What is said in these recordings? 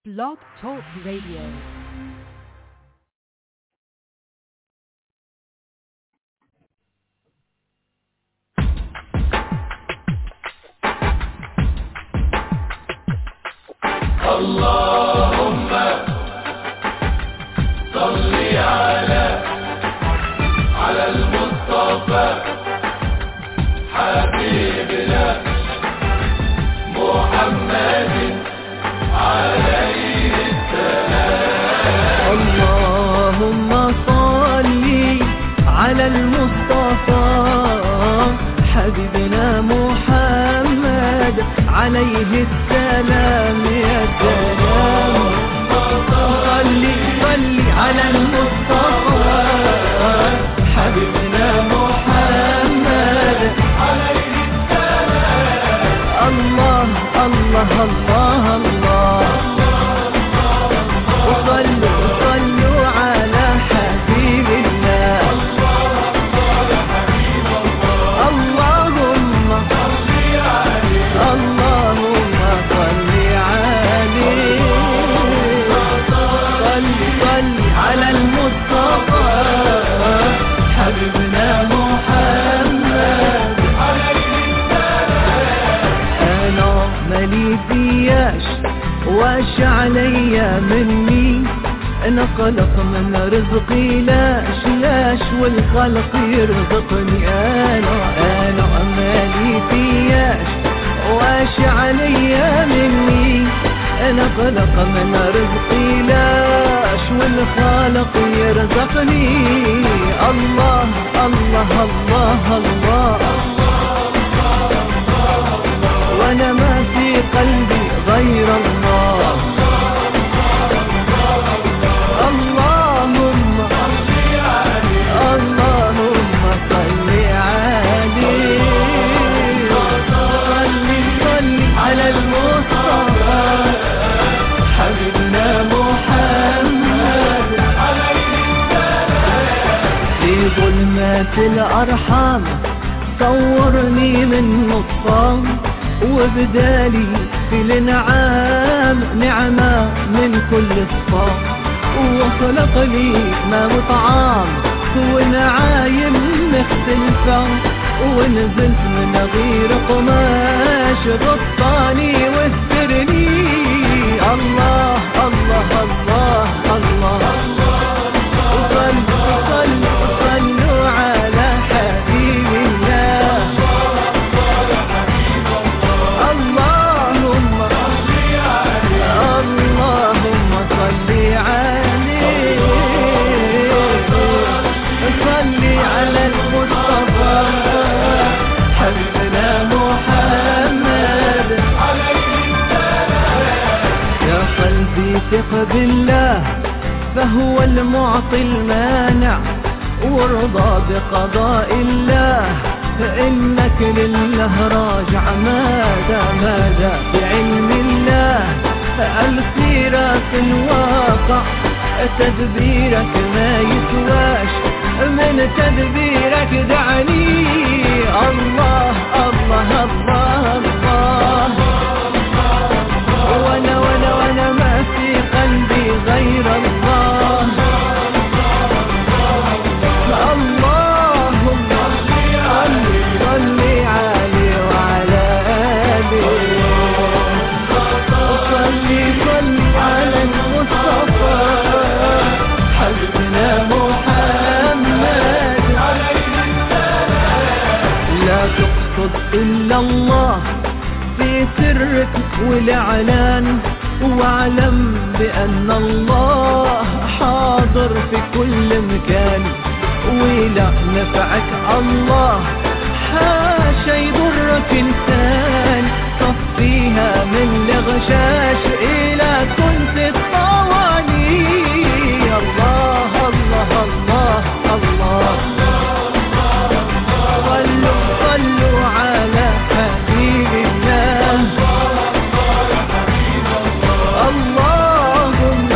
Blog Talk Radio. اللهم صل على على المصطفى حبيبنا محمد عليه اللهم صل على المصطفى حبيبنا محمد عليه السلام يا سلام صل صل على المصطفى حبيبنا محمد عليه السلام الله الله الله الله وصلوا صلوا على حبيب الله اللهم اللهم صل عليه صل صل على المصطفى حبيبنا محمد انا مالي فياش واش عليا مني انا خلق من رزقي لاش لاش والخلق يرزقني انا انا مالي فياش واش عليا مني انا خلق من رزقي لاش والخالق يرزقني الله الله الله, الله وانا ما في قلبي غير الله اللهم اللهم صل عليه صل صل على المصطفى حبيبنا محمد في ظلمات الأرحام صورني من نطفان وبدالي في الانعام نعمة من كل صفام وخلق لي ما وطعام ونعايم مختلفة ونزلت من غير قماش غطاني واسترني الله الله الله الله, صلوا صلوا صلوا على حبيب الله اللهم اللهم صل عليه صل على المصطفى حبيبنا محمد يا قلبي ثق بالله فهو المعطي المانع وارضى بقضاء الله فإنك لله راجع ماذا ماذا بعلم الله السيرة في الواقع تدبيرك ما يسواش من تدبيرك دعني الله الله الله الله وانا وانا وانا ما في قلبي غير الله اللهم صل صل عليه وعلى آله صل صل على المصطفى حبيبنا محمد لا تقصد إلا الله في سرك والإعلان واعلم بأن الله حاضر في كل مكان ولا نفعك الله حاشا يضرك إنسان صفيها من الغشاش إلى كنت الطواني الله الله الله الله صلوا صلوا على حبيب الله اللهم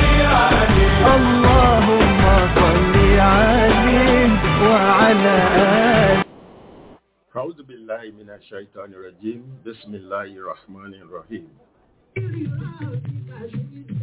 اللهم صل عليه وعلى آله أعوذ بالله من الشيطان الرجيم بسم الله الرحمن الرحيم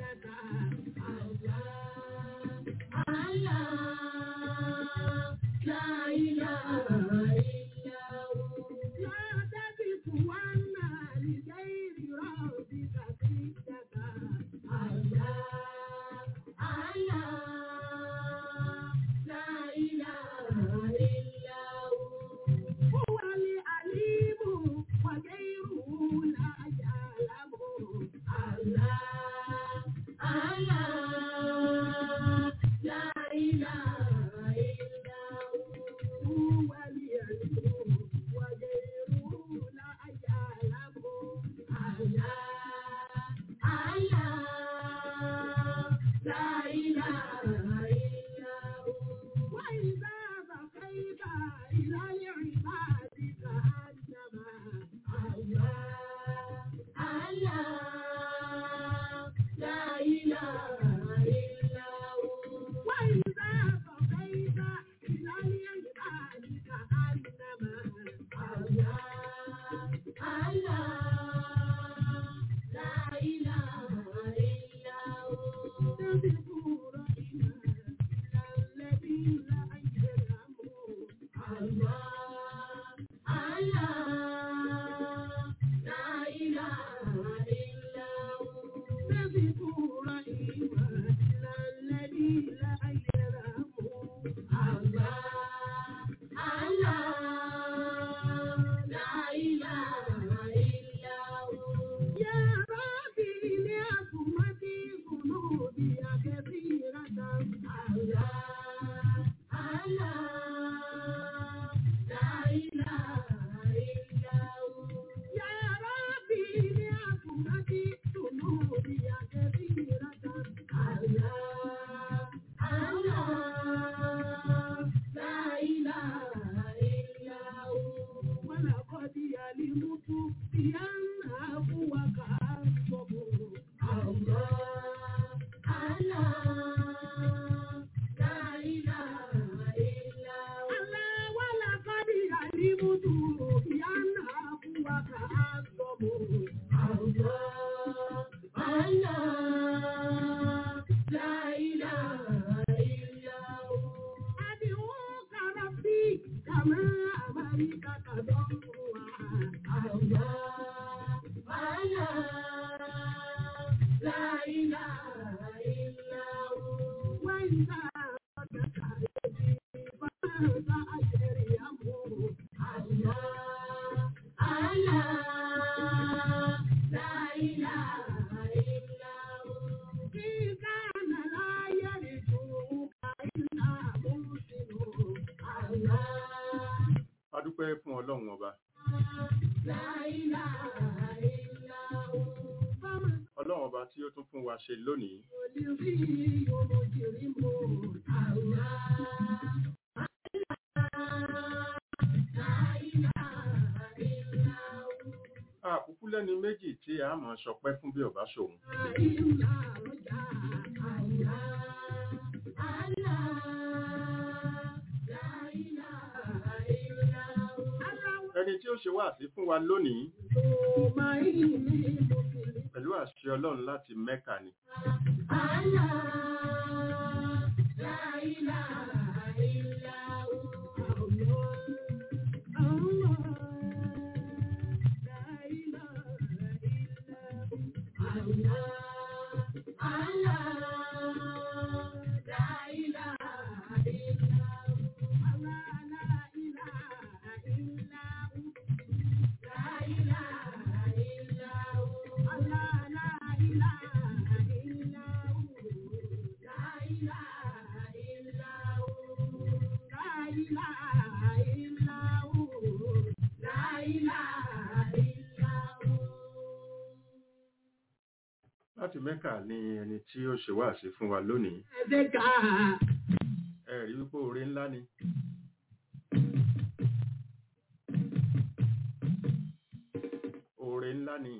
dúpẹ́ fún ọlọ́run ọba ọlọ́run ọba tí ó tún fún wa ṣe lónìí àkúkú lẹ́ni méjì tí a máa ṣọpẹ́ fún bí ọba ṣòun ẹni tí ó ṣe wá sí fún wa lónìí pẹ̀lú àṣẹ ọlọ́run láti mẹ́kà ni láti mẹ́kà ni ẹni tí ó ṣe wá sí fún wa lónìí ẹ rí wípé oore ńlá ni oore ńlá ni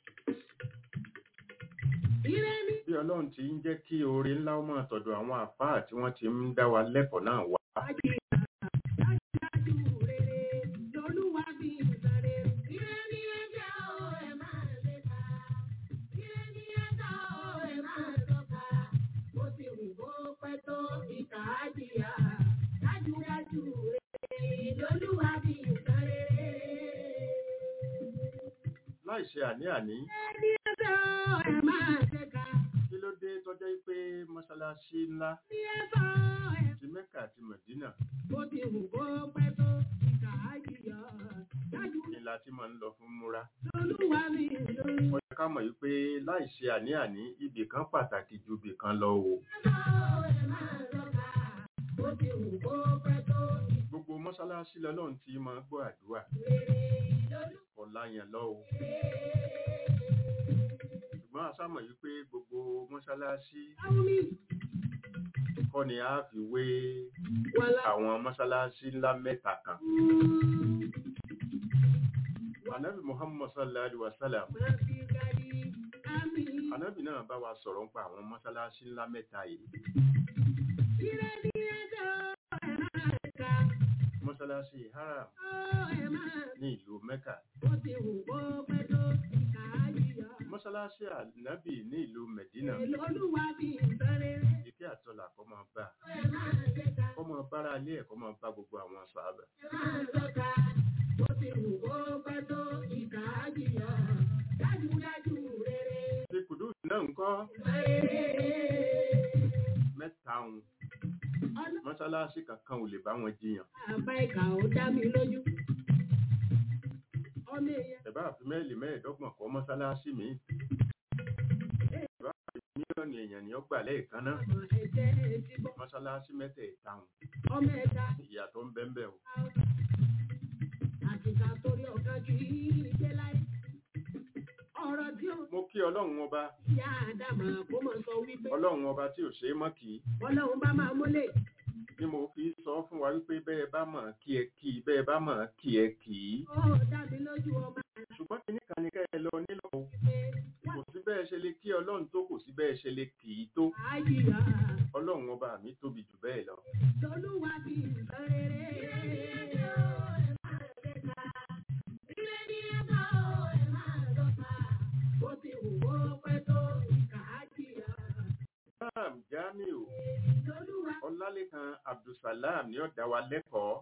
bí ọlọ́run ti ń jẹ́ kí oore ńlá ó máa tọ̀dọ̀ àwọn àfáà tí wọ́n ti ń dá wa lẹ́kọ̀ọ́ náà wá láì ṣe àní-àní kí ló dé tọ́jọ́ pé mọ́ṣáláṣí ńlá ti mẹ́kà àti mẹ̀dínà ni la ti máa ń lọ fún múra ó yẹ ká mọ̀ yí pé láì ṣe àní-àní ibì kan pàtàkì ju ibì kan lọ o gbogbo mọ́ṣáláṣí lọ́lọ́run ti máa gbọ́ àdúrà ọ̀la yẹn lọ o ṣùgbọ́n a sámọ̀ yí pé gbogbo mọ́ṣáláṣí kọ́ ni a fi wé àwọn mọ́ṣáláṣí ńlá mẹ́ta kan anabi muhammad sallallahu alaihi wasallam anabi náà bá wa sọ̀rọ̀ nípa àwọn mọ́ṣáláṣí ńlá mẹ́ta yìí mọ́ṣáláṣí haram ní ìlú mẹ́kà mọ́ṣáláṣí ànábì ní ìlú mẹ̀dínà ìkẹ́ àtọ́là kọ́ máa bá kọ́ máa bára ilé ẹ̀ kọ́ máa bá gbogbo àwọn sàábà ṣe kùdùs náà ń kọ́ mẹ́ta òun mọ́ṣáláṣí kankan ò lè bá wọn jiyàn Àbá ìkà ó dá mi lójú. Ọmọ èèyàn ẹ̀bá àfi mẹ́ẹ̀lì mẹ́ẹ̀ẹ́dọ́gbọ̀n kọ́ mọ́ṣáláṣí mi ẹ̀bá àfi mílíọ̀nù èèyàn ni ó gbà lẹ́ẹ̀kan náà ọmọ ẹ̀jẹ̀ ti bọ̀. mọ́ṣáláṣí mẹ́tẹ̀ẹ̀ta òun Ọmọ ẹ̀dá ìyàtọ̀ ń bẹ́ẹ̀ bẹ́ẹ̀ o àtìkà torí ọ̀gá ju ìgbé láyé. Ọ̀rọ̀ tí ó mo kí ọlọ́run ọba yá Ádámà kó mọ̀ sọ wípé ọlọ́run ọba tí ò ṣeé mọ́ kì í Ọlọ́run bá máa mólè. ni mo fi sọ fún wa wípé bẹ́ẹ̀ bá mọ̀ kí ẹ kì í bẹ́ẹ̀ bá mọ̀ kí ẹ kì í Ó dàbí lójú ọba ṣùgbọ́n kí nìkan ni kẹ́ ẹ lọ nílò o pé kò sí bẹ́ẹ̀ ṣe lè kí ọlọ́run tó kò sí bẹ́ẹ̀ ṣe lè kì í tó àyíká ọlọ́run ọba mi tóbi jù bẹ́ẹ̀ lọ lolúwa bí nǹkan rere. Bó ti wù ó pẹ́ tó ìkà á jìyà. Imam Jamiu Lolúwa Ọlálékan Abdulsalam ni ó dá wa lẹ́kọ̀ọ́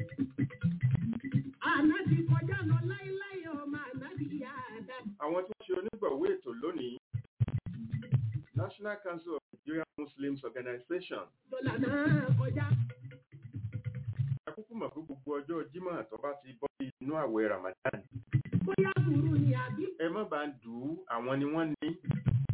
ànábì kọjá lọ láíláí ọmọ ànábì yá Ádámù. àwọn tí wọ́n ṣe onígbọ̀wé ètò lónìí National Council of Nigerian Muslims Organization Dọ́là náà kọjá. akúkú mọ̀ pé gbogbo ọjọ́ Jímọ̀ tó bá ti bọ́ sí inú àwẹ̀ Ramadan Bóyá burú ni àbí ẹ má bá ń dù ú àwọn ni wọ́n ní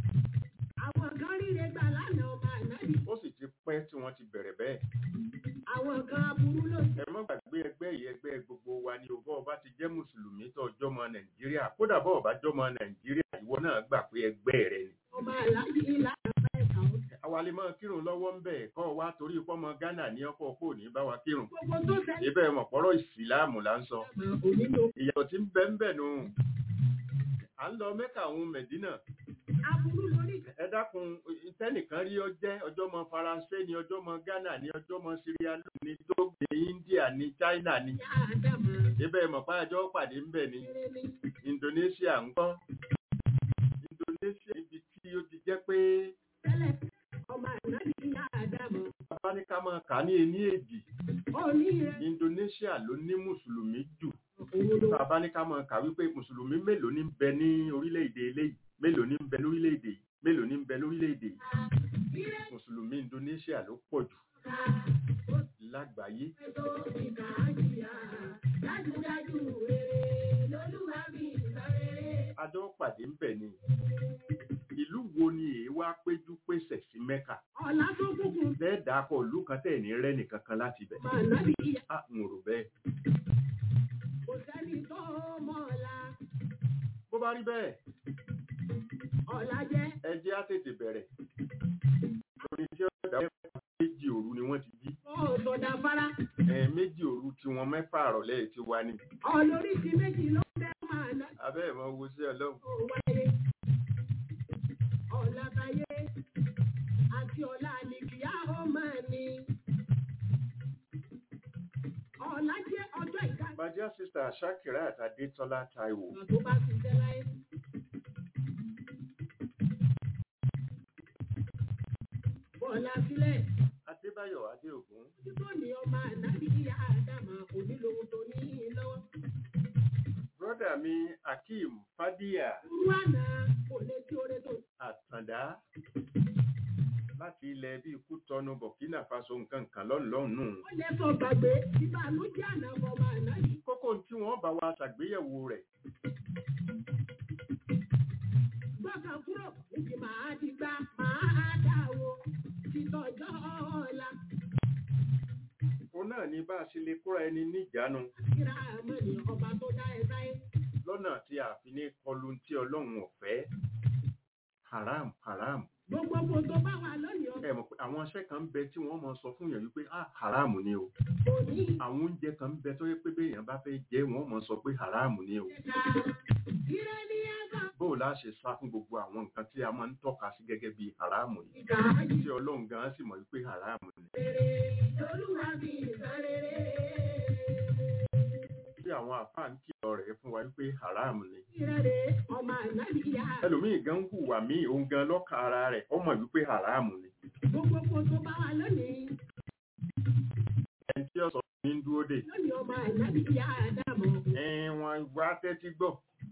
àwọn kan ríre gbà lánàá ọmọ ànábì. ó sì ti pẹ́ tí wọ́n ti bẹ̀rẹ̀ bẹ́ẹ̀ àwọn kan aburú ló ẹ má gbàgbé ẹgbẹ́ yìí ẹgbẹ́ gbogbo wa ni o bọ́ọ̀ bá ti jẹ́ mùsùlùmí tó ọjọ́ mọ nàìjíríà kódà bọ́ọ̀ bá jọ́ mọ nàìjíríà ìwọ náà gbà pé ẹgbẹ́ rẹ ni. ọmọ aláàjì ìlànà ẹ̀ka ó. àwa lè máa kírun lọ́wọ́ ń bẹ̀ kọ́ wa torí pọ́mọ ghana ní ọkọ̀ kò ní bá wa kírun. gbogbo tó ṣẹlẹ̀ ibẹ̀ mọ̀ pọ́rọ̀ ìsìláàmù là ń sọ. onílò ìyàtọ̀ tí ń bẹ ń bẹ̀ nù. à ń lọ mẹ́kà òun mẹ̀dínà. aburú lórí ẹ dákun tẹ́nìkan rí ọ jẹ́ ọjọ́ mọ faransé ni ọjọ́ mọ ghana ni ọjọ́ mọ syria ni togo ni india ni china ni. ìyá àdàmà ibẹ̀ mọ̀ pàjọ́ pàdé ń bẹ̀ ni. kéré ní Indonesia ń kọ́ Indonesia ibi tí ó ti jẹ́ pé tẹ́lẹ̀ ọmọ aláàjì ìyá àdàmà bàbá ní ká máa kà á ní ení èjì òní rẹ̀ Indonesia ló ní mùsùlùmí jù òun ló bàbá ní ká máa kà wípé mùsùlùmí mélòó ní ń bẹ ní orílẹ̀-èdè eléyìí mélòó ní ń bẹ lórílẹ̀-èdè yìí mélòó ní ń bẹ lórílẹ̀-èdè yìí mùsùlùmí Indonesia ló pọ̀ jù lágbàáyé tó ìkà àjìyà dájúdájú rere lolúwa mi ìsọrere. adó pàdé ń bẹ̀ ni ìlú wo ni èé wá péjú pèsè sí Mẹ́kà ọ̀la tó kúkú lẹ́ẹ̀dá kọ ìlú kan tẹ̀ ní rẹ́ nìkan kan láti bẹ̀ ọmọ aláàjì ìyá á ń rò bẹ́ẹ̀ kò sẹ́ni tó mọ̀ ọ̀la bó bá rí bẹ́ẹ̀ ọ̀la jẹ́ ẹ jẹ́ á tètè bẹ̀rẹ̀ torí tí ó dá mẹ́fà méjì òru ni wọ́n ti jí ọ̀sọ̀dà fara ẹ méjì òru tí wọ́n mẹ́fà àrọ̀lẹ́ ti wá ní ọlórí ti méjì ló fẹ́ máa ná abẹ́ ẹ̀ mọ́ wo sí ọlọ́run kó wáyé ọ̀la táyé àti ọ̀la àlìkìyà ó máa ní ọ̀la jẹ́ ọjọ́ ìka bàjẹ́ sísá Ṣakira àtàdétọ́lá Táíwò ìgbà tó bá ti jẹ́ láyé. Bọ́lá sílẹ̀ Adébáyọ̀ Adéògún tí tó ní ọmọ ànábì ìyá àdàmà onílòun tó ní í lọ́wọ́. brọ́dà mi Akeem Fadíyà Irú àná kò lè tí oore tó Àtàndá láti ilẹ̀ bíi Kútọ́nù Burkina Faso nǹkan kan lọ́nlọ́nù ó lè sọ gbàgbé ìbànújẹ́ àná ọmọ ànábì. kókó tí wọ́n bá wa ṣàgbéyẹ̀wò rẹ̀ Gbọ́kàn kúrò níbi màá ti gbá màá dà wo títọ́jọ́ ọ̀la. òun náà ni bá a ṣe lè kóra ẹni níjàánu Kíra àmọ́ ni ọba tó dá ẹ sáyé. lọ́nà tí a fi ní kọlu tí ọlọ́run ọ̀fẹ́ haram haram Gbogbo kò tó bá wà lónìí ẹ mọ̀ pé àwọn iṣẹ́ kan ń bẹ tí wọ́n mọ sọ fún yẹn wípé ah haram ni o ọkọ̀ ní àwọn oúnjẹ kan ń bẹ tó yẹ pé béèyàn bá fẹ́ jẹ wọ́n mọ sọ pé haram ni o ìta. Kíra ní ẹ̀ka bó o lá ṣe sá fún gbogbo àwọn nǹkan tí a máa ń tọ́ka sí gẹ́gẹ́ bí haram yìí ìka ayé. tí ọlọ́run gan sì mọ̀ wípé haram ni Rere lolúwa mi ìsọrere. tí àwọn àfáà ń kìlọ̀ rẹ̀ fún wa wípé haram ni Ìrẹ̀lẹ̀ ọmọ ànábì ìyá. ẹlòmíì gan hùwà míì òun gan lọ́kàn ara rẹ̀ ó mọ̀ wípé haram ni Gbogbo kò tó bá wà lónìí. ẹni tí ó sọ ní ń dúró dè Lónìí ọmọ ànábì ìyá Ádámù. ẹ̀wọ̀n wá tẹ́tí gbọ́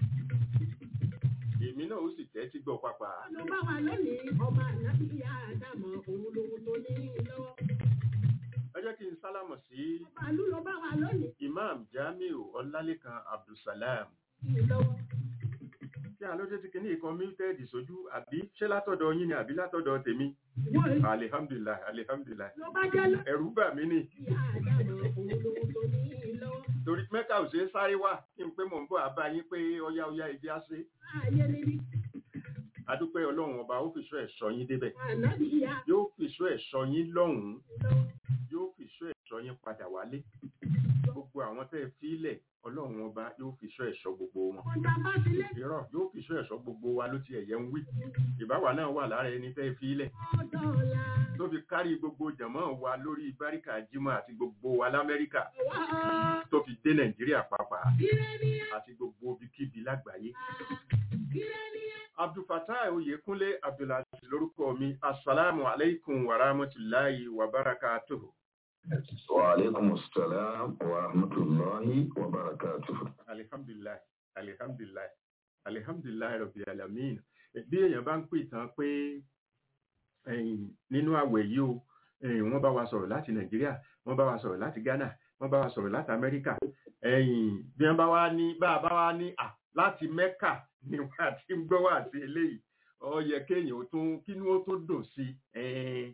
èmi náà ó sì tẹ́tí gbọ́ pápá Ló bá wà lónìí ọmọ ànábì ìyá Ádámù òun lòun tó ní lọ́wọ́. ẹ jẹ́ kí n sálámọ̀ sí Bàálù ló bá wà lónìí imam jamiu ọlálékan abdulsalam lọ́wọ́. tí àlójẹ́ ti kìíní ìkan mílítẹ́ẹ̀dì sójú àbí ṣé látọ̀dọ̀ yín ni àbí látọ̀dọ̀ tèmi Wọ́n alihamdulilayi alihamdulilayi ló bá jẹ́ lónìí ẹ̀rù bà mí ni ìyá Ádámù òun lòun tó ní lọ́wọ́. torí mẹ́ka ò ṣe é sáré wá kí n pé mò ń bọ̀ àbá yín pé ọyá ọyá ìdí á ṣe Ayé níbi adúpẹ́ ọlọ́run ọba ó fìṣọ́ ẹ̀ṣọ́ yín débẹ̀ ànábì ìyá yóò fìṣọ́ ẹ̀ṣọ́ yín lọ́hùn-ún lọ́wọ́. yóò fìṣọ́ ẹ̀ṣọ́ yín padà wálé gbogbo àwọn tẹ́ ẹ fílẹ̀ ọlọ́run ọba yóò fìṣọ́ ẹ̀ṣọ́ gbogbo wọn Ọ̀tá bá ti lé irọ́ yóò fìṣọ́ ẹ̀ṣọ́ gbogbo wa ló ti ẹ̀yẹ ń wí ìbáwa náà wà lára ẹni tẹ́ ẹ fílẹ̀ ọ̀dọ̀ ọ̀la. tó fi kárí gbogbo jàmọ́ wa lórí báríkà jímọ̀ àti gbogbo wa lamẹ́ríkà Wá tó fi dé nàìjíríà pàápàá kílé ní àti gbogbo ibikíbi lágbàáyé kílé ní abdulfatah oyèkúnlé abdulaziz lórúkọ mi asalaamu aleykum wa rahmatulahi wa barakatuhu. وعليكم السلام ورحمة الله وبركاته alihamdulilayi alihamdulilayi alihamdulilayi rabi alamin bí èèyàn bá ń pè tán pé ẹ̀yìn, nínú àwẹ̀ yìí o ẹ̀yìn, wọ́n bá wa sọ̀rọ̀ láti nàìjíríà wọ́n bá wa sọ̀rọ̀ láti ghana wọ́n bá wa sọ̀rọ̀ láti amẹ́ríkà ẹ̀yìn, bí wọ́n bá wá ní bá a bá wá ní à láti mẹ́kà ni wọ́n àti ń gbọ́ wá sí eléyìí ó yẹ kéèyàn ó tún kínú ó tún dùn sí ẹ̀ẹ́n, kínú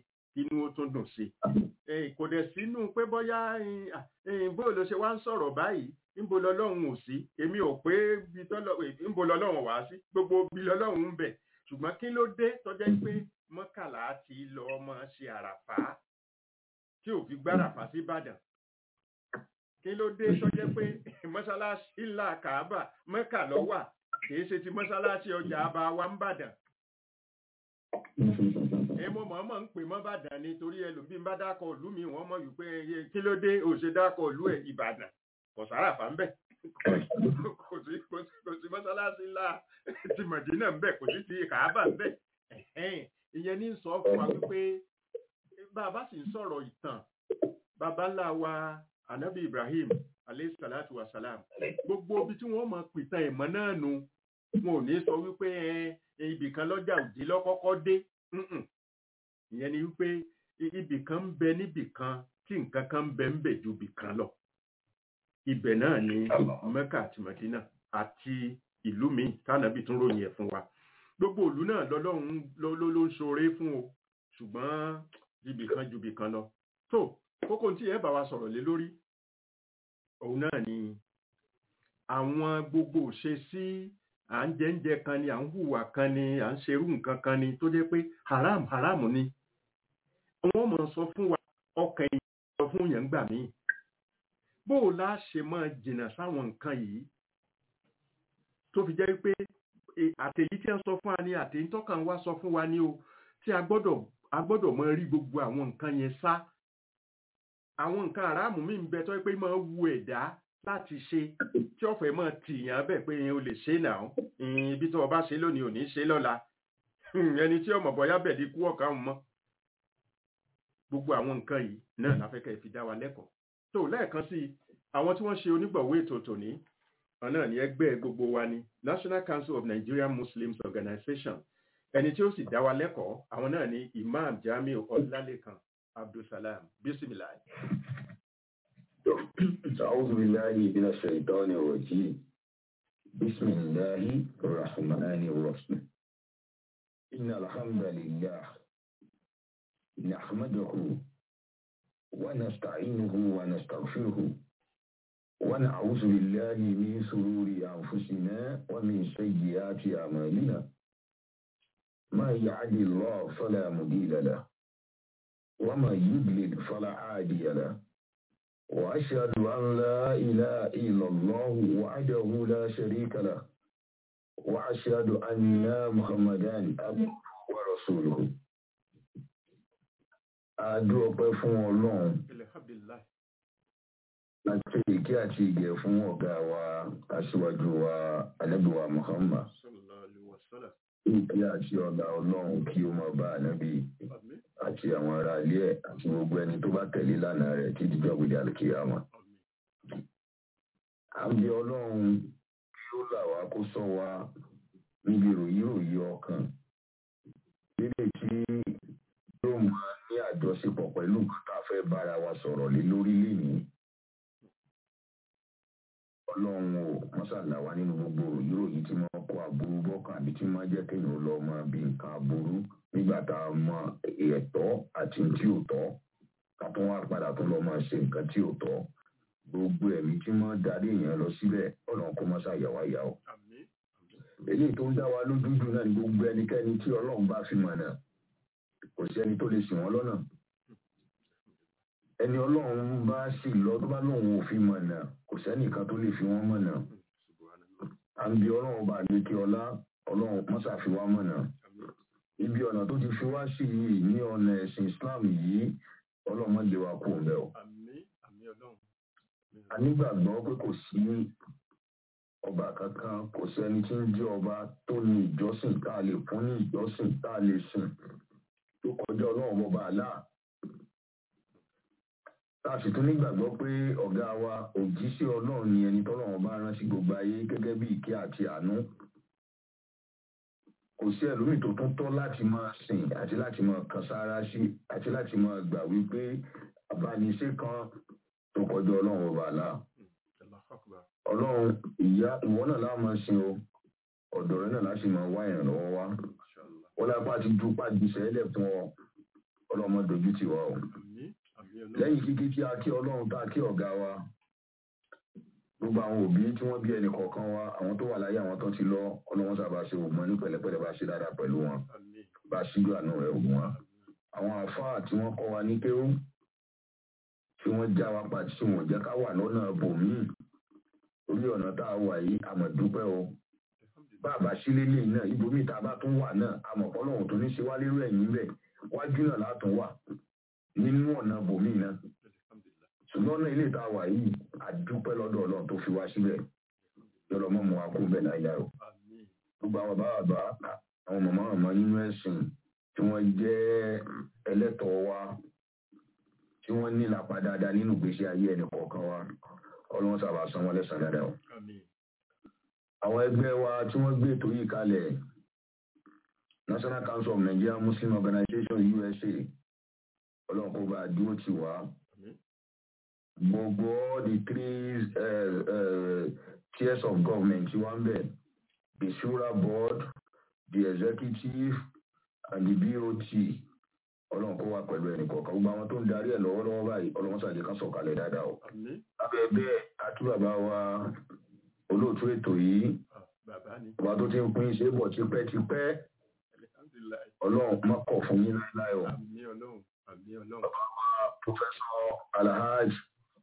kínú ó tún dùn sí i kò dẹ̀ sínú pé bóyá bó ló ṣe wá ń sọ̀rọ̀ báyìí níbo lọ́lọ́run ò sí èmi ò pé níbo lọ́lọ́run wá sí gbogbo bí lọ́lọ́run ń bẹ̀ ṣùgbọ́n kí ló dé tọ́jẹ́ pé mọ́kànlá ti lọ ọmọ ṣe àràfá tí ò fi gbáràfá sí ìbàdàn kí ló dé tọ́jẹ́ pé mọ́ṣáláṣí ńlá kàábà mẹ́kà ló wà kìí ṣe ti mọ́ṣáláṣí ọjà àbá wa ń bàdàn èmo mọ̀ọ́mọ̀ ń pè mọ́ bàdàn ni torí ẹlòmíì ń bá dákọ̀ ìlú mi wọ́n mọ̀ wípé kí ló dé ò ṣe dákọ̀ ìlú ẹ̀ ìbàdàn kò sáràfà ń bẹ̀ kò sí kò sí kò sí mọ́sálásí ńlá ti mọ̀dínà ń bẹ̀ kò sí ti kàábà ń bẹ̀ ìyẹn ní sọ fún wa wípé bàbá sì ń sọ̀rọ̀ ìtàn bàbá ńlá wa anabi ibrahim alayhi salatu wa salam gbogbo ibi tí wọ́n mọ̀ pìtàn ìmọ̀ náà nu wọn ò ní sọ wípé ibì kan lọ́jà òjì lọ́kọ́kọ́ dé ìyẹn ni wípé ibì kan ń bẹ níbì kan tí nǹkan kan ń bẹ ń bẹ ju ibì kan lọ ibẹ̀ náà ni mẹ́kà àti mẹ́dínà àti ìlú mi tánàbí tún ròyìn ẹ̀ fún wa gbogbo ìlú náà lọ́lọ́run ló ló ń ṣoore fún o ṣùgbọ́n ibì kan ju ibì kan lọ tó kókó tí ẹ bá wa sọ̀rọ̀ lé lórí òun náà ni àwọn gbogbo ṣe sí à ń jẹ́ńjẹ kan ni à ń hùwà kan ni à ń ṣerú nǹkan kan ni tó jẹ́ pé haram haram ni wọ́n mọ̀ sọ fún wa ọkàn yìí sọ fún yẹn gbà míì bó o lá ṣe máa jìnnà sáwọn nǹkan yìí tó fi jẹ́ pé àtẹ̀yí tí wọ́n sọ fún wa ni àtẹ̀yí tọ́kàn wa sọ fún wa ni o tí a gbọ́dọ̀ a gbọ́dọ̀ máa rí gbogbo àwọn nǹkan yẹn sá àwọn nǹkan aráàmù mi ń bẹ tó pé máa wu ẹ̀dá láti ṣe tí ọ̀fẹ́ máa tìyàn bẹ́ẹ̀ pé o lè ṣe náà ibi tó o bá ṣe lónìí ò ní ṣe lọ́la ẹni tí ọmọ bọ́yá bẹ̀ ní kú ọ̀kan mọ́ gbogbo àwọn nǹkan yìí náà láfẹ́kẹ́ fi dá wa lẹ́kọ̀ọ́ tó lẹ́ẹ̀kan sí àwọn tí wọ́n ṣe onígbọ̀wé ètò tòní náà ní ẹgbẹ́ gbogbo wa ni National Council of Nigerian Muslims Organization ẹni tí ó sì dá wa lẹ́kọ̀ọ́ àwọn náà ní Imam Jamiu Ọlálékan Abdulsalam bisimilahi. أعوذ بالله من الشيطان الرجيم بسم الله الرحمن الرحيم إن الحمد لله نحمده ونستعينه ونستغفره ونعوذ بالله من شرور أنفسنا ومن سيئات أعمالنا ما يعد الله فلا مضل له وما يضلل فلا هادي له وأشهد أن لا إله إلا الله وحده لا شريك له وأشهد أن محمدا عبده ورسوله Adú ọpẹ́ fún Ọlọ́run alhamdulilayi àti ìkí àti ìgẹ̀ fún ọ̀gá wa aṣíwájú wa anábìwa Muhammad. sallallahu alaihi wasallam Ìkí àti ọ̀gá Ọlọ́run kí ó máa bá ànábì àmín àti àwọn ará ilé ẹ̀ àti gbogbo ẹni tó bá tẹ̀lé lánàá rẹ̀ títí jọ́gbìdì àlùkìyàmá. àmín À ń bí Ọlọ́run kí ó là wá kó sọ wa níbi ròyìnròyìn ọkàn. Lílé tí yóò máa ní àjọṣepọ̀ pẹ̀lú nǹkan tá a fẹ́ bára wa sọ̀rọ̀ lé lórí lénìí. Ọlọ́run ò mọ́sàlá wa nínú gbogbo ròyìnròyìn tí wọ́n kó aburú bọ́kàn àbí tí wọ́n jẹ́ kéèyàn lọ mọ bí nǹkan aburú nígbà tá a mọ ẹ̀tọ́ àti tí ò tọ́ ká tún wá padà tún lọ máa ṣe nǹkan tí ò tọ́ gbogbo ẹ̀mí tí wọ́n darí èèyàn lọ síbẹ̀ Ọlọ́run kó mọ́sá yà wá yà ó. àmín eléyìí tó ń dá wa lójú jù náà ni gbogbo ẹnikẹ́ni tí Ọlọ́run bá fi mọ̀nà kò sí ẹni tó lè ṣì wọ́n lọ́nà ẹni Ọlọ́run bá sì lọ tó bá lóun ò fi mọ̀nà kò sẹ́nìkan tó lè fi wọ́n mọ̀nà subhanallah à ń bi Ọlọ́run bá lè kí ọlá Ọlọ́run mọ́sà fi wá mọ̀nà àmín ibi ọ̀nà tó ti fi wá sí yìí ní ọ̀nà ẹ̀sìn Islam yìí Ọlọ́run má lè wa kú òun bẹ́ẹ̀ o àmín àmín Ọlọ́run a nígbàgbọ́ pé kò sí ọba kankan kò sẹ́ni tí ń jẹ́ ọba tó ní ìjọsìn tá a lè fún ní ìjọsìn tá a lè sìn tó kọjá ọlọ́run ọba àlá tá a sì tún nígbàgbọ́ pé ọ̀gá wa òjíṣẹ́ ọlọ́run ni ẹni tọ́lọ́run bá rán sí gbogbo ayé gẹ́gẹ́ bí ìkẹ́ àti àánú kò sí ẹlòmíì tó tún tọ́ láti máa sìn àti láti máa kan sára sí àti láti máa gbà wípé abániṣe kan tó kọjá ọlọ́run ọba àlá Allahu akbar ọlọ́run ìyá ìwọ náà láwọn máa ṣe o ọ̀dọ̀ rẹ náà láti máa wá ìrànlọ́wọ́ wá mashallah wọ́n lápá ti ju pàdé sẹ́lẹ̀ fún ọ ọlọ́mọ dojú tì wá o àmín àmín ọlọ́run lẹ́yìn kíkí tí a kí ọlọ́run tá a kí ọ̀gá wa gbogbo àwọn òbí tí wọ́n bí ẹnì kọ̀ọ̀kan wa àwọn tó wà láyé àwọn tó ti lọ ọlọ́run sábà ṣe ògbọ́n ní pẹ̀lẹ́pẹ̀lẹ́ bá ṣe dáadáa pẹ̀lú wọn àmín bá ṣíjú àánú rẹ̀ ògùn wọn àwọn àfáà tí wọ́n kọ́ wa ní kéwú tí wọ́n já wa pa tí wọ́n jẹ́ ká wà lọ́nà bòmíì orí ọ̀nà tá a wà yìí àmọ̀ dúpẹ́ o bá a bá sílé lè náà ibòmíì tá a bá tún wà náà àmọ̀ ọlọ́run tó ní ṣe wá lérò ẹ̀yìn bẹ̀ wájú náà látún wà nínú ọ̀nà bòmíì náà ṣùgbọ́n náà ilé tá a wà yìí àdúpẹ́ lọ́dọ̀ ọlọ́run tó fi wá síbẹ̀ yọ̀rọ̀ mọ́ mu wa kú bẹ́ẹ̀ náà yá o àmín gbogbo àwọn bàbá bàbá àwọn màmá màmá nínú ẹ̀sìn tí wọ́n jẹ́ ẹlẹ́tọ̀ọ́ wa tí wọ́n ní ìlàpá dáadáa nínú ìgbésí ayé ẹnì kọ̀ọ̀kan wa ọlọ́run sábà san wọ́n lẹ́sàn dáadáa o. àmín àwọn ẹgbẹ́ wa tí wọ́n gbé ètò yìí kalẹ̀ National Council of Nigeria Muslim Organization USA ọlọ́run kó bá a dúró tì wá àmín gbogbo all the three uh, uh, tiers of government tí wọ́n ń bẹ̀ the shura board the executive and the bot ọlọ́run kó wá pẹ̀lú ẹnì kọ̀ọ̀kan gbogbo àwọn tó ń darí ẹ̀ lọ́wọ́lọ́wọ́ báyìí ọlọ́run sàdé kan sọ̀kalẹ̀ dáadáa o. àmín lábẹ́ bẹ́ẹ̀ àti bàbá wa olóòtú ètò yìí Ah, bàbá ni bàbá tó ti ń pín ṣe é bọ̀ tipẹ́tipẹ́ alihamdulilayi ọlọ́run má kọ̀ fún yín láéláé o. àmín ọlọ́run àmín ọlọ́run Professor Alhaj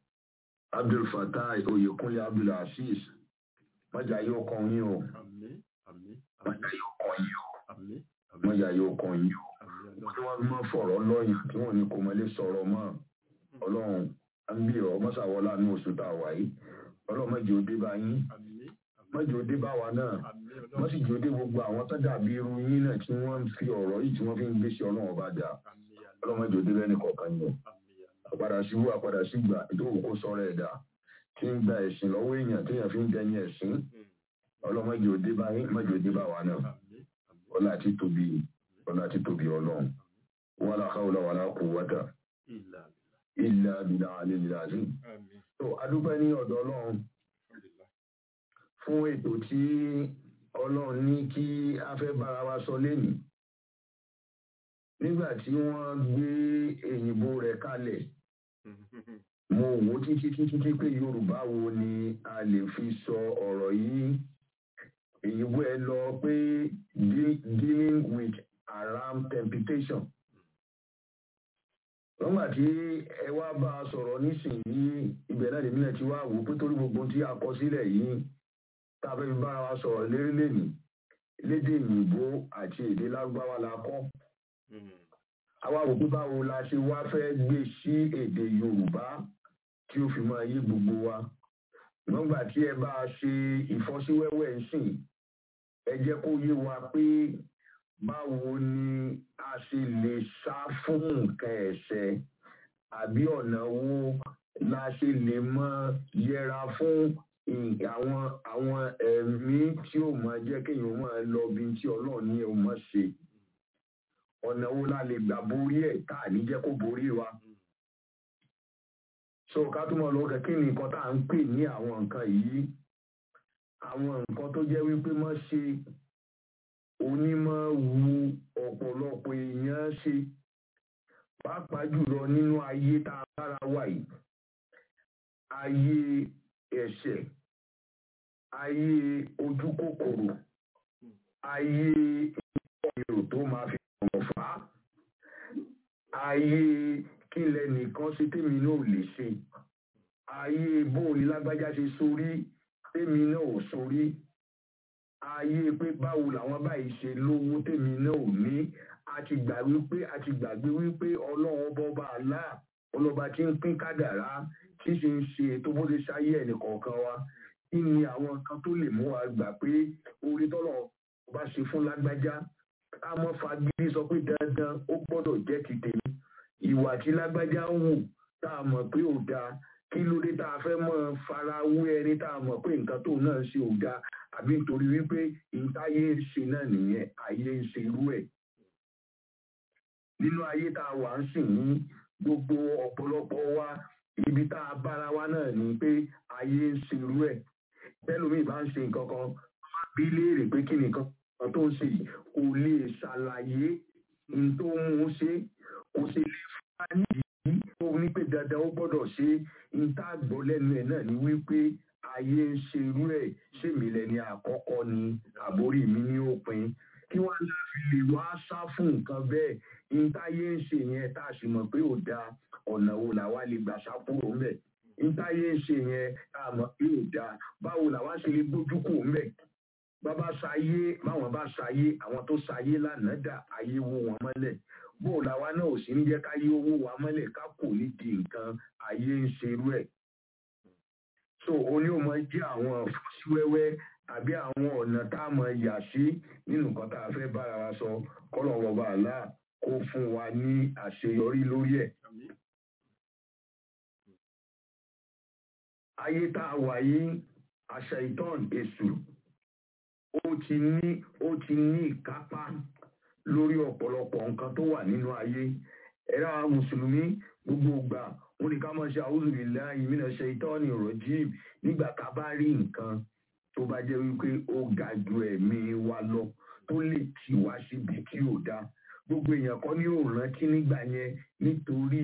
Abdul Fatai Oyekunle Abdul Aziz mọ́jà yóò kàn yín o àmín àmín mọ́jà yóò kàn yín o àmín àmín mọ́jà yóò kàn yín o. àmín tí ọlọ́run wọ́n máa fọ̀rọ̀ lọ́yìn tí wọ́n ní kò mọ́ lè sọ̀rọ̀ mọ́ ọlọ́run à ń bí ọ mọ́sàwọ́lá ní oṣù tá a wà yìí ọlọ́run mọ́jì ó dé bá yín àmín mọ́jì ó dé bá wa náà àmín wọ́n ọlọ́run sì jò dé gbogbo àwọn tó dàbí irú yín náà tí wọ́n ń fi ọ̀rọ̀ yìí tí wọ́n fi ń gbé sí ọlọ́run ọba dà àmín ọlọ́run mọ́jì ó dé bẹ́ẹ̀ ní kọ̀ọ̀kan yìí o àmín àpadà sí wú àpadà sí gbà ìdókòwò kó sọ̀rọ̀ ẹ̀dá tí ń gba ẹ̀sìn lọ́wọ́ èèyàn tí èèyàn fi ń dẹni ẹ̀sìn ọlọ́run mọ́jì ó dé bá yín mọ́jì ó dé bá wa náà àmín àmín ọlá àti tóbi ọlá àti tóbi ọlọ́run wàlá hawla wàlá quwwata ìlà illa billahi alil azim àmín so adúpẹ́ ní ọ̀dọ̀ ọlọ́run alhamdulilayi fún ètò tí ọlọ́run ní kí a fẹ́ bára wa sọ lénìí nígbà tí wọ́n gbé èyìnbó rẹ̀ kalẹ̀ mo wò ó títí títí tí pé yorùbá wo ni a lè fi sọ ọ̀rọ̀ yìí èyìnbó ẹ lọ pé de- dealing with haram temptation nígbà tí ẹ wá bá a sọ̀rọ̀ nísìnyí ibẹ̀ náà lèmi náà ti wá wò ó pé torí gbogbo ohun tí a kọ sílẹ̀ yìí tá a fẹ́ fi bára wa sọ̀rọ̀ lérí lèmi lédè òyìnbó àti èdè lárúbáwá la kọ́ àwa wò pé báwo la ṣe wá fẹ́ gbé sí èdè yorùbá tí ó fi máa yé gbogbo wa nígbà tí ẹ bá a ṣe ìfọ́síwẹ́wẹ́ ń sìn ẹ jẹ́ kó yé wa pé báwo ni a ṣe lè sá fún nǹkan ẹ̀ṣẹ̀ àbí ọ̀nà wo la ṣe lè mọ yẹra fún ì- àwọn àwọn ẹ̀mí tí ó máa jẹ́ kéèyàn máa lọ bí tí ọlọ́run ní ó máa ṣe ọ̀nà wo la lè gbà borí ẹ̀ tá à ní jẹ́ kó borí wa. so ká tó mọ̀ lọ́wọ́ kí ni nǹkan tá à ń pè ní àwọn nǹkan yìí àwọn nǹkan tó jẹ́ wípé mọ́ ṣe onímọ̀ wu ọ̀pọ̀lọpọ̀ èèyàn ṣe pàápàá jùlọ nínú ayé tá a bára wà yìí ayé ẹ̀ṣẹ̀ ayé ojú kòkòrò ayé ìrò tó máa fi ọ̀rọ̀ fà á ayé kí lẹnìkan ṣe tèmi náà ò lè ṣe ayé bóòní lágbájá ṣe sórí tèmi náà ò sórí ayé pé báwo làwọn báyìí ṣe lówó tèmi náà ò ní a ti gbà wípé a ti gbàgbé wípé ọlọ́run bọ́ba àlá ọlọ́ba tí ń pín kádàrá tí ṣe ń ṣe ètò bó ṣe ṣáyé ẹnì kọ̀ọ̀kan wa kí ni àwọn nǹkan tó lè mú wa gbà pé orí tọ́lọ̀ bá ṣe fún lágbájá ká mọ́ fagídí sọ pé dandan ó gbọ́dọ̀ jẹ́ ti tèmi ìwà tí lágbájá ń wù tá a mọ̀ pé ò dáa kí ló dé tá a fẹ́ mọ́ fara wé ẹni tá a mọ̀ pé nǹkan tóun náà ṣe ò dáa àbí nítorí wípé ìtayé ń ṣe náà nìyẹn ayé ń ṣe irú ẹ̀ nínú ayé tá a wà ń sìn ní gbogbo ọ̀pọ̀lọpọ̀ wa ibi tá a bára wa náà ni pé ayé ń ṣe irú ẹ̀ tẹ́lómi bá ń ṣe nǹkan kan bí léèrè pé kí nìkan kan tó ń ṣe yìí kò lè ṣàlàyé n tó mú un ṣe kò sì lè fún wa nídìí tó ní pé dandan ó gbọ́dọ̀ ṣe ń tá gbọ́ lẹ́nu ẹ̀ náà ni wípé ayé ń ṣe irú ẹ̀ ṣèmi lẹ́ni àkọ́kọ́ ni àbórí mi ní òpin kí wọ́n lè fi lè wá sá fún nǹkan bẹ́ẹ̀ ń táyé ń ṣe yẹn tá a sì mọ̀ pé ò dáa ọ̀nà wo làwa lè gbà sá kúrò ńbẹ̀ ń táyé ń ṣe yẹn tá a mọ̀ pé ò dáa báwo làwa ṣe lè gbójú kúrò ńbẹ̀ bàbá ṣayé báwọn bá ṣayé àwọn tó ṣayé lánàá dà ayé wó wọn mọ́lẹ̀ bó làwa náà ò sí ń jẹ́ káyé owó wa mọ́lẹ̀ ká kò ní di nǹkan ayé ń ṣerú ẹ̀ so oní ò mọ jẹ́ àwọn fọ́síwẹ́wẹ́ àbí àwọn ọ̀nà tá a mọ̀ yà sí nínú nǹkan tá a fẹ́ bára wa sọ kọ́lọ̀ bàbá àlá kó fún wa ní àṣeyọrí lórí ẹ̀. Àmín. ayé tá a wà yìí àṣà ìtàn èṣù ó ti ní ó ti ní ìkápá lórí ọ̀pọ̀lọpọ̀ nǹkan tó wà nínú ayé ẹ̀rọ àwọn mùsùlùmí gbogbo ìgbà wọn ni ká máa ṣe àwùjọ ìlà ìmìnà ṣe ìtọ́ni rọ̀jìm nígbà tá a bá rí nǹkan tó bá jẹ́ wípé ó ga ju ẹ̀mí wa lọ tó lè tì wá síbi tí ò dáa gbogbo èèyàn kọ́ ní òòrùn kí nígbà yẹn nítorí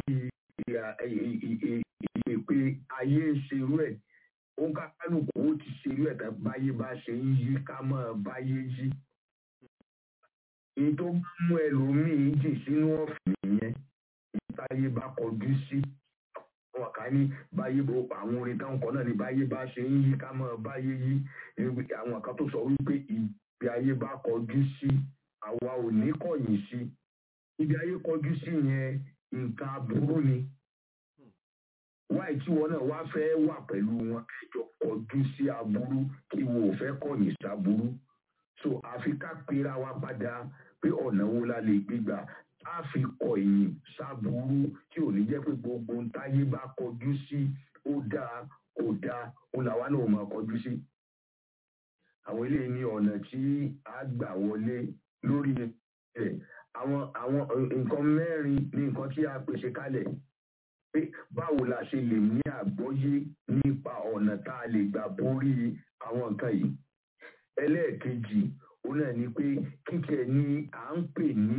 ìpè ayé ń ṣerú ẹ̀ ó ń kálukú ó ti ṣerú ẹ̀ tán báyé bá ṣe ń yí ká máa báyé yí èyí tó bá mú ẹlòmíín jì sínú ọ̀fìn yẹn ìtayé bá kọjú sí àwọn kan ní báyé bó àwọn orin táwọn kan náà ní báyé bá ṣe ń yí ká máa báyé yí àwọn kan tó sọ wípé ìgbé ayé bá kọjú sí àwa ò ní kọ̀yìn sí ibi ayé kọjú sí yẹn nǹkan aburú ni wáyé tí wọn náà wá fẹ́ wà pẹ̀lú wọn ẹjọ́ kọjú sí aburú kí wọn ò fẹ́ kọ̀yìn sáburú so àfi ká pera wa padà pé ọ̀nà wo la lè gbégbà á fi kọ̀yìn sáburú tí ò ní jẹ́ pé gbogbo ń táyé bá kọjú sí ó dáa kò dáa ó làwa náà máa kọjú sí àwọn eléyìí ní ọ̀nà tí a gbà wọlé lórí rẹ̀ àwọn àwọn nǹkan mẹ́rin ní nǹkan tí a pèsè kalẹ̀ pé báwo la ṣe lè ní àgbọ́yé nípa ọ̀nà tá a lè gbà borí àwọn nǹkan yìí ẹlẹ́ẹ̀kejì òun náà ni pé kíkẹ́ ni à ń pè ní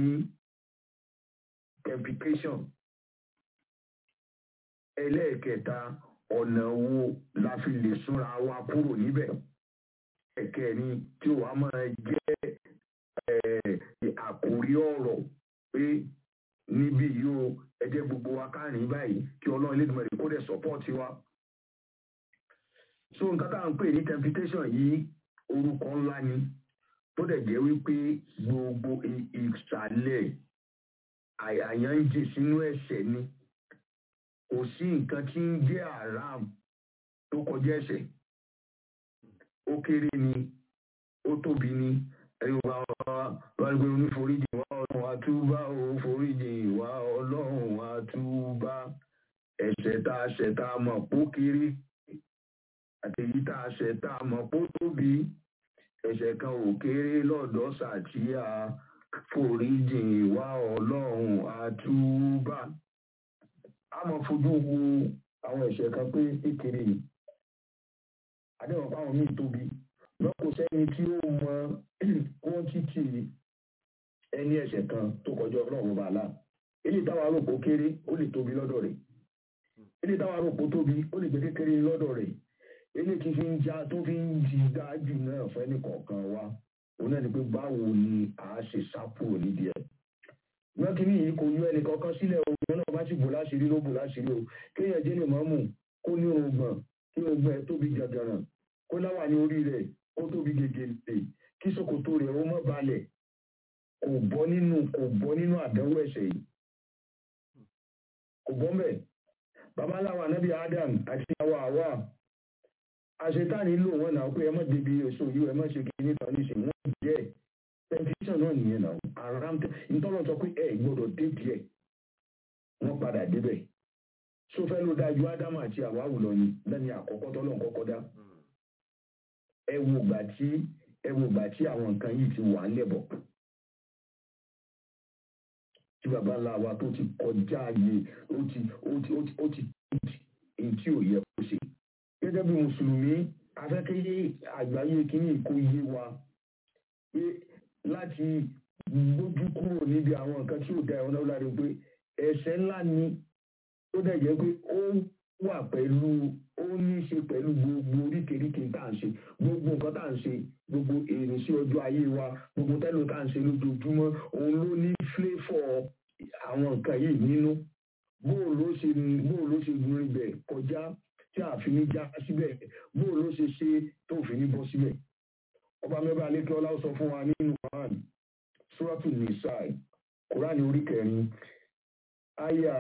temptation ẹlẹ́ẹ̀kẹta ọ̀nà wo la fi lè súnra wa kúrò níbẹ̀ ẹ̀kẹrin tí wàá máa jẹ́ àkórí ọ̀rọ̀ pé níbí yìí o ẹ jẹ́ gbogbo wa kárìn báyìí kí ọlọ́run lè dùnmọ̀ kó dẹ̀ sọ́pọ́ọ̀tì wa. so nǹkan tá à ń pè ní temptation yìí orúkọ ńlá ni tó dẹ̀ jẹ́ wípé gbogbo ìsàlẹ̀ àyàn ń jì sínú ẹ̀ṣẹ̀ ni kò sí nǹkan tí ń jẹ́ haram tó kọjá ẹ̀ṣẹ̀ ó kéré ni ó tóbi ni ẹ̀yin wa wá gbé oníforíjì wá ọlọ́run àtúbá ò foríjì wá ọlọ́run àtúbá ẹ̀ṣẹ̀ tá a ṣẹ̀ tá a mọ̀ pó kéré àtẹ̀yí tá a ṣẹ̀ tá a mọ̀ pó tóbi ẹ̀ṣẹ̀ kan ò kéré lọ́dọ̀ sàtíyà foríjì wá ọlọ́run àtúbá a mọ̀ fojú wo àwọn ẹ̀ṣẹ̀ kan pé kékeré yìí àdéhùn fáwọn míì tóbi lọ́kọ̀ sẹ́ni tí ó mọ kọ́ńtítì ẹni ẹ̀ṣẹ̀ kan tó kọjá ọlọ́run bàálà eléyìí táwa rò pó kéré ó lè tóbi lọ́dọ̀ rẹ̀ eléyìí táwa rò pó tóbi ó lè gbé kékeré lọ́dọ̀ rẹ̀ eléyìí tí fi ń já tó fi ń jí dájú náà fẹ́ni kọ̀ọ̀kan wa òun náà ni pé báwo ni a ṣe sápò nídìí ẹ̀ wọ́n kí ní yìí kò yọ ẹnì kankan sílẹ̀ òun náà bá sì bò láṣìírí ló bò láṣìírí o kéèyàn jẹ́ lè mọ́mù kó ní orùngbọ̀n kí orùngbọ̀n ẹ̀ tóbi gàgàràn kó láwà ní orí rẹ̀ ó tóbi gègèlè kí ṣòkòtò rẹ̀ ó mọ́ balẹ̀ kò bọ́ nínú kò bọ́ nínú àdánwò ẹ̀ṣẹ̀ yìí kò bọ́ mẹ́ babaláwa anábì Adam àti àwa àwa àṣetáni lò wọ́n náà pé ẹ má débi èso yìí ẹ má ṣe kí níta níṣẹ́ wọ́n jẹ́ tẹlifíṣàn náà nìyẹn náà aram ntọ́lọ́ sọ pé ẹ gbọ́dọ̀ dé díẹ̀ wọ́n padà débẹ̀ sófẹ́ ló dájú ádámù àti àwa àwùlọ ni lẹ́ni àkọ́kọ́ tọ́lọ́ kọ́kọ́ dá ẹ wo gbà tí ẹ wo gbà tí àwọn nǹkan yìí ti wà lẹ́bọ̀ tí baba ńlá wa tó ti kọjá ayé ó ti ó ti ó ti ó ti èyí tí ò yẹ kó ṣe gẹ́gẹ́ bí mùsùlùmí afẹ́kẹ́yẹ àgbáyé kínní kó yé wa pé láti gbójú kúrò níbi àwọn nǹkan tí ò da ẹ̀wọ̀n náà láre pé ẹ̀ṣẹ̀ ńlá ni ó dẹ̀ jẹ́ pé ó wà pẹ̀lú ó ní í ṣe pẹ̀lú gbogbo oríkèéríkèé tá à ń ṣe gbogbo nǹkan tá à ń ṣe gbogbo èrè sí ọjọ́ ayé wa gbogbo tẹ́lẹ̀ tá à ń ṣe lójoojúmọ́ òun ló ní flavor àwọn nǹkan yìí nínú bóò ló ṣe bóò ló ṣe gun ibẹ̀ kọjá tí a fi ní já síbẹ̀ bóò ló ṣe ṣe tó fi ní bọ́ síbẹ̀ ọba mẹ́bàá lẹ́kẹ́ ọlá sọ fún wa nínú Quran suratu nisai Quran orí kẹrin àyà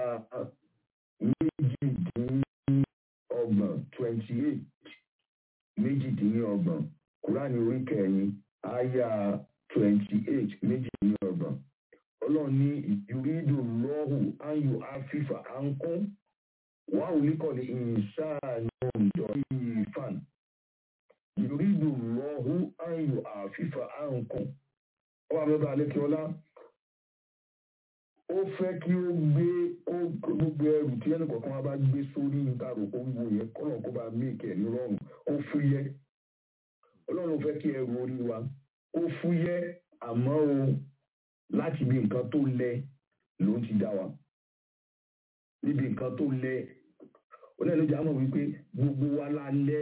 méjìdínlọ́gbọ̀n twenty eight méjìdínlọ́gbọ̀n Quran orí kẹrin àyà twenty eight méjìdínlọ́gbọ̀n ọlọ́run ní ìrídò lọ́hù áyù áfífà áńkún wà ó líkọ̀lì ìsáàánú ìjọ ìfàn ìrídò lọ́hù áyù áfífà áńkún ọba mẹ́bàá alẹ́kíọ́lá ó fẹ́ kí ó gbé ó gbogbo ẹrù tí ẹnì kọ̀ọ̀kan wa bá gbé sórí níta àròkọ wíwo yẹn kọ́nà kó bá méèkì ní rọrùn ó fúyẹ́ ọlọ́run fẹ́ kí ẹrù orí wa ó fúyẹ́ àmọ́ o láti ibi nǹkan tó lẹ ló ti dá wa níbi nǹkan tó lẹ onílẹ̀lójà mọ̀ wípé gbogbo wa la lẹ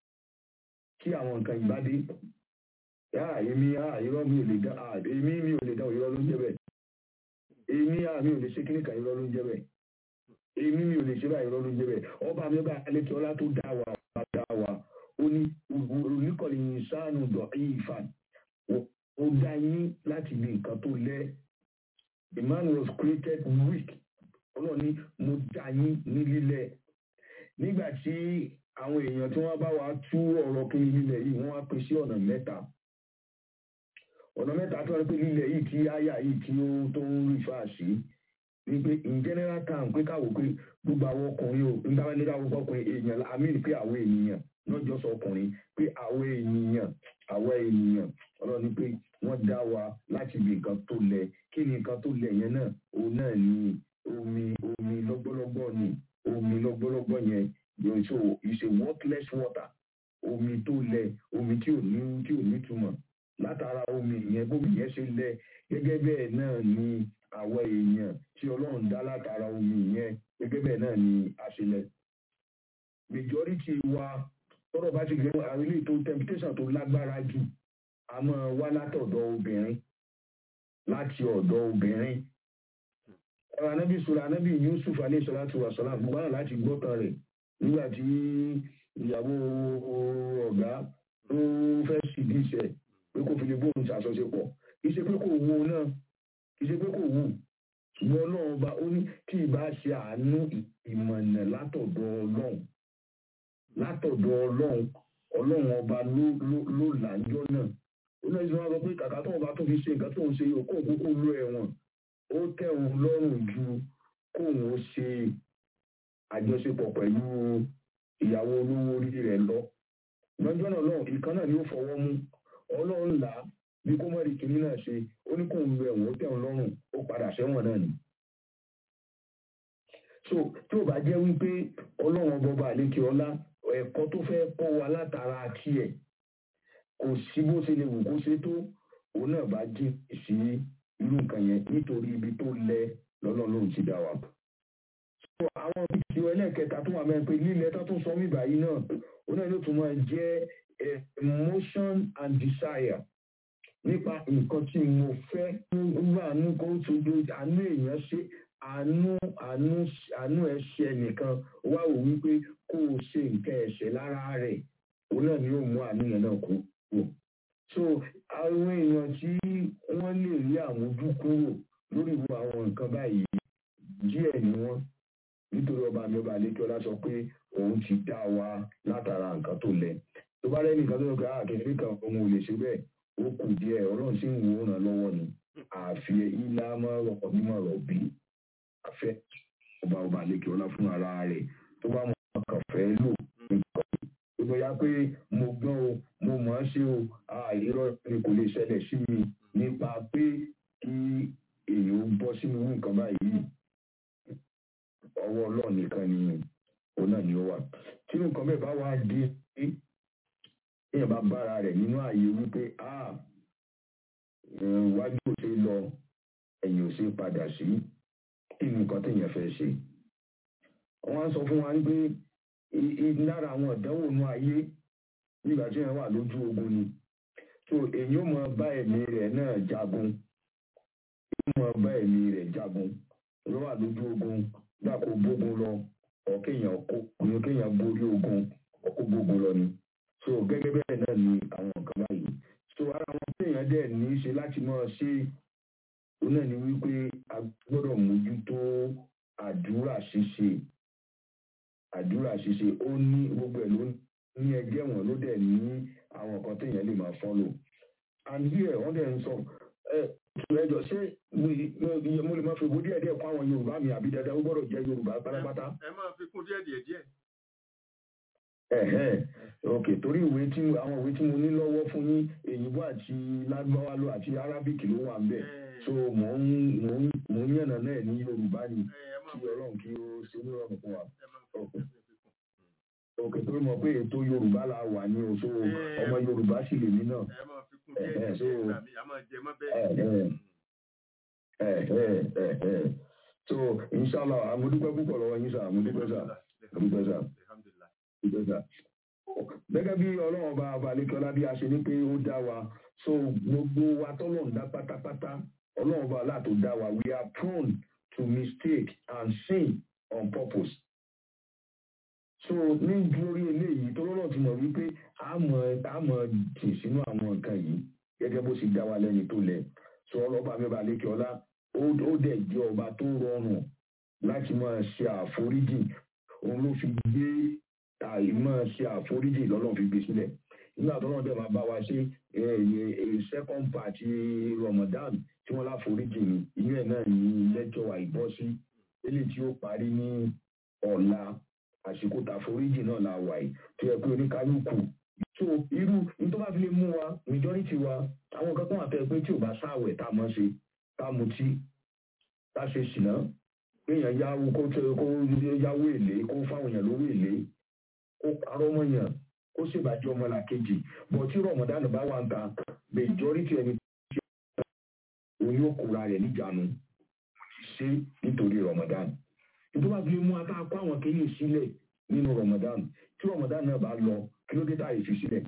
kí àwọn nǹkan ìbádé yá èmi á irọ́ mi ò lè dá èmi mi ò lè dá irọ́ ló ń jẹ́ bẹ́ẹ̀ èmi á mi ò lè ṣe kíní kan irọ́ ló ń jẹ́ bẹ́ẹ̀ èmi mi ò lè ṣe báyìí irọ́ ló ń jẹ́ bẹ́ẹ̀ ọba mi bá alẹ́ tí ọlá tó dá wa bá dá wa ó ní oníkọ̀lì ìsánù dọ̀ ìfàn ó dá yín láti ibi nǹkan tó lẹ́ the man was created weak ọlọ́run ní mo dá yín ní lílẹ̀ nígbà tí àwọn èèyàn tí wọ́n bá wa tú ọ̀rọ̀ kiri lílẹ̀ yìí wọ́n wá pín sí ọ̀nà mẹ́ta ọ̀nà mẹ́ta tó wá pé lílẹ̀ yìí tí àyà yìí tí ó tó ń rí fà sí ni pé in general term pé káwọ́ pé gbogbo àwọn ọkùnrin o nígbà wọn ní káwọ́ ọkùnrin èèyàn àmì pé àwọn ènìyàn not just ọkùnrin pé àwọn ènìyàn àwọn ènìyàn ọlọ́run ní pé wọ́n dá wa láti ibi nǹkan tó lẹ kí ni nǹkan tó lẹ yẹn náà òun náà ní omi omi lọ́gbọ́lọ́gbọ́ ni omi lọ́gbọ́lọ́gbọ́ yẹn yóò so ìṣe worthless water omi tó lẹ omi tí ò ní tí ò ní túmọ̀ látara omi yẹn bómi yẹn ṣe lẹ gẹ́gẹ́ bẹ́ẹ̀ náà ni àwọn èèyàn tí ọlọ́run dá látara omi yẹn gẹ́gẹ́ bẹ́ẹ̀ náà ni àṣelẹ̀ majority wa tọ́rọ̀ bá ti gbé àwọn ilé tó temptation tó lágbára jù a máa wá látọ̀dọ̀ obìnrin láti ọ̀dọ̀ obìnrin ọ̀rọ̀ anábì sọ̀rọ̀ anábì Yusuf alẹ́ sọ̀rọ̀ àti wàsọ̀lá gbogbo àwọn láti gbọ́tàn rẹ̀ nígbà tí ìyàwó ọ̀gá tó fẹ́ sì dí iṣẹ́ pé kò fi lè bóun ṣàṣọṣepọ̀ kì í ṣe pé kò wù ú náà kì í ṣe pé kò wù ṣùgbọ́n ọlọ́run bá ó ní kí ìbá ṣe àánú ìmọ̀nà látọ̀dọ̀ ọlọ́run látọ̀dọ̀ ọlọ́run ọlọ́run ọba ló ló ló làájọ́ náà ó náà ìṣúná sọ pé kàkà tó ọba tó fi ṣe nǹkan tó ń ṣe yìí kóun kókó ló ẹ̀wọ̀n ó tẹ̀wọ̀n lọ́rùn ju kóun ó ṣe àjọṣepọ̀ pẹ̀lú ìyàwó olówó orí rẹ̀ lọ lọ́jọ́ náà lọ́run ìkan náà ni ó fọwọ́ mú ọlọ́run là á bí kó mọ̀ rí kinní náà ṣe ó ní kóun lo ẹ̀wọ̀n ó tẹ̀wọ̀n lọ́rùn ó padà sẹ́wọ̀n náà ni so tí ò bá jẹ́ wípé ọlọ́run ọba àlékè ọlá ẹ̀kọ́ tó fẹ́ kọ́ wa látara tiẹ̀ kò sí bó ṣe lè wù kó ṣe tó òun náà bá jí sí irú nǹkan yẹn nítorí ibi tó lẹ lọ́lọ́run ti dá wa. so àwọn ìdíje ẹlẹ́ẹ̀kẹta tó wà mẹ́rin pé lílẹ̀ tó tún sọ mí báyìí náà òun náà ló tún máa jẹ́ emotion and desire nípa nǹkan tí mo fẹ́ nígbà àánú kó tó do àánú èèyàn ṣe àánú àánú àánú ẹ̀ṣẹ̀ nìkan wá wò wípé kó o ṣe nǹkan ẹ̀ṣẹ̀ lára rẹ̀ òun náà ni yóò mú àánú yẹn náà kú kú. so àwọn èèyàn tí wọ́n lè rí àmójú kúrò lórí ìwọ àwọn nǹkan báyìí díẹ̀ ni wọ́n nítorí ọba mi ọba àlékíọ́lá sọ pé òun ti dá wa látara nǹkan tó lẹ tó bá rẹ́ni nǹkan tó lọ pé àkẹ́kẹ́ kan òun ò lè ṣe bẹ́ẹ̀ ó kù díẹ̀ ọlọ́run sì ń wò ó ràn lọ́wọ́ ni àfi ilá máa rọ̀ mímọ̀ rọ̀ bí afẹ́ ọba ọba àlekè ọlá fún ara rẹ̀ tó bá mọ̀ kàn fẹ́ lò nǹkan tó bóyá pé mo gbọ́n o mo mọ̀ ọ́n ṣe o àìrọ́ ni kò lè ṣẹlẹ̀ sí mi nípa pé kí èèyàn bọ́ sínú nǹkan báyìí ọwọ́ ọlọ́run nìkan ni òun náà ni ó wà tí nǹkan bẹ́ẹ̀ bá wá dé èèyàn bá bára rẹ̀ nínú ààyè wípé wájú ò ṣe lọ ẹ̀yìn ò ṣe padà sí kí ni nǹkan téèyàn fẹ́ ṣe wọ́n á sọ fún wa pé i- i- lára àwọn ìdánwò inú ayé nígbà tí wọ́n wà lójú ogun ni so èyí ó mọ bá ẹ̀mí rẹ̀ náà jagun ó mọ bá ẹ̀mí rẹ̀ jagun ló wà lójú ogun dákò bógun lọ ọ̀kéèyàn kó kéèyàn borí ogun ọkọ̀ bógun lọ ni so gẹ́gẹ́ bẹ́ẹ̀ náà ni àwọn nǹkan báyìí so ara àwọn téèyàn dẹ̀ ní í ṣe láti máa ṣe òun náà ni wípé a gbọ́dọ̀ mójútó àdúrà ṣíṣe àdúrà ṣíṣe ó ní gbogbo ẹ̀ ló ní ẹgbẹ́ wọn ló dẹ̀ ní àwọn nǹkan téèyàn lè máa follow and here wọ́n dẹ̀ ń sọ ẹ ẹjọ ṣé mo- mo mo lè máa fi owó díẹ̀ díẹ̀ kọ́ àwọn yorùbá mi àbí dandan ó gbọ́dọ̀ jẹ́ yorùbá pátápátá ẹ máa fi kún díẹ̀ díẹ̀ díẹ̀. ẹ̀hẹ́n ok torí ìwé tí mo- àwọn ìwé tí mo ní lọ́wọ́ fún yín èyìnbó àti lágbáwá ló àti arabic ló wà ń bẹ̀ so mò ń mò ń mò ń yànnà náà ní yorùbá ni ẹ máa kí ọlọ́run kí ó ṣe ní ọ̀rùn fún wa ẹ máa fi ok fi kún. ok torí mo pé ètò yorùbá la wà ní o so Eh. ọmọ yorùbá sì lèmi náà ẹ máa fi kún díẹ̀ díẹ̀ so- díẹ̀ gbà mí a máa jẹ mọ́ bẹ́ẹ̀. ẹ̀hẹ́n ẹ̀hẹ́n ẹ̀hẹ́n so inshallah àmúdúpẹ́ púpọ̀ lọ́wọ́ yín sà àmúdúpẹ́ sà àmúdúpẹ́ sà Alhamdulillah. ìgbésà. gẹ́gẹ́ bí ọlọ́run ọba abalẹ́kọ́lá bí a ṣe ní pé ó dá wa so gbogbo wa tọ́lọ́run dá pátápátá ọlọ́run ọba aláàtò dá wa we are prone to mistake and sin on purpose. so ní lórí eléyìí tó lọ́nà ti mọ̀ wípé a mọ̀ a mọ̀ tì sínú àwọn nǹkan yìí gẹ́gẹ́ bó ṣe dá wa lẹ́ni tó lẹ̀ so ọlọ́ba mi balẹ́kọ́lá ó ó dẹ̀ jẹ́ ọba tó rọrùn láti máa ṣe àforíjì òun ló fi gbé àìmọ̀ ṣe àforíjì lọ́lọ́run fi gbé sílẹ̀ nígbà tó náà dẹ̀ máa bá wa ṣe eh, eh, second part Ramadan tí wọ́n láforíjì ni inú ẹ̀ náà ní lẹ́jọ́ àìbọ́sí eléyìí tí ó parí ní ọ̀la àsìkò tàforíjì náà la wà yìí tó yẹ pé oníkálukú so irú ní tó bá fi lè mú wa majority wa àwọn kan kan àtẹ pé tí ò bá sáwẹ̀ tá a mọ̀ ṣe tá a mutí tá a ṣe ṣìnà kéèyàn yáwó kó tẹ- kó yáwó èlé kó fáwọn èèyàn lówó èlé kó parọ́ mọ́yàn kó ṣèbàjẹ́ ọmọlàkejì bọ̀ tí rọ̀mọ̀dánù bá wà ń ta majority ẹni tí òun yóò kóra rẹ̀ níjànú kò ní ṣe nítorí rọ̀mọ̀dánù nítorí wàá fi mú ata kó àwọn kéèyàn sílẹ̀ nínú rọ̀mọ̀dánù tí rọ̀mọ̀dánù náà bá lọ kí ló dé tá a lè fi sílẹ̀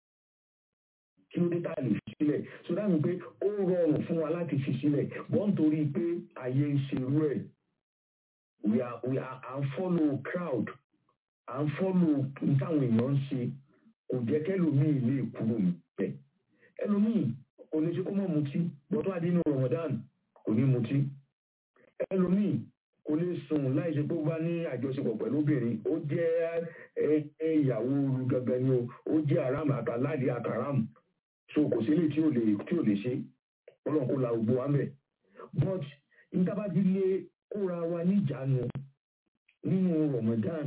kí ló dé tá a lè fi sílẹ̀ so dáhùn pé ó rọrùn fún wa láti fi sílẹ̀ bọ́n nítorí pé ayé ń ṣerú ẹ̀ we are we are à ń follow crowd à ń follow táwọn èèyàn ń ṣe kò jẹ́ kẹ́lòmíì lè kúrò níbẹ̀ ẹlòmíì kò lè ṣe kó mọ̀ mutí bọ́tọ́ adínú Ramadan kò ní mutí ẹlòmíì kò lè sùn láì ṣe pé ó bá ní àjọṣepọ̀ pẹ̀lú obìnrin ó jẹ́ ẹ- ẹ- ìyàwó oru gangan ni o ó jẹ́ aram àtàládì àtàram so kò sí lè tí ò lè tí ò lè ṣe ọlọ́run kó la gbogbo wa mẹ́ but níta bá ti lè kóra wa níjàánu nínú Ramadan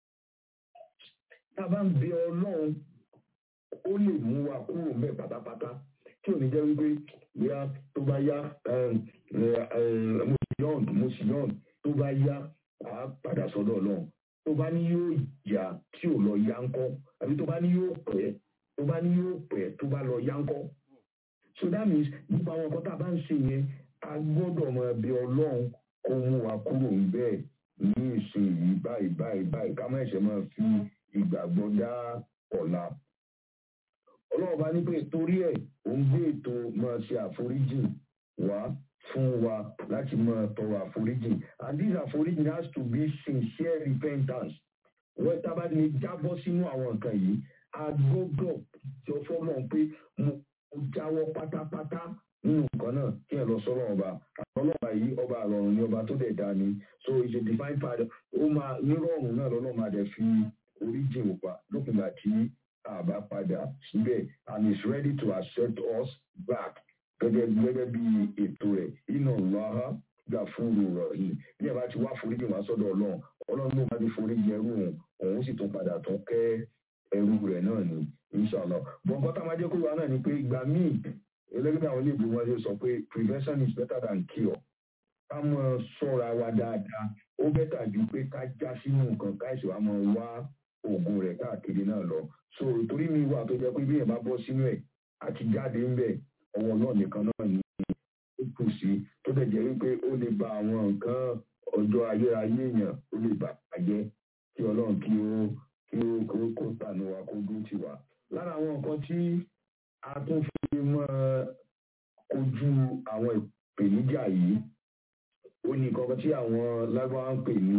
tá a bá ń bẹ ọlọ́run ó lè mú wa kúrò mẹ́ pátápátá tí ò ní jẹ́ wípé bóyá tó bá yá mo sì yọ̀n mo sì yọ̀n tó bá yá à á padà sọ́dọ̀ ọlọ́run tó bá ní yóò yá tí ò lọ yá ńkọ́ àbí tó bá ní yóò pẹ́ tó bá ní yóò pẹ́ tó bá lọ yá ńkọ́ so that means gbogbo àwọn nǹkan tá a bá ń ṣe yẹn a gbọ́dọ̀ máa bẹ ọlọ́run kó mú wa kúrò ń bẹ́ẹ̀ ní ìsìn yìí báyìí báyìí báyìí ká má ṣe máa fi ìgbàgbọ́ dá ọ̀la. ọlọ́run bá ní pé torí ẹ̀ ó ń gbé ètò máa ṣe àforíjì wá fún wa láti máa tọrọ àforíjì and this àforíjì has to be sincere repentance wọ́n tá a bá ní jábọ́ sínú àwọn nǹkan yìí a gbọ́dọ̀ jọ fọ́lọ́run pé mo mo jáwọ́ pátápátá nínú nǹkan náà kí ẹ lọ sọ́rọ̀ ọba ọlọ́ba yìí ọba àrọ̀rùn ni ọba tó dẹ̀ dá ni so it's a divine father ó máa nírọ̀rùn náà lọ́nà máa dẹ̀ fi oríjì òpa lókùngbà tí a bá padà síbẹ̀ and is ready to accept us back gẹ́gẹ́ gẹ́gẹ́ bí ètò rẹ̀ iná lọ́ha gbà fúru rọ̀ yìí bí ẹ bá ti wá foríjì wá sọ́dọ̀ ọlọ́run ọlọ́run ló máa ti foríjì ẹrú òun òun sì tún padà tún kẹ́ ẹrú rẹ̀ náà ni inshallah bọ̀ǹkọ́ tá a máa jẹ́ kó wá náà ni pé ìgbà míì ẹlẹ́gbẹ̀ẹ́ àwọn iléèbó wọn ṣe sọ pé prevention is better than cure ká mọ ṣọ́ra wa dáadáa ó bẹ́tà ju pé ká já sínú nǹkan káìsì wa mọ wá oògùn rẹ̀ káàkiri náà lọ so torí mi wà tó jẹ́ pé bí èèyàn bá bọ́ sínú ẹ̀ àti jáde ń bẹ̀ ọwọ́ náà nìkan náà ni ó kù sí tó dẹ̀ jẹ́ wípé ó lè ba àwọn nǹkan ọjọ́ ayérayé èèyàn ó lè bàjẹ́ kí ọlọ́run kí ó kí ó kó kó tànú wa kó dúró tì wá. lára àwọn nǹkan tí a tún fi mọ́ kojú àwọn ìpèníjà yìí ó ní nǹkan tí àwọn lágbára ń pè ní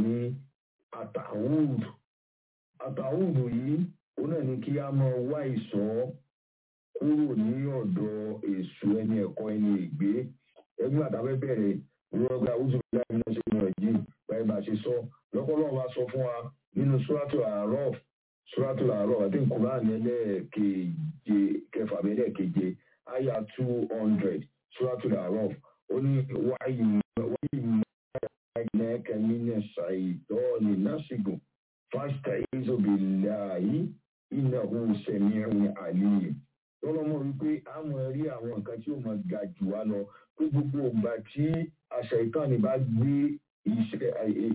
àtàwùd àtàwùd yìí ó náà ní kí a máa wá ìṣọ́ kúrò ní ọ̀dọ̀ èṣù ẹni ẹ̀kọ́ ẹni ègbé ẹgbẹ́ àtàwẹ́ bẹ̀rẹ̀ rọ́gbà oṣù láì ní ṣe ní ọ̀jì báyìí bá ṣe sọ lọ́pọ̀lọpọ̀ bá sọ fún wa nínú suratul àárọ̀ suratul àárọ̀ àti nkùnrin ẹlẹ́ẹ̀keje kẹfà ẹlẹ́ẹ̀keje àyà two hundred suratul àárọ̀ ó ní wáyé wáyé ẹ̀ẹ́kẹ́ nínú ṣàìtọ́ọ̀nì násìgùn fásitì ìzòbìláyé ìnáwó sẹ̀míẹ̀rún àlìyé lọ́lọ́mọ wípé a mọ̀ rí àwọn nǹkan tí ó mọ̀ ga jù wá lọ pé gbogbo ìgbà tí àṣà ìkànnì bá gbé iṣẹ́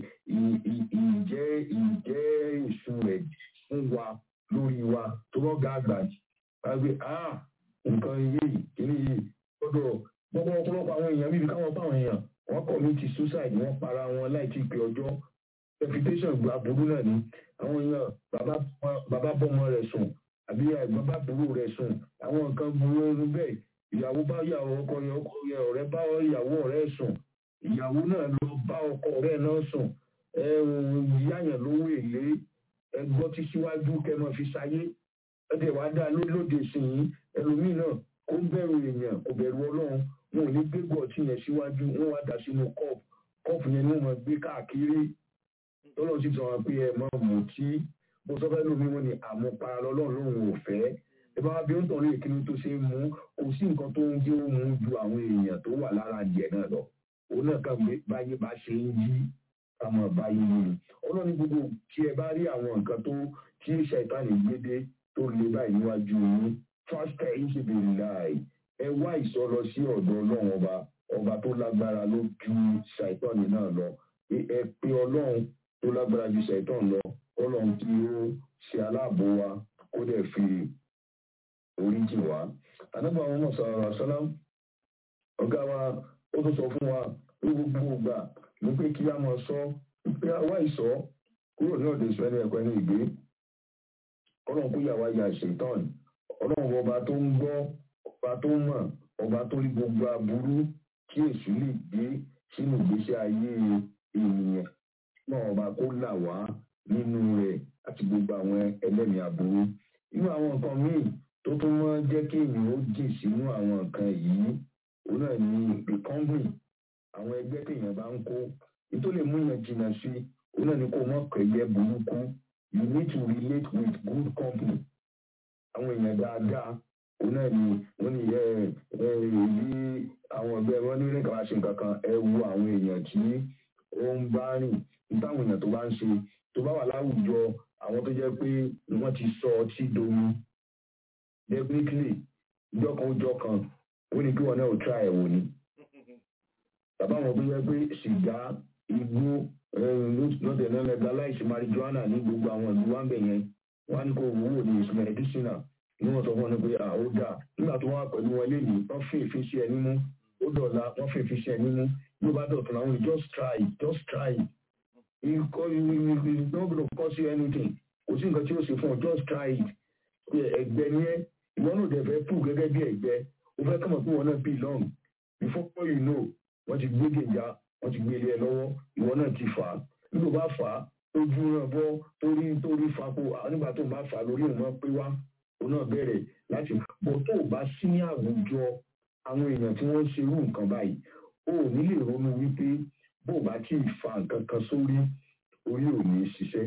ìjẹ́ ìjẹ́ èṣù rẹ̀ fún wa lórí wa tó wọ́n ga àgbà wípé ah nǹkan yìí kìíní yìí gbọ́dọ̀ gbogbo ọ̀pọ̀lọpọ̀ àwọn èèyàn bíbi káwọn báwọn èèyàn wọ́n kọ̀ ní ti suicide wọ́n para wọn láì tí ì pé ọjọ́ reputation gba burú náà ni àwọn èèyàn bàbá bọ́mọ rẹ̀ sùn àbí ẹ̀gbọ́n bá burú rẹ̀ sùn àwọn nǹkan burú ẹnu bẹ́ẹ̀ ìyàwó bá yàwó ọkọ yẹn ọkọ yẹn ọ̀rẹ́ bá ìyàwó ọ̀rẹ́ sùn ìyàwó náà lọ bá ọkọ ọ̀rẹ́ náà sùn ẹ yáyàn lówó èlé ẹgbọ́ tí síwájú kẹmọ fi sáyé ẹdẹ wàá dá lóde sìn yín ẹlòmíì náà ó bẹ̀rù èèyàn kò bẹ̀rù ọlọ́run wọn ò ní gbégbọ́ ọtí yẹn síwájú wọn wá dà sínú kọ́ọ̀pù kọ́ọ̀pù yẹn ni wọ́n máa gbé káàkiri tọ́lọ́ sì sọ wọn pé ẹ máa mú tí mo sọ fẹ́ lómi wọn ni àmupara lọ́lọ́run lòun ò fẹ́ ẹ bá bí ó ń tọ̀lé ìkíni tó ṣe ń mú kò sí nǹkan tó ń jẹ́ ó mú ju àwọn èèyàn tó wà lára adìẹ náà lọ òun náà kàn pé báyé bá ṣe ń yí àmọ́ báyé yí ni ọlọ́ni gbogbo tí ẹ bá rí àwọn nǹkan tó tí ṣàìtánì gbédé tó lè báyìí níwájú yín fásitì ẹ̀yìn ṣe bèrè láàyè ẹ wá ìsọ lọ sí ọ̀dọ̀ ọlọ́run ọba ọba tó lágbára ló ju ṣàìtánì náà lọ ẹ pé ọlọ́run tó lágbára ju ṣàìtánì lọ ọlọ́run tí ó ṣe aláàbò wa kó dẹ̀ fi oríjì wá. Ànábì àwọn ọmọ sọ̀rọ̀ àṣálá ọ̀gá wa ó tún sọ fún wa ní gbogbo ìgbà ní pé kí a máa sọ pé àwa ìsọ kúrò ní ọ̀dọ̀ ìsọ ẹni ẹ̀kọ́ ẹni ìgbé. Ọlọ́run kó yà wá ya ṣètọ́n. Ọlọ́run ọba tó ń gbọ́ ọba tó ń mọ̀ ọba tó rí gbogbo aburú kí èṣù lè gbé sínú ìgbésí ayé ènìyàn náà ọba kó là wá nínú rẹ̀ àti gbogbo àwọn ẹlẹ́mìí aburú. Inú àwọn nǹkan míì tó tún mọ́ jẹ́ kí èèyàn ó jìn sínú àwọn nǹkan yìí òun náà ní recovery àwọn ẹgbẹ́ téèyàn bá ń kó nítorí mú yẹn jìnnà sí òun náà ní kó mọ̀ kẹ́gbẹ́ burúkú you need to relate with good company àwọn èèyàn dáadáa òun náà ní wọ́n ní ẹ ẹ èyí àwọn ọ̀gbẹ́ wọn ní nígbà wá ṣe nǹkan kan ẹ wo àwọn èèyàn tí ó ń bá rìn nítawọn èèyàn tó bá ń ṣe tó bá wà láwùjọ àwọn tó jẹ́ pé wọ́n ti sọ ọtí domi definitely ìjọ kan ó jọ kan ó ní kí wọn náà ò try ẹ̀ wò ni bàbá wọn tó yẹ pé sìgá igbó lọ́tẹ̀ náà legalize marijuana ní gbogbo àwọn ìlú wa ń bẹ̀ yẹn wọ́n á ní kó wúwo ní ìsúná medicinal ní wọ́n sọ fún wọn pé à ó dà nígbà tó wà pẹ̀lú wọn léyìí wọ́n fi èéfín sí ẹ nímú ó dọ̀la wọ́n fi èéfín sí ẹ nímú bí ó bá dọ̀tún àwọn just try it just try it it's not going to cost you anything kò sí nǹkan tí ó ṣe fún ọ just try it ẹgbẹ́ ni ẹ ìwọ náà dẹ̀ fẹ́ pù gẹ́gẹ́ bí ẹgbẹ́ o fẹ́ kọ́mọ̀ pé wọn náà belong before you know wọ́n ti gbé gèjà wọ́n ti gbé ilé ẹ lọ́wọ́ ìwọ náà ti fà á nígbà bá fà á ojú náà bọ́ torí torí fapò nígbà tó bá fà á lórí òun máa pé wá òun náà bẹ̀rẹ̀ láti bọ̀ tó o bá sí ní àwùjọ àwọn èèyàn tí wọ́n ń ṣerú nǹkan báyìí o ò ní lè ronú wípé bó o bá tí ì fa nǹkan kan sórí orí ò ní ṣiṣẹ́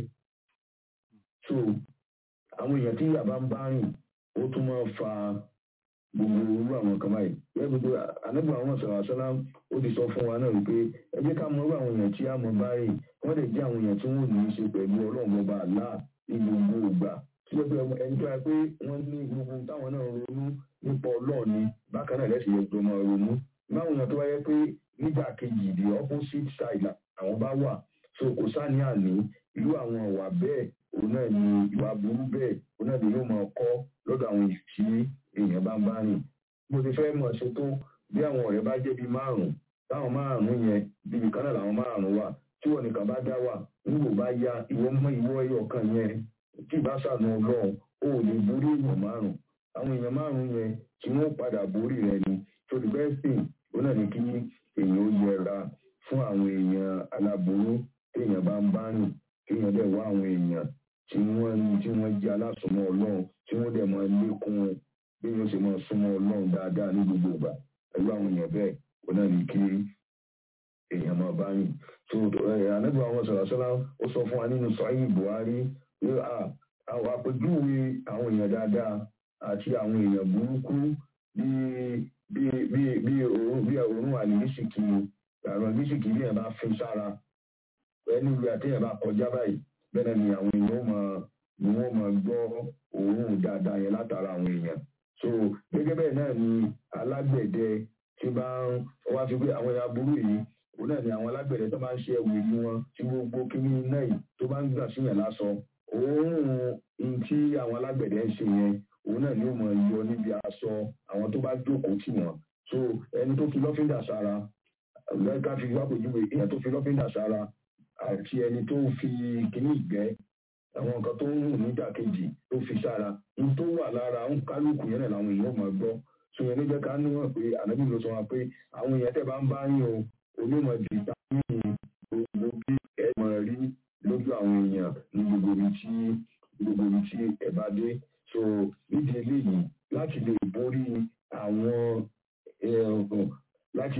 so àwọn èèyàn tí yàrá ń bá rìn ó tún máa fa gbogbo irú àwọn kan báyìí bẹ́ẹ̀ gbogbo ànágbà àwọn sọ̀rọ̀ àṣọlá ó ti sọ fún wa náà wípé ẹ jẹ́ ká mọ irú àwọn èèyàn tí a mọ̀ bá rìn wọ́n lè jẹ́ àwọn èèyàn tí wọ́n ní í ṣe pẹ̀lú ọlọ́run ọba àlá ní gbogbo ìgbà tí wọ́n pe ẹni tó yẹ pé wọ́n ní gbogbo táwọn náà ronú nípa ọlọ́run ni bákan náà lẹ́sìn yẹn tó máa ronú báwọn èèyàn tó wáyé pé nígbà kejì the opposite side àwọn bá wà so kò sáni àní irú àwọn ìwà bẹ́ẹ̀ òun náà ni ìwà burú bẹ́ẹ̀ òun náà ni yóò máa kọ́ lọ́dọ̀ àwọn èèyàn tí èèyàn bá ń bá rìn mo ti fẹ́ mọ̀ ṣe tó bí àwọn ọ̀rẹ́ bá jẹ́ bíi márùn-ún táwọn márùn-ún yẹn bíbi kan náà làwọn márùn-ún wà tí nìkan bá dá wà nígbò bá ya ìwọ mọ ìwọ ẹyọ kan yẹn tí ìbá sànù ọlọ́run ó lè borí èèyàn márùn àwọn èèyàn márùn yẹn tí wọ́n padà borí rẹ ni so the best thing ó náà ní kí èèyàn ó yẹra fún àwọn èèyàn aláboró téèyàn bá ń bá rìn kéèyàn dẹ̀ wá àwọn èèyàn tí wọ́n tí wọ́n jẹ́ alásùnmọ́ ọlọ́run tí wọ́n dẹ̀ máa lékún bí wọ́n ṣe máa súnmọ́ ọlọ́run dáadáa ní gbogbo ìgbà pẹ̀lú àwọn èèyàn bẹ́ẹ̀ ó náà ní kí èèyàn máa bá rìn so ànágbà àwọn sọ̀rọ̀sọ́lá ó sọ fún wa nínú sọ́yìn buhari pé àwọn àpèjúwe àwọn èèyàn dáadáa àti àwọn èèyàn burúkú bí bí bí bí òórùn bí òórùn àlìmísìkì àrùn àlìmísìkì bí ẹ̀ bá fi sára ẹni ìwé àtẹ̀yẹ̀ bá kọjá báyìí bẹ́ẹ̀ ni àwọn èèyàn máa ni wọ́n máa gbọ́ òórùn dáadáa yẹn látara àwọn èèyàn so gẹ́gẹ́ bẹ́ẹ̀ náà ni alágbẹ̀dẹ tí bá ń wá fi pé àwọn èèyàn burú yìí òun náà ni àwọn alágbẹ̀dẹ tó máa ń ṣe ẹ̀wù ìlú wọn tí gbogbo kíní iná yìí tó bá ń gbà síyàn lásán òórùn in tí àwọn alágbẹ̀dẹ ń ṣe yẹn òun náà ni ó máa yọ níbi aṣọ àwọn tó bá jókòó tì wọ́n so ẹni tó fi lọ́fíńdà sára lẹ́ka fi wá pèjúwe èèyàn tó fi lọ́fíńdà sára àti ẹni tó fi kíní ìgbẹ́ àwọn nǹkan tó ń rùn nídàkejì tó fi sára ní tó wà lára ń kálukú yẹn náà làwọn èèyàn máa gbọ́ so yẹn ló jẹ́ ká níwọ̀n pé ànábì ló sọ wọn pé àwọn èèyàn tẹ̀ bá ń bá yín o onímọ̀ vitamin gbogbo bí ẹ mọ̀ rí lójú àwọn èèyàn ní gbogbo ibi tí gbogbo ibi tí ẹ bá dé so nídìí eléyìí láti lè borí àwọn láti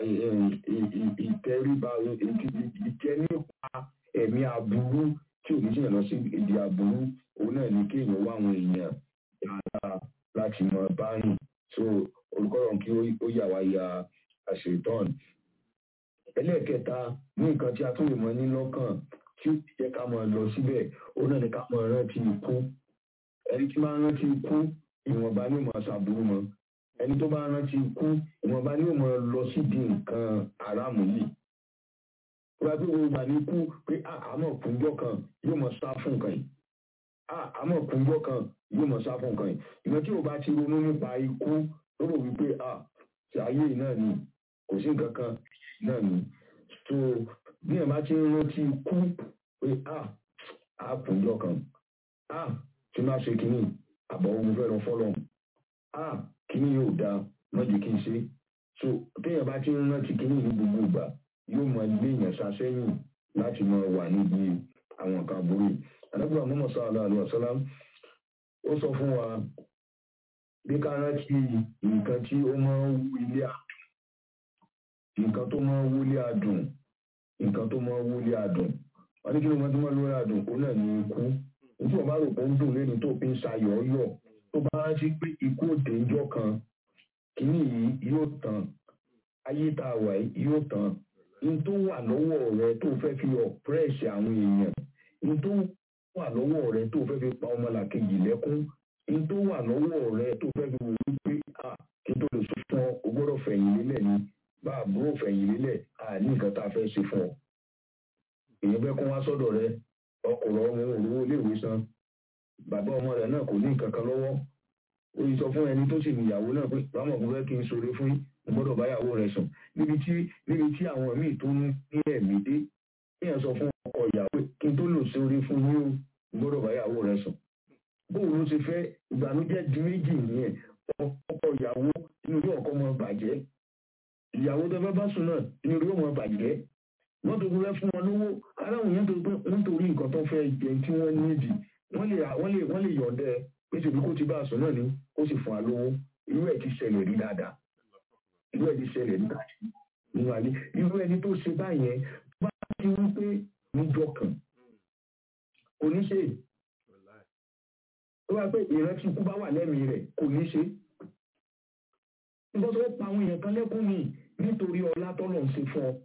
ìtẹríba ìtẹnípa ẹ̀mí aburú tí ò ní sèyàn lọ sí ìdí aburú òun náà ní kéèyàn wá àwọn èèyàn dáadáa láti mọ báyìí so olùkọ́rọ̀ kí ó yà wá ya àṣetán ẹlẹ́ẹ̀kẹta ní nǹkan tí a tún lè mọ ní lọ́kàn tí ó jẹ́ ká máa lọ síbẹ̀ òun náà ní ká máa rántí ikú ẹni tí máa rántí ikú ìwọ̀nba ní ìmọ̀ àṣàbùrú mọ́ ẹni tó bá rántí ikú ìwọ̀nba ní ìmọ̀ lọ síbi nǹkan àràmù yìí wọ́n ti wo gbà ní ikú pé àmọ́ kúnjọ́ kan yóò mọ̀ sá fún nǹkan yìí àmọ́ kúnjọ́ kan yóò mọ̀ sá fún nǹkan yìí ìgbà tí o bá ti ronú nípa ikú lóró wípé ṣe ayé náà ni kò sí nǹkan kan náà ni so bí ẹ̀ bá ti ń rántí ikú pé a kúnjọ́ kan a tí máa ṣe kínní àbọ̀ ogun fẹ́ lọ fọ́lọ́ a kínní yóò da mọ́jì kí n ṣe so téèyàn bá ti ń rántí kínní ní gbogbo ìgbà yóò mọ ilé èèyàn sasẹ́yìn láti mọ wà níbi àwọn nǹkan burú anábìrì àmọ́mọ́ sọ́ọ́lá àlọ́ ọ̀sọ́lá ó sọ fún wa bí ká rántí nǹkan tí ó máa ń wú ilé àdùn nǹkan tó máa ń wúlé àdùn nǹkan tó máa ń wúlé àdùn wọ́n ní kí ló máa tó máa lórí àdùn ó náà ní ikú nítorí wọn bá rò pé ó ń dùn lẹ́ni tó fi ń ṣayọ̀ ọyọ̀ tó bá rántí pé ikú òde ìjọ kan kìíní yìí yóò tán ayé tá a wà yìí yóò tán n tó wà lọ́wọ́ rẹ tó fẹ́ fi ọ̀pẹ́rẹ́sì àwọn èèyàn n tó wà lọ́wọ́ rẹ tó fẹ́ fi pa ọmọlàkejì lẹ́kún n tó wà lọ́wọ́ rẹ tó fẹ́ fi wò ó pé à kí n tó lè sọ fún ọ o gbọ́dọ̀ fẹ̀yìn lélẹ̀ ni bá àbúrò fẹ̀yìn lélẹ̀ à ní nǹkan tá a fẹ́ ṣe fún ọ. èèyàn fẹ́ kún wá sọ́dọ̀ rẹ ọkùnrin ọmọ òróró iléèwé san bàbá ọmọ rẹ náà kò ní nǹkan kan lọ́wọ́ ó yí sọ fún ẹni tó sì níyàwó náà pé báwọn kò fẹ́ kí n ṣoore fún yín mo gbọ́dọ̀ báyàwó rẹ̀ sùn níbi tí níbi tí àwọn míì tó ń ní ẹ̀mí dé kéèyàn sọ fún ọkọ ìyàwó kí n tó lò sí orí fún yín o mo gbọ́dọ̀ báyàwó rẹ̀ sùn bóun ló ṣe fẹ́ ìbànújẹ́ di méjì nìyẹn ọkọ ìyàwó inú ilé ọkọ máa bàjẹ́ ìyàwó tó fẹ́ bá sùn náà inú ilé ọmọ bàjẹ́ wọ́n tó fẹ́ fún wọn lówó aláwọ̀ yẹn tó pé wọ́n torí nǹkan tó fẹ́ jẹ tí wọ́n nídìí wọ́n lè wọ́n lè wọ́n lè yọ̀ǹdẹ́ pé ṣèbí kó ti bá a sùn náà ni ó sì fún wa lówó irú ẹ̀ ti ṣẹlẹ̀ rí dáadáa irú ẹni ṣẹlẹ̀ nígbà tí nínú alẹ́ irú ẹni tó ṣe báyẹn bá ti wí pé níjọ kan kò ní ṣe ó wá pé ìrántí ikú bá wà lẹ́mìí rẹ̀ kò ní ṣe nígbà tó pa àwọn èèyàn kan lẹ́kún ni nítorí ọlá tọ́lọ̀ ń ṣe fún ọ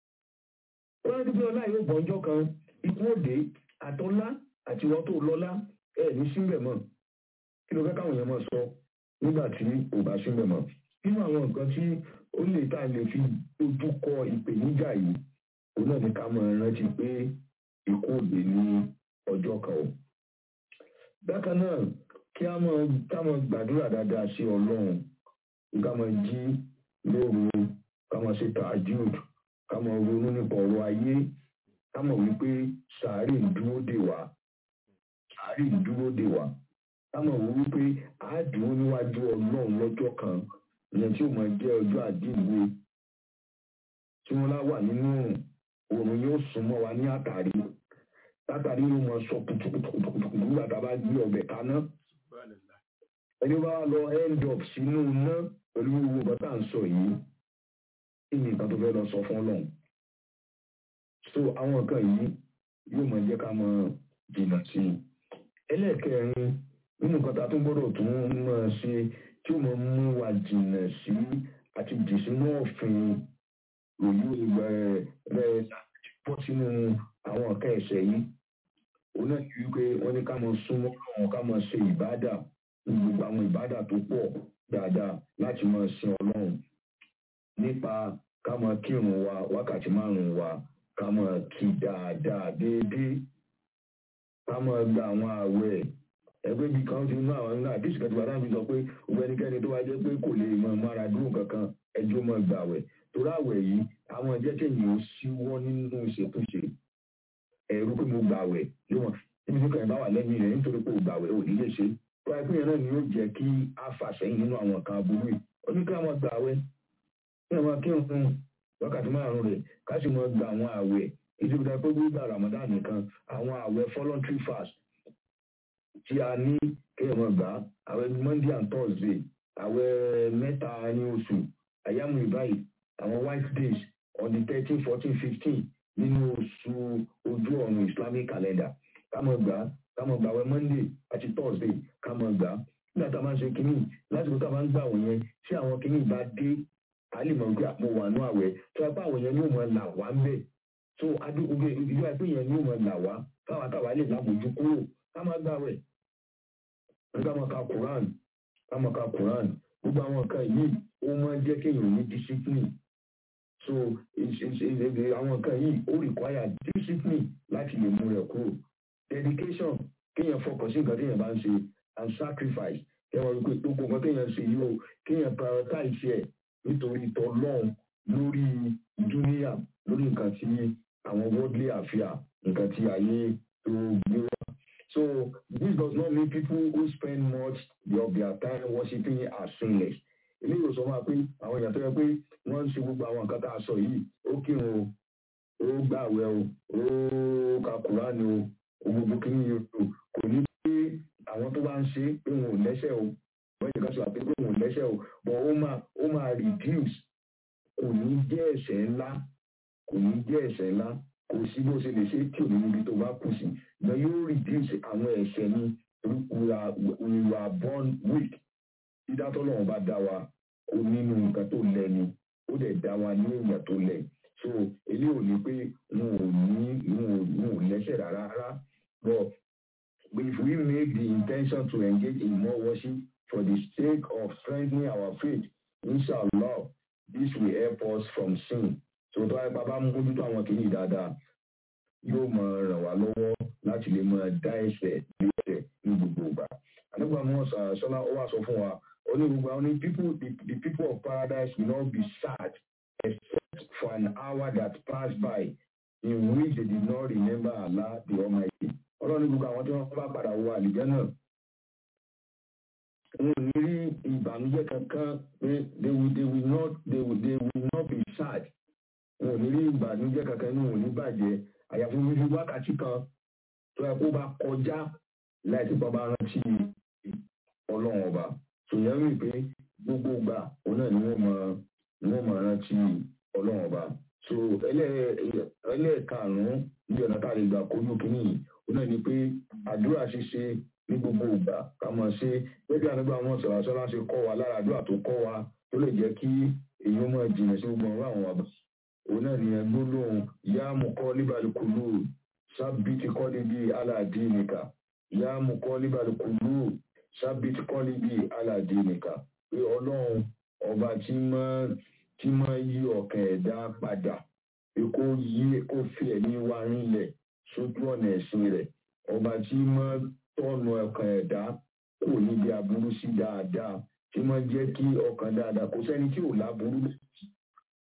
ó rántí pé ọlá yóò gbọ́njọ́ kan ikú òde àtọ́lá àti ìwọ́n tó lọ́lá ẹ̀ ní síbẹ̀ mọ́ kí ló fẹ́ káwọn èèyàn mọ̀ sọ nígbà tí ò bá síbẹ̀ mọ́ nínú àwọn nǹkan tí ó lè tá a lè fi ojú kọ ìpèníjà yìí òun náà ní ká mọ rántí pé ikú òde ní ọjọ́ kan o. bákan náà kí a mọ ká mọ gbàdúrà dáadáa sí ọlọ́run ká mọ jí lóru ká mọ ṣe tajud ká mọ ronú nípa ọ̀rọ̀ ayé ká mọ̀ wípé sàárè ń dúró dè wá sàárè ń dúró dè wá ká mọ̀ wípé a dúró níwájú ọlọ́run lọ́jọ́ kan ìyẹn tí ó máa jẹ́ ọjọ́ àdínwó tí wọ́n lá wà nínú òrùn òrùn yóò súnmọ́ wa ní àtàrí látàrí yóò máa sọ kùtùkùtùkùtù nígbà tá a bá gbé ọbẹ̀ kaná Subhanallah. ẹni bá lọ end up sínú iná pẹ̀lú gbogbo nǹkan tá à ń sọ yìí kí ni nǹkan tó fẹ́ lọ sọ fún ọlọ́run so àwọn nǹkan yìí yóò máa jẹ́ ká mọ jìnnà sí i ẹlẹ́ẹ̀kẹrin nínú nǹkan tá a tún gbọ́dọ̀ tún máa ṣe tí ó máa mú wa jìnnà sí àti jì sínú ọ̀fìn òyìn ìgbà rẹ̀ bọ́ sínú àwọn nǹkan ẹ̀ṣẹ̀ yìí òun náà ní wípé wọ́n ní ká máa súnmọ́ ọ̀hún ká máa ṣe ìbádà ní gbogbo àwọn ìbádà tó pọ̀ dáadáa láti máa sin ọlọ́run nípa ká máa kírun wa wákàtí márùn-ún wa ká máa kí dáadáa déédéé ká máa gba àwọn ààwẹ̀ ẹgbẹ́ bíi kan ti mú àwọn nínú àdìsí kan tí wàá dáhùn sọ pé gbogbo ẹnikẹ́ni tó wá jẹ́ pé kò lè mọ mára dúró kankan ẹjọ́ máa gbà àwẹ̀ torí àwẹ̀ yìí àwọn ẹ̀jẹ̀ kéèyàn ó síwọ́ nínú ìṣètúnṣe ẹ̀rú pé mo gbà àwẹ̀ yóò mọ̀ níbi tí kàn bá wà lẹ́yìn rẹ̀ nítorí pé ò gbà àwẹ̀ ò ní lè ṣe tó wáyé pé yẹn náà ni yóò jẹ́ kí a fà sẹ́yìn nínú àwọn kan aburú yìí ó ní ká máa gbà àwẹ̀ kí wọ́n kí n fún wákàtí márùn-ún rẹ̀ ká sì máa gba àwọn àwẹ̀ ìdíbi pé gbígbà Ramadan nìkan àwọn àwẹ̀ voluntary fast tí a ní kéèyàn máa gbà àwẹ̀ Monday and Thursday àwẹ̀ mẹ́ta ní oṣù àyàmú ìbáyìí àwọn white days on the thirteen fourteen fifteen nínú oṣù ojú ọ̀run Islamic calendar ká máa gbà ká máa gbà àwẹ̀ Monday àti Thursday ká máa gbà nígbà tá a máa ń ṣe kínní lásìkò tá a máa ń gbà wọ̀n yẹn tí àwọn kínní bá dé a lè mọ̀ pé àpò wà ní àwẹ̀ tó a bá àwọn yẹn ní òun máa là wá ń bẹ̀ so adúgbò ìlú àìpé yẹn ní òun máa là wá káwa táwa lè lábòjú kúrò ká máa gbà wẹ̀ ká máa ka Quran ká máa ka Quran gbogbo àwọn nǹkan yìí ó máa ń jẹ́ kéèyàn ní discipline so àwọn nǹkan yìí ó require discipline láti lè mú rẹ̀ kúrò dedication kéèyàn fọkàn sí nǹkan téèyàn bá ń ṣe and sacrifice kéèyàn wípé gbogbo nǹkan téèyàn ṣe yìí o kéèyàn prioritize ẹ̀ nítorí tọlọ́run lórí dúníà lórí nǹkan tí àwọn worldly affair nǹkan tí ayé tó gbé wá. So this does not mean people who spend much of their time worshiping are sinless. Ilé ìwòsàn máa pé àwọn èèyàn tó yẹ pé wọ́n ń ṣe gbogbo àwọn nǹkan tá a sọ yìí ó kírun o ó gbàwẹ̀ o ó ka Kùránì o ó gbogbo kí ni o kò ní pé àwọn tó bá ń ṣe pé wọn ò lẹ́sẹ̀ o wọ́n yẹ ká sọ àpé pé wọn ò lẹ́sẹ̀ o but ó máa ó máa reduce kò ní jẹ́ ẹ̀ṣẹ̀ ńlá kò ní jẹ́ ẹ̀ṣẹ̀ ńlá kò sí bó ṣe lè ṣe tí ò ní níbi tó bá kù sí ṣùgbọ́n yóò reduce àwọn ẹ̀ṣẹ̀ ní we are we were born weak dídá tọ́lọ́run bá dá wa ó nínú nǹkan tó lẹ ni ó dẹ̀ dá wa ní ìgbà tó lẹ so èyí ò ní pé wọn ò ní wọn ò wọn ò lẹ́ṣẹ̀ rárá rárá but if we make the intention to engage in more worship for the sake of strengthening our faith inshallah this will help us from sin so tó wáyé bàbá mójútó àwọn kìíní dáadáa yóò máa ràn wá lọ́wọ́ láti lè máa dá ẹ̀ṣẹ̀ ní ẹ̀ṣẹ̀ ní gbogbo ìgbà àdúgbò àwọn sọlá ó wà sọ fún wa ó ní gbogbo àwọn ní people the, the people of paradise will not be sad except for an hour that passed by in which they did not remember Allah the Almighty ọlọ́run ní gbogbo àwọn tí wọ́n bá padà wọ àlìjẹ́ náà wọn ò ní rí ìbànújẹ́ kankan pé they will they will not they will they will not be sad wọn ò ní rí ìbànújẹ́ kankan inú wọn ò ní bàjẹ́ àyàfi wíwí wákàtí kan tó yẹ kó bá kọjá láì tí bàbá rántí ọlọ́run ọba tòyẹ́ rí pé gbogbo gbà òun náà ni wọ́n mọ ni wọ́n mọ rántí ọlọ́run ọba so ẹlẹ́ẹ̀karùn-ún ní ọ̀nà tá a lè gbà kojú kínní yìí òun náà ni pé àdúrà ṣíṣe ní gbogbo ìgbà ká mọ̀ ṣe gẹ́gẹ́ ànígbà wọn sọ̀rọ̀ sọ́lá ṣe kọ́ wa lára àdúrà tó kọ́ wa tó lè jẹ́ kí èèyàn mọ̀ jìnnà sí gbogbo ọ̀rọ̀ àwọn àbá òun náà ni ẹgbẹ́ lóhùn yá mú kọ́ líbàlì kùlù sábìtì kọ́ níbi aláàdí nìkà yá mú kọ́ líbàlì kùlù sábìtì kọ́ níbi aláàdí nìkà pé ọlọ́run ọba tí máa tí máa yí ọkàn ẹ̀dá padà pé kó yí kó fi ẹ̀mí wa rinlẹ̀ sójú ọ̀nà ẹ̀sìn rẹ̀ ọba tí máa tọ́nu ọkàn ẹ̀dá kò níbi aburú sí dáadáa tí máa jẹ́ kí ọkàn dáadáa kò sẹ́ni tí ò láburú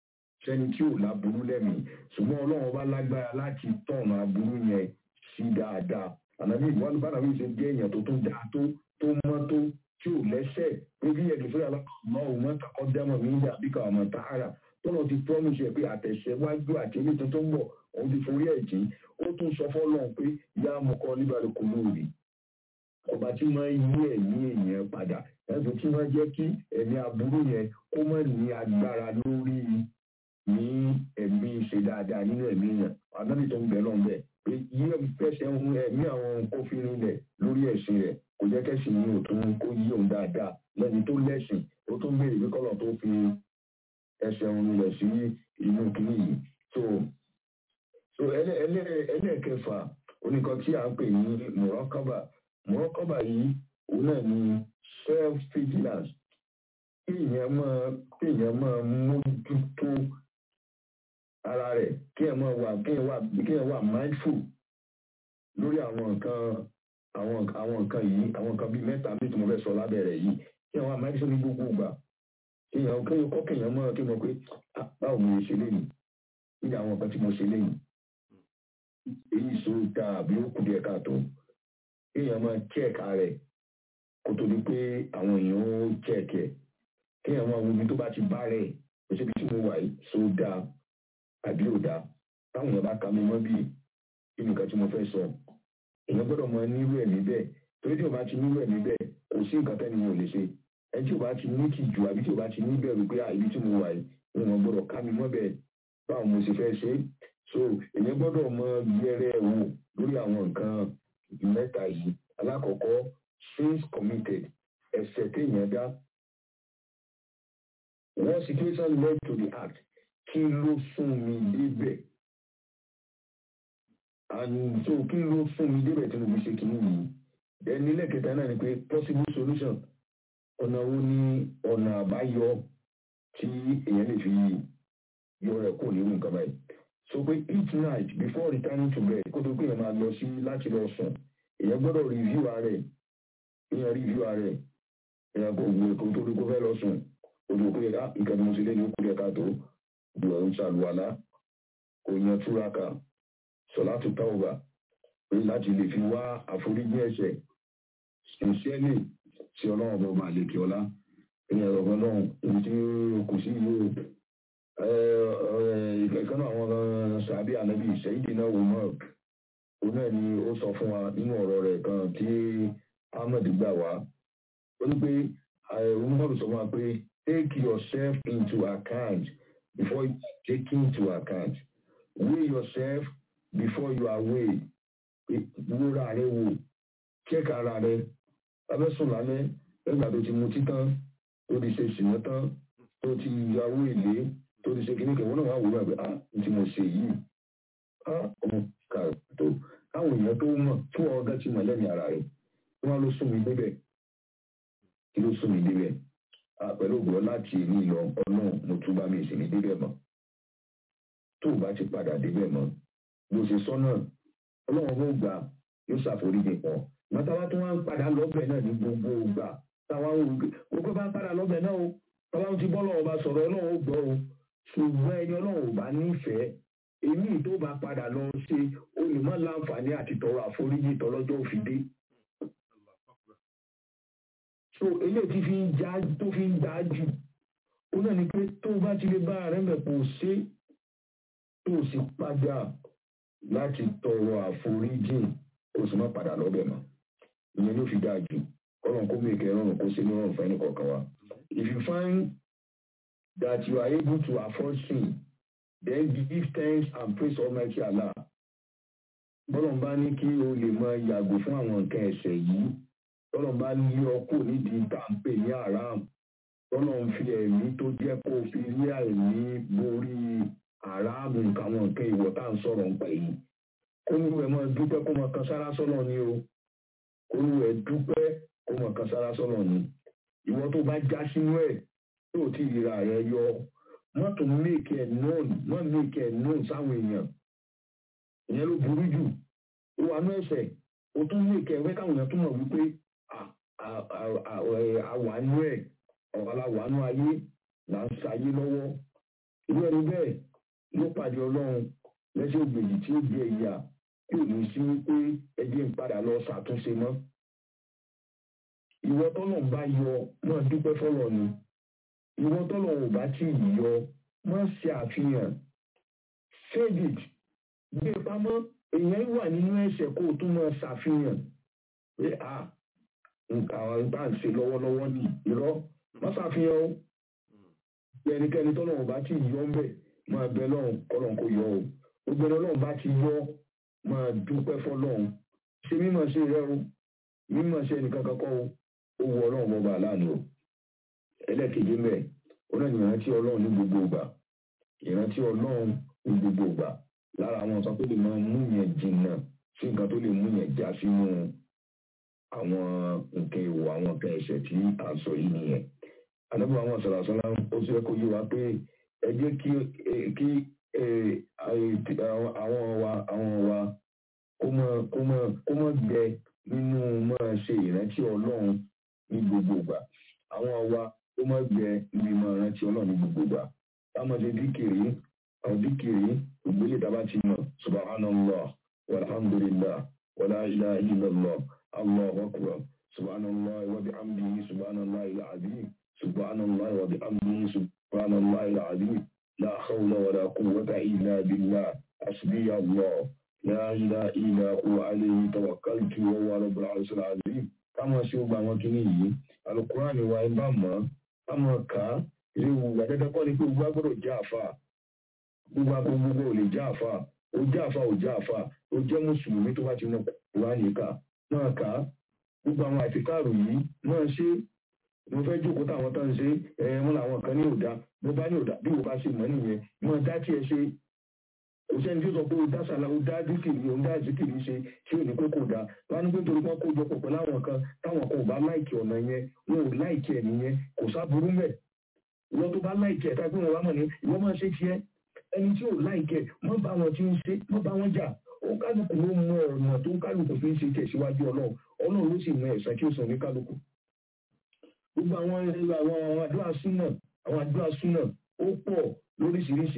sẹ́ni tí ò láburú lẹ́mìí ṣùgbọ́n ọlọ́run bá lágbára láti tọ̀nà aburú yẹn sí dáadáa ànábì ìwádìí bá nàbí ṣe jẹ́ èèyàn tó tún dáa tó tó mọ́ tó tí ò lẹ́sẹ̀ pé bí ẹ̀dùn fúnra lọ́wọ́ òun mọ́ta kọ́ dẹ́mọ̀ mí dà bí káwọn mọ̀ta ara tọ́lọ̀ ti promise ẹ̀ pé àtẹ̀sẹ̀ wájú àti ilé tuntun bọ̀ òun ti forí ẹ̀ jí ó tún sọ fọ́lọ́run pé yá mọ̀kọ́ níbàlẹ̀ kò lóore ọba tí máa ń yí ẹ̀mí èèyàn padà ẹ̀sùn tí máa jẹ́ kí ẹ̀mí aburú yẹn kó má ní agbára lórí ní ẹ̀mí ṣe dáadáa nínú ẹ̀mí yẹn àdáni tó ń bẹ̀ lọ́n bẹ̀ pé yí fẹsẹ̀ ń ẹ̀mí àwọn kófin rẹ̀ lórí ẹ̀sìn rẹ̀ kò jẹ́ kẹ́sìn ní òtún kó yí òun dáadáa lẹ́ni tó lẹ́sìn ó tún béèrè pé kọ́lọ̀ tó fi ẹsẹ̀ òun rẹ̀ sí inú kìíní yìí so so ẹlẹ́ẹ̀kẹfà oníkan tí à ń pè ní mọ̀rọ́kábà mọ̀rọ́kọ́bà yìí òun náà ni self vigilance kéèyàn máa kéèyàn máa mójútó ara rẹ̀ kéèyàn máa wà kéèyàn wà kéèyàn wà mindful lórí àwọn nǹkan àwọn àwọn nǹkan yìí àwọn nǹkan bíi mẹ́ta bíi tí mo fẹ́ sọ lábẹ́rẹ̀ yìí kéèyàn wà mindful ní gbogbo ìgbà kéèyàn kéèyàn kọ́ kéèyàn máa kéèyàn pé báwo mo ṣe léyìn nígbà àwọn nǹkan tí mo ṣe léyìn èyí sọ dáa àbí ó kù díẹ̀ káàtó kéèyàn máa check ààrẹ kó tó di pé àwọn èèyàn ó check ẹ kéèyàn máa wo ibi tó bá ti bá rẹ kò síbi tí mo wà yìí so dáa àbí ò dáa táwọn èèyàn bá ka mi mọ́ bíi kí nìkan tí mo fẹ́ sọ èèyàn gbọ́dọ̀ máa nírú ẹ̀ níbẹ̀ torí tí o bá ti nírú ẹ̀ níbẹ̀ kò sí nǹkan tẹ́ni mi ò lè ṣe ẹ tí o bá ti ní tìjú àbí tí o bá ti ní bẹ̀rù pé ibi tí mo wà yìí wọn gbọ́dọ̀ ká mi mọ́ bẹ́ẹ̀ báwo mo ṣe fẹ́ ṣe so èèyàn gbọ́dọ̀ mọ yẹrẹ wò lórí àwọn nǹkan mẹ́ta yìí alákọ̀ọ́kọ́ sins committed ẹ̀ṣẹ̀ téèyàn dá one situation led to the act kí ló sún mi débẹ̀ and so kí ló sún mi débẹ̀ tí mo fi ṣe kìíní yìí ẹni lẹ́kẹ̀ẹ́ta náà ni pé possible solution ọ̀nà wo ni ọ̀nà àbáyọ tí èèyàn lè fi yọ rẹ̀ kó nínú nǹkan báyìí so pé each night before returning to bed kó tó pé èèyàn máa lọ sí láti lọ sùn èèyàn gbọ́dọ̀ review ara ẹ̀ èèyàn review ara ẹ̀ èèyàn kò gbé kó tó rí kó fẹ́ lọ sùn ó tó pé ah nǹkan tí mo ṣe lé ní ó kú díẹ̀ káàtó ìwà ń ṣàlùwàlá kò yan túraká sọlá tó tàwùbà pé láti lè fi wá àforíjì ẹ̀ṣẹ̀ sincerely sí ọlọ́run ọba ọba àlekè ọlá èèyàn ọ̀gbọ́n náà ibi tí kò sí yìí ìkẹ̀kọ́ náà àwọn sàbí ànábì ìṣẹ́yìdì náà wò mọ́ òun náà ni ó sọ fún wa nínú ọ̀rọ̀ rẹ̀ kan tí ahmed gbà wá ó ní pé onímọ̀lù sọ fún wa pé take yourself into account before you are taken into account weigh yourself before you are weighed wúra rẹ wò check ara rẹ abẹ́sùn lálẹ́ lẹ́gbàá tó ti mutí tán tó ti ṣe ṣìnà tán tó ti yàwó èlé tó ti ṣe kìnnìkan wọn náà wà wúra pé ah n tí mo ṣe yìí ah ọmọ kà tó káwọn èèyàn tó mọ̀ tó ọgá ti mọ̀ lẹ́mìí ara rẹ̀ tí wọ́n ló sún mi débẹ̀ kí ló sún mi débẹ̀ pẹ̀lú ògbọ́n láti èmi lọ ọ̀nà mo tún bá mi sì ní débẹ̀ mọ́ tó o bá ti padà débẹ̀ mọ́ bó ṣe sọ náà ọlọ́run ló gbà yóò ṣàforíjì pọ̀ mọ́tàwá tó wá ń padà lọ́bẹ̀ náà ní gbogbo ìgbà táwa ń wò gbogbo bá ń padà lọ́bẹ̀ náà o táwa ti bọ́ lọ́wọ́ bá sọ̀rọ̀ ọlọ́run ó gbọ́ o ṣùgbọ́n ẹni ọlọ́run ò bá nífẹ̀ẹ́ èmi tó bá padà lọ ṣe olùmọ̀ láǹfààní àti tọrọ àforíjì tọlọ́jọ́ òfìdé so eléyìí tí fi ń já tó fi ń dá jù ó náà ni pé tó bá ti lè bá ààrẹ mẹ́pọ̀ ṣe tó sì padà láti tọrọ àforíjì ó sì má padà lọ́bẹ̀ mọ́ ìyẹn ló fi dáa jù ọlọ́run kó mèkè rọrùn kó ṣe ní rọrùn fẹ́ nìkọ̀ọ̀kan wa if you find that you are able to afford sin then give thanks and praise almighty allah bọ́lọ̀ bá ní kí o lè mọ yàgò fún àwọn nǹkan ẹ̀ṣẹ̀ yìí tọ́lọ̀ bá lé ọkọ̀ nídìí tàǹpè ní haram tọ́lọ̀ ń fi ẹ̀mí tó jẹ́ kó fi rí àìní borí haram nǹkan àwọn nǹkan ìwọ̀ tá à ń sọ̀rọ̀ ń pẹ̀ yìí kó ní ẹ̀ máa dúpẹ́ kó máa kan sára sọ́nà ni o kó ní ẹ̀ dúpẹ́ kó máa kan sára sọ́nà ni ìwọ tó bá já sínú ẹ̀ tó ti ríra rẹ yọ mọ́tò make ẹ̀ known mọ́ make ẹ̀ known sáwọn èèyàn ìyẹn ló burú jù ó wà ní ẹ̀sẹ̀ ó tún make ẹ̀ wẹ́ káwọn èèyàn tún mọ̀ wípé àwàánú ẹ̀ ọ̀làwàánú ayé là ń sayé lọ́wọ́ irú ẹni bẹ́ẹ̀ ló pàdé ọlọ́run lẹ́sẹ̀ ògbèjì tí ó jẹ ìyà tí ò ní sí wípé ẹjẹ́ ń padà lọ ṣàtúnṣe mọ́ ìwọ tọ́lọ̀ ń bá yọ máa dúpẹ́ fọlọ́ ni ìwọ tọ́lọ̀ ò bá tí ì yọ máa ṣe àfihàn save it gbé pamọ́ èèyàn wà nínú ẹ̀ṣẹ̀ kó o tún máa ṣàfihàn pé a nǹkan àwọn bá ń ṣe lọ́wọ́lọ́wọ́ ní irọ́ má ṣàfihàn o bí ẹnikẹ́ni tọ́lọ̀ ò bá tí ì yọ ń bẹ̀ máa bẹ lọ́run kọ́lọ́n kó yọ o gbogbo ẹni ọlọ́run bá ti yọ máa dúpẹ́ fọlọ́run ṣe mímọ̀ ṣe rẹ o mímọ̀ ṣe ẹnìkan kankan o ó wọ ọlọ́run bọ́ba aláàánú o ẹlẹ́kejì mẹ́ ó náà ní ìrántí ọlọ́run ní gbogbo ìgbà ìrántí ọlọ́run ní gbogbo ìgbà lára àwọn nǹkan tó lè máa mú yẹn jìnnà sí nǹkan tó lè mú yẹn já sínú àwọn nǹkan èèwọ̀ àwọn nǹkan ẹ̀ṣẹ̀ tí à ń sọ yìí nìyẹn anábọ̀ àwọn sọ̀rọ̀sọ́lá ó sì kó yé wa pé ẹ jẹ́ kí kí àwọn wa àwọn wa kó mọ kó mọ kó mọ gbẹ nínú máa ṣe ìrántí ọlọ́run ní gbogbo ìgbà àwọn wa kó mọ gbẹ níbi máa rántí ọlọ́run ní gbogbo ìgbà táwọn ṣe díkìrì àwọn díkìrì ògbélé tá a bá ti mọ̀ subhanallah walhamdulillah wala ilaha illallah allahu akbar subhanallah wa bihamdihi subhanallah al-azim subhanallah wa bihamdihi subhanallah al-azim la hawla wala quwwata illa billah hasbi allah la ilaha illa huwa alayhi tawakkaltu wa huwa rabbul arshil azim káwọn ṣe ó gba àwọn kìíní yìí alukurani wa ẹ bá mọ̀ káwọn kà á ilé ìwù àdẹ́dẹ́ kọ́ ni pé gbogbo agbọ́dọ̀ jẹ́ àfa gbogbo agbogbo ò lè jẹ́ àfa ó jẹ́ àfa ò jẹ́ àfa ó jẹ́ mùsùlùmí tó bá ti mọ kurani kà náà kà á gbogbo àwọn àtikáàrò yìí náà ṣe mo fẹ́ jókòó táwọn tó ń ṣe ẹ̀ wọn làwọn kan ní òdá mo bá ní òdá bí mo bá ṣe mọ́ nìyẹn mo dá tiẹ̀ ṣe kò sẹ́ni tí ó sọ pé ó dá sàlá ó dá díkìrì ó dá díkìrì ṣe tí ò ní pé kò dá wọn ní pé torí wọn kó jọ pọ̀ pẹ̀lú àwọn kan táwọn kan ò bá láìkì ọ̀nà yẹn wọn ò láìkì ẹ̀ nìyẹn kò sáburú mẹ́ ìwọ tó bá láìkì ẹ̀ tágbé wọn wá mọ̀ ní ìwọ máa ṣe tiẹ̀ ẹni tí ò láìkì ẹ̀ mọ́ bá wọn tí ń ṣe mọ́ bá wọn jà ó kálukú ló mọ ọ̀nà tó kálukú fi ń ṣe tẹ̀síwájú ọlọ́run ọlọ́run ló sì mọ ẹ̀san tí ó sàn ní kálukú gbogbo àwọn àwọn àdúrà súnà àwọn àdúrà súnà ó pọ̀ lóríṣiríṣi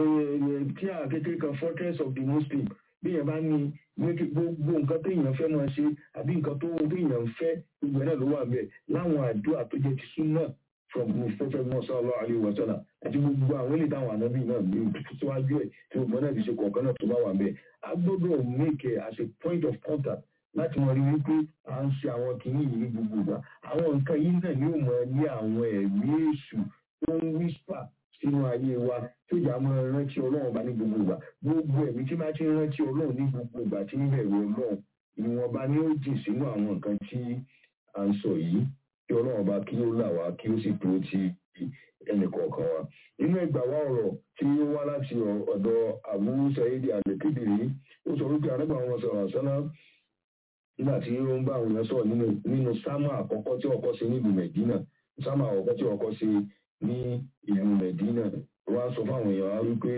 tí a kékeré kan fortress of the muslim bí èèyàn bá ní gbogbo nǹkan téèyàn fẹ́ máa ṣe àbí nǹkan tó téèyàn fẹ́ gbogbo ẹ̀ náà ló wà bẹ́ẹ̀ láwọn àdúrà tó jẹ́ ti súnà from prophet musa allah alayhi wa sallam àti gbogbo àwọn ilé táwọn ànábì náà gbé síwájú ẹ̀ tí gbogbo náà ti ṣe kọ̀ọ̀kan náà tó bá wà bẹ́ẹ̀ a gbọ́dọ̀ make it as a point of contact láti mọ̀ rí wípé à ń ṣe àwọn kìíní yìí ní gbogbo ìgbà àwọn nǹkan yìí náà yóò mọ ní àwọn ẹ̀mí èṣù tó ń whisper sínú ayé wa tó jà mọ́ rántí ọlọ́run bá ní gbogbo ìgbà gbogbo ẹ̀mí tí bá ti ń rántí ọlọ́run ní gbogbo ìgbà tí ń bẹ̀rù ọlọ́run ìwọ̀nba ni ó jìn sínú àwọn nǹkan tí à ń sọ yìí kí ọlọ́run bá kí ó là wá kí ó sì dúró ti ẹnì kọ̀ọ̀kan wa nínú ìgbà wa ọ̀rọ̀ tí ó wá láti ọ̀dọ̀ Abu Sa'id al-Khudri ó sọ wípé àrẹ́gbà wọn sọ̀rọ̀ sọ́nà nígbà tí ó ń bá àwọn èèyàn sọ̀rọ̀ nínú sámà àkọ́kọ́ tí ọkọ̀ ṣe nílùú Mẹ̀dínà sámà àkọ́kọ́ tí ọkọ̀ ṣe ní ìlú Mẹ̀dínà wọ́n á sọ fáwọn èèyàn wá wípé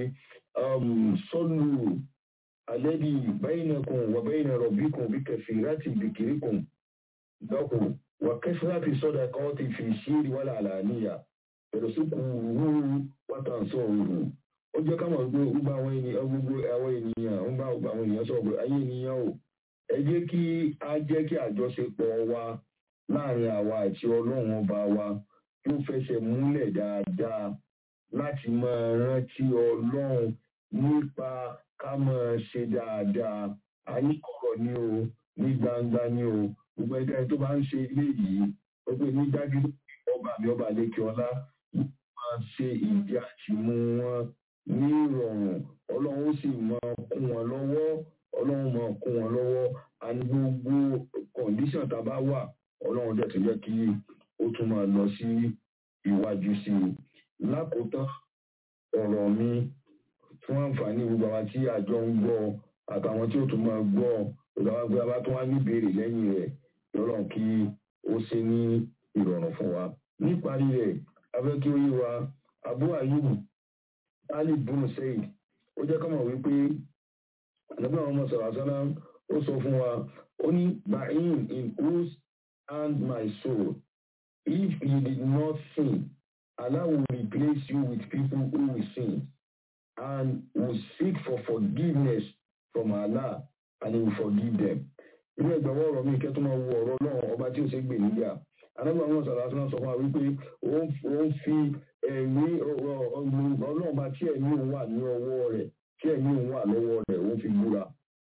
sọ́lù alẹ́bí bainakum wa baina rabbikum bí kẹfì láti dhikrikum lọ́kù wà kẹfì láti sọ́dà kan ti fi ṣírí wà láàlàníyà pẹ̀lú sí kúrú wátà sọ̀rọ̀ ó jẹ́ káwọn gbé gbogbo àwọn ènìyàn gbogbo àwọn ènìyàn ń bá gbogbo àwọn ènìyàn sọ̀rọ̀ pé ayé ènìyàn o ẹ jẹ́ kí a jẹ́ kí àjọṣepọ̀ wa láàrin àwa àti ọlọ́run ọba wa yóò fẹsẹ̀ múlẹ̀ dáadáa láti máa rántí ọlọ́run nípa ká máa ṣe dáadáa àníkọ̀rọ̀ ni o ní gbangba ni o gbogbo ẹgbẹ́ tó bá ń ṣe ilé yìí ó pé ní dájú ọba mi ọba lékè ọlá máa ṣe ìdí àtìmú wọn ní ìrọ̀rùn ọlọ́run ó sì máa kún wọn lọ́wọ́ ọlọ́run máa kún wọn lọ́wọ́ àní gbogbo kọ̀ǹdíṣàn tá a bá wà ọlọ́run dẹ̀ tó jẹ́ kí ó tún máa lọ sí iwájú sí i lákòótán ọ̀rọ̀ mi fún àǹfààní gbogbo àwọn tí àjọ ń gbọ́ àtàwọn tí ó tún máa gbọ́ ìjọba gbé abá tó wá níbèrè lẹ́yìn rẹ̀ lọ́rọ̀ kí ó ṣe ní ìrọ̀rùn fún wa níparí rẹ̀ abẹ́ kí ó yé wa Abu Ayyub Ali bunu Said ó jẹ́ kọ́mọ̀ wípé àdúgbò àwọn ọmọ sọ̀rọ̀ àṣálá ó sọ fún wa ó ní ba'in in whose hand my soul if you did not sin Allah will replace you with people who will sin and will seek for forgiveness from Allah and he will forgive them. Ilé ìgbàwọ́ ọ̀rọ̀ mi kẹ́tọ́ máa wo ọ̀rọ̀ náà ọba tí ó ṣe gbè níyà. Anábọ̀ àwọn ọ̀sán àti sọ fún wa wípé ó ń fi ẹ̀mí ọlọ́run bá tí ẹ̀mí òun wà ní ọwọ́ rẹ̀ tí ẹ̀mí òun wà lọ́wọ́ rẹ̀ ó fi búra.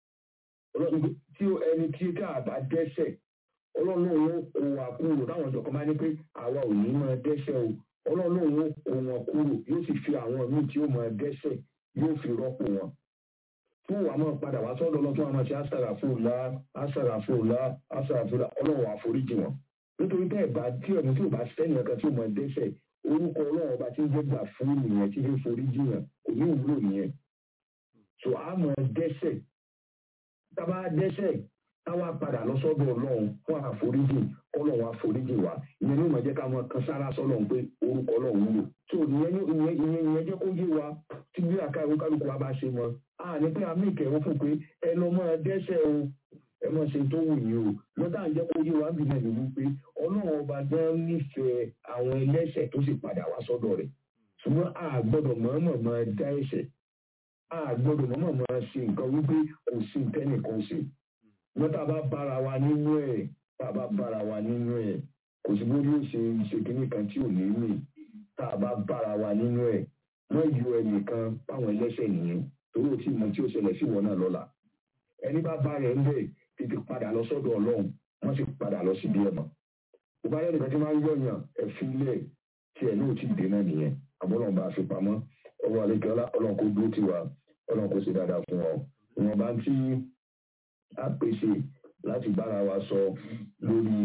Tí ẹni tí káàbá dẹ́sẹ̀ ọlọ́run òun kò wà kúrò táwọn ọ̀dọ́ kan bá ní pé àwa ò ní máa dẹ́sẹ̀ o ọlọ́run òun kò wọn kúrò yóò sì fi àwọn míì tí ó máa dẹ́sẹ̀ yóò fi rọ́pò wọn fún wa máa padà wá sọ́dọ̀ lọ fún àwọn tí àṣàràfòlá àṣàràfòlá àṣàràfòlá ọlọ́run àforíjì wọn nítorí bẹ́ẹ̀ bá tí ọ̀nà tí ò bá sẹ́ni ọ̀kan tí ó máa dẹ́sẹ̀ orúkọ ọlọ́run ọba tí ń jẹ́ gbà fún nìyẹn tí ń foríjì yàn kò ní ìwúlò nìyẹn so a máa dẹ́sẹ̀ tábà dẹ́sẹ̀ táwa padà lọ sọ́dọ̀ ọlọ́run fún àforíjì ọlọ́run àforíjì wa ìyẹn ní ìmọ̀ jẹ́ ká máa kan sára sọ́lọ́run pé orúkọ ọlọ́run wúlò so ìyẹn ìyẹn ìyẹn jẹ́ kó yé wa tí bí àkàrò kálukú wa bá ṣe mọ́ a ní pé àmì ìkẹrù fún pé ẹ lọ máa dẹ́sẹ̀ o ẹ máa ṣe tó wù yín o lọ́tà ń jẹ́ kó yé wa bí náà ní wípé ọlọ́run ọba gan nífẹ̀ẹ́ àwọn ẹlẹ́ṣẹ̀ tó sì padà wá sọ́dọ̀ rẹ̀ ṣùgbọ́n a gbọ́dọ̀ mọ̀ọ́mọ̀ máa dá ẹ̀ṣẹ̀ a gbọ́dọ̀ mọ̀ọ́mọ̀ máa ṣe nǹkan wípé kò sí tẹ́nìkan ṣe lọ́tà bá bára wa nínú ẹ̀ tá a bá bára wa nínú ẹ̀ kò sí bó yóò ṣe ṣe kíní kan tí ò ní mì tá a bá bára wa nínú ẹ̀ wọ́n yọ ẹnìkan báwọn ẹlẹ́ṣẹ̀ nìyẹn torí ò tí mọ tí ó ṣẹlẹ̀ sí wọn náà lọ́la ẹni bá bá rẹ̀ ń bẹ̀ tètè padà lọ sọ́dọ̀ ọlọ́run wọ́n sì padà lọ síbi ẹ̀mọ́ kò bá yẹnìkan tí máa ń yọ̀yàn ẹ̀fín ilẹ̀ tí ẹ̀ náà ti dé náà nìyẹn àbọ̀lọ́run bá fi pamọ́ ọwọ́ àlekẹ́ ọlọ́run kò dúró tiwa ọlọ́run kò sì dáadáa fún ọ ìwọ̀n bá tí a pèsè láti bára wa sọ lórí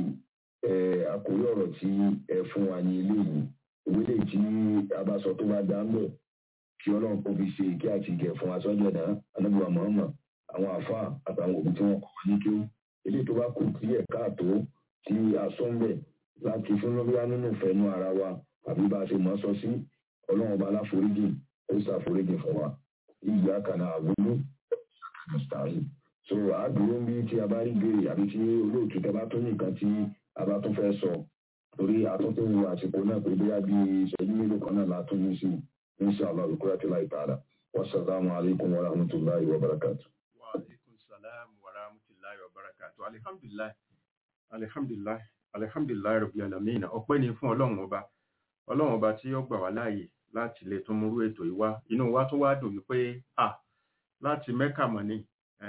àkórí ọ̀rọ̀ tí ẹ fún wa ní ilé yìí ìwé lè tí a bá sọ tó bá dá ń bẹ̀ kí ọlọ́run kò fi ṣe ìkí àti ìgẹ̀ fún asọ́jọ́ ẹ̀dá anábìwà mọ̀ọ́mọ̀ àwọn àfa àtàwọn òbí tí wọ́n kọ́ ní kí ó ilé tó bá kù sí ẹ̀ka àtó tí a sọ ń bẹ̀ láti fún lọ́bíyá nínú ìfẹ́nú ara wa àbí bá a ṣe mọ́ sọ sí ọlọ́run ọba aláforíjì ó ṣàforíjì fún wa ìyá kaná àgbélú mustari so àádúró ń bí tí a bá rí béèrè àbí tí olóòtú tẹ bá tó nìkan tí a bá tún fẹ́ sọ torí àtúntò àsìkò náà pé bóyá bí ìṣẹ́jú mélòó kan náà látún ní sí i insha Allah bikurati lahi ta'ala wassalamu alaikum wa rahmatullahi wa barakatuh wa alaikum salam wa rahmatullahi wa barakatuh alhamdulillah alhamdulillah alhamdulillah rabbil alamin ọpẹ́ ni fún Ọlọ́run ọba Ọlọ́run ọba tí ó gbà wá láàyè láti lè tún múrú ètò yìí wá inú wa tún wá dùn wípé à láti Mẹ́kà mọ̀ ni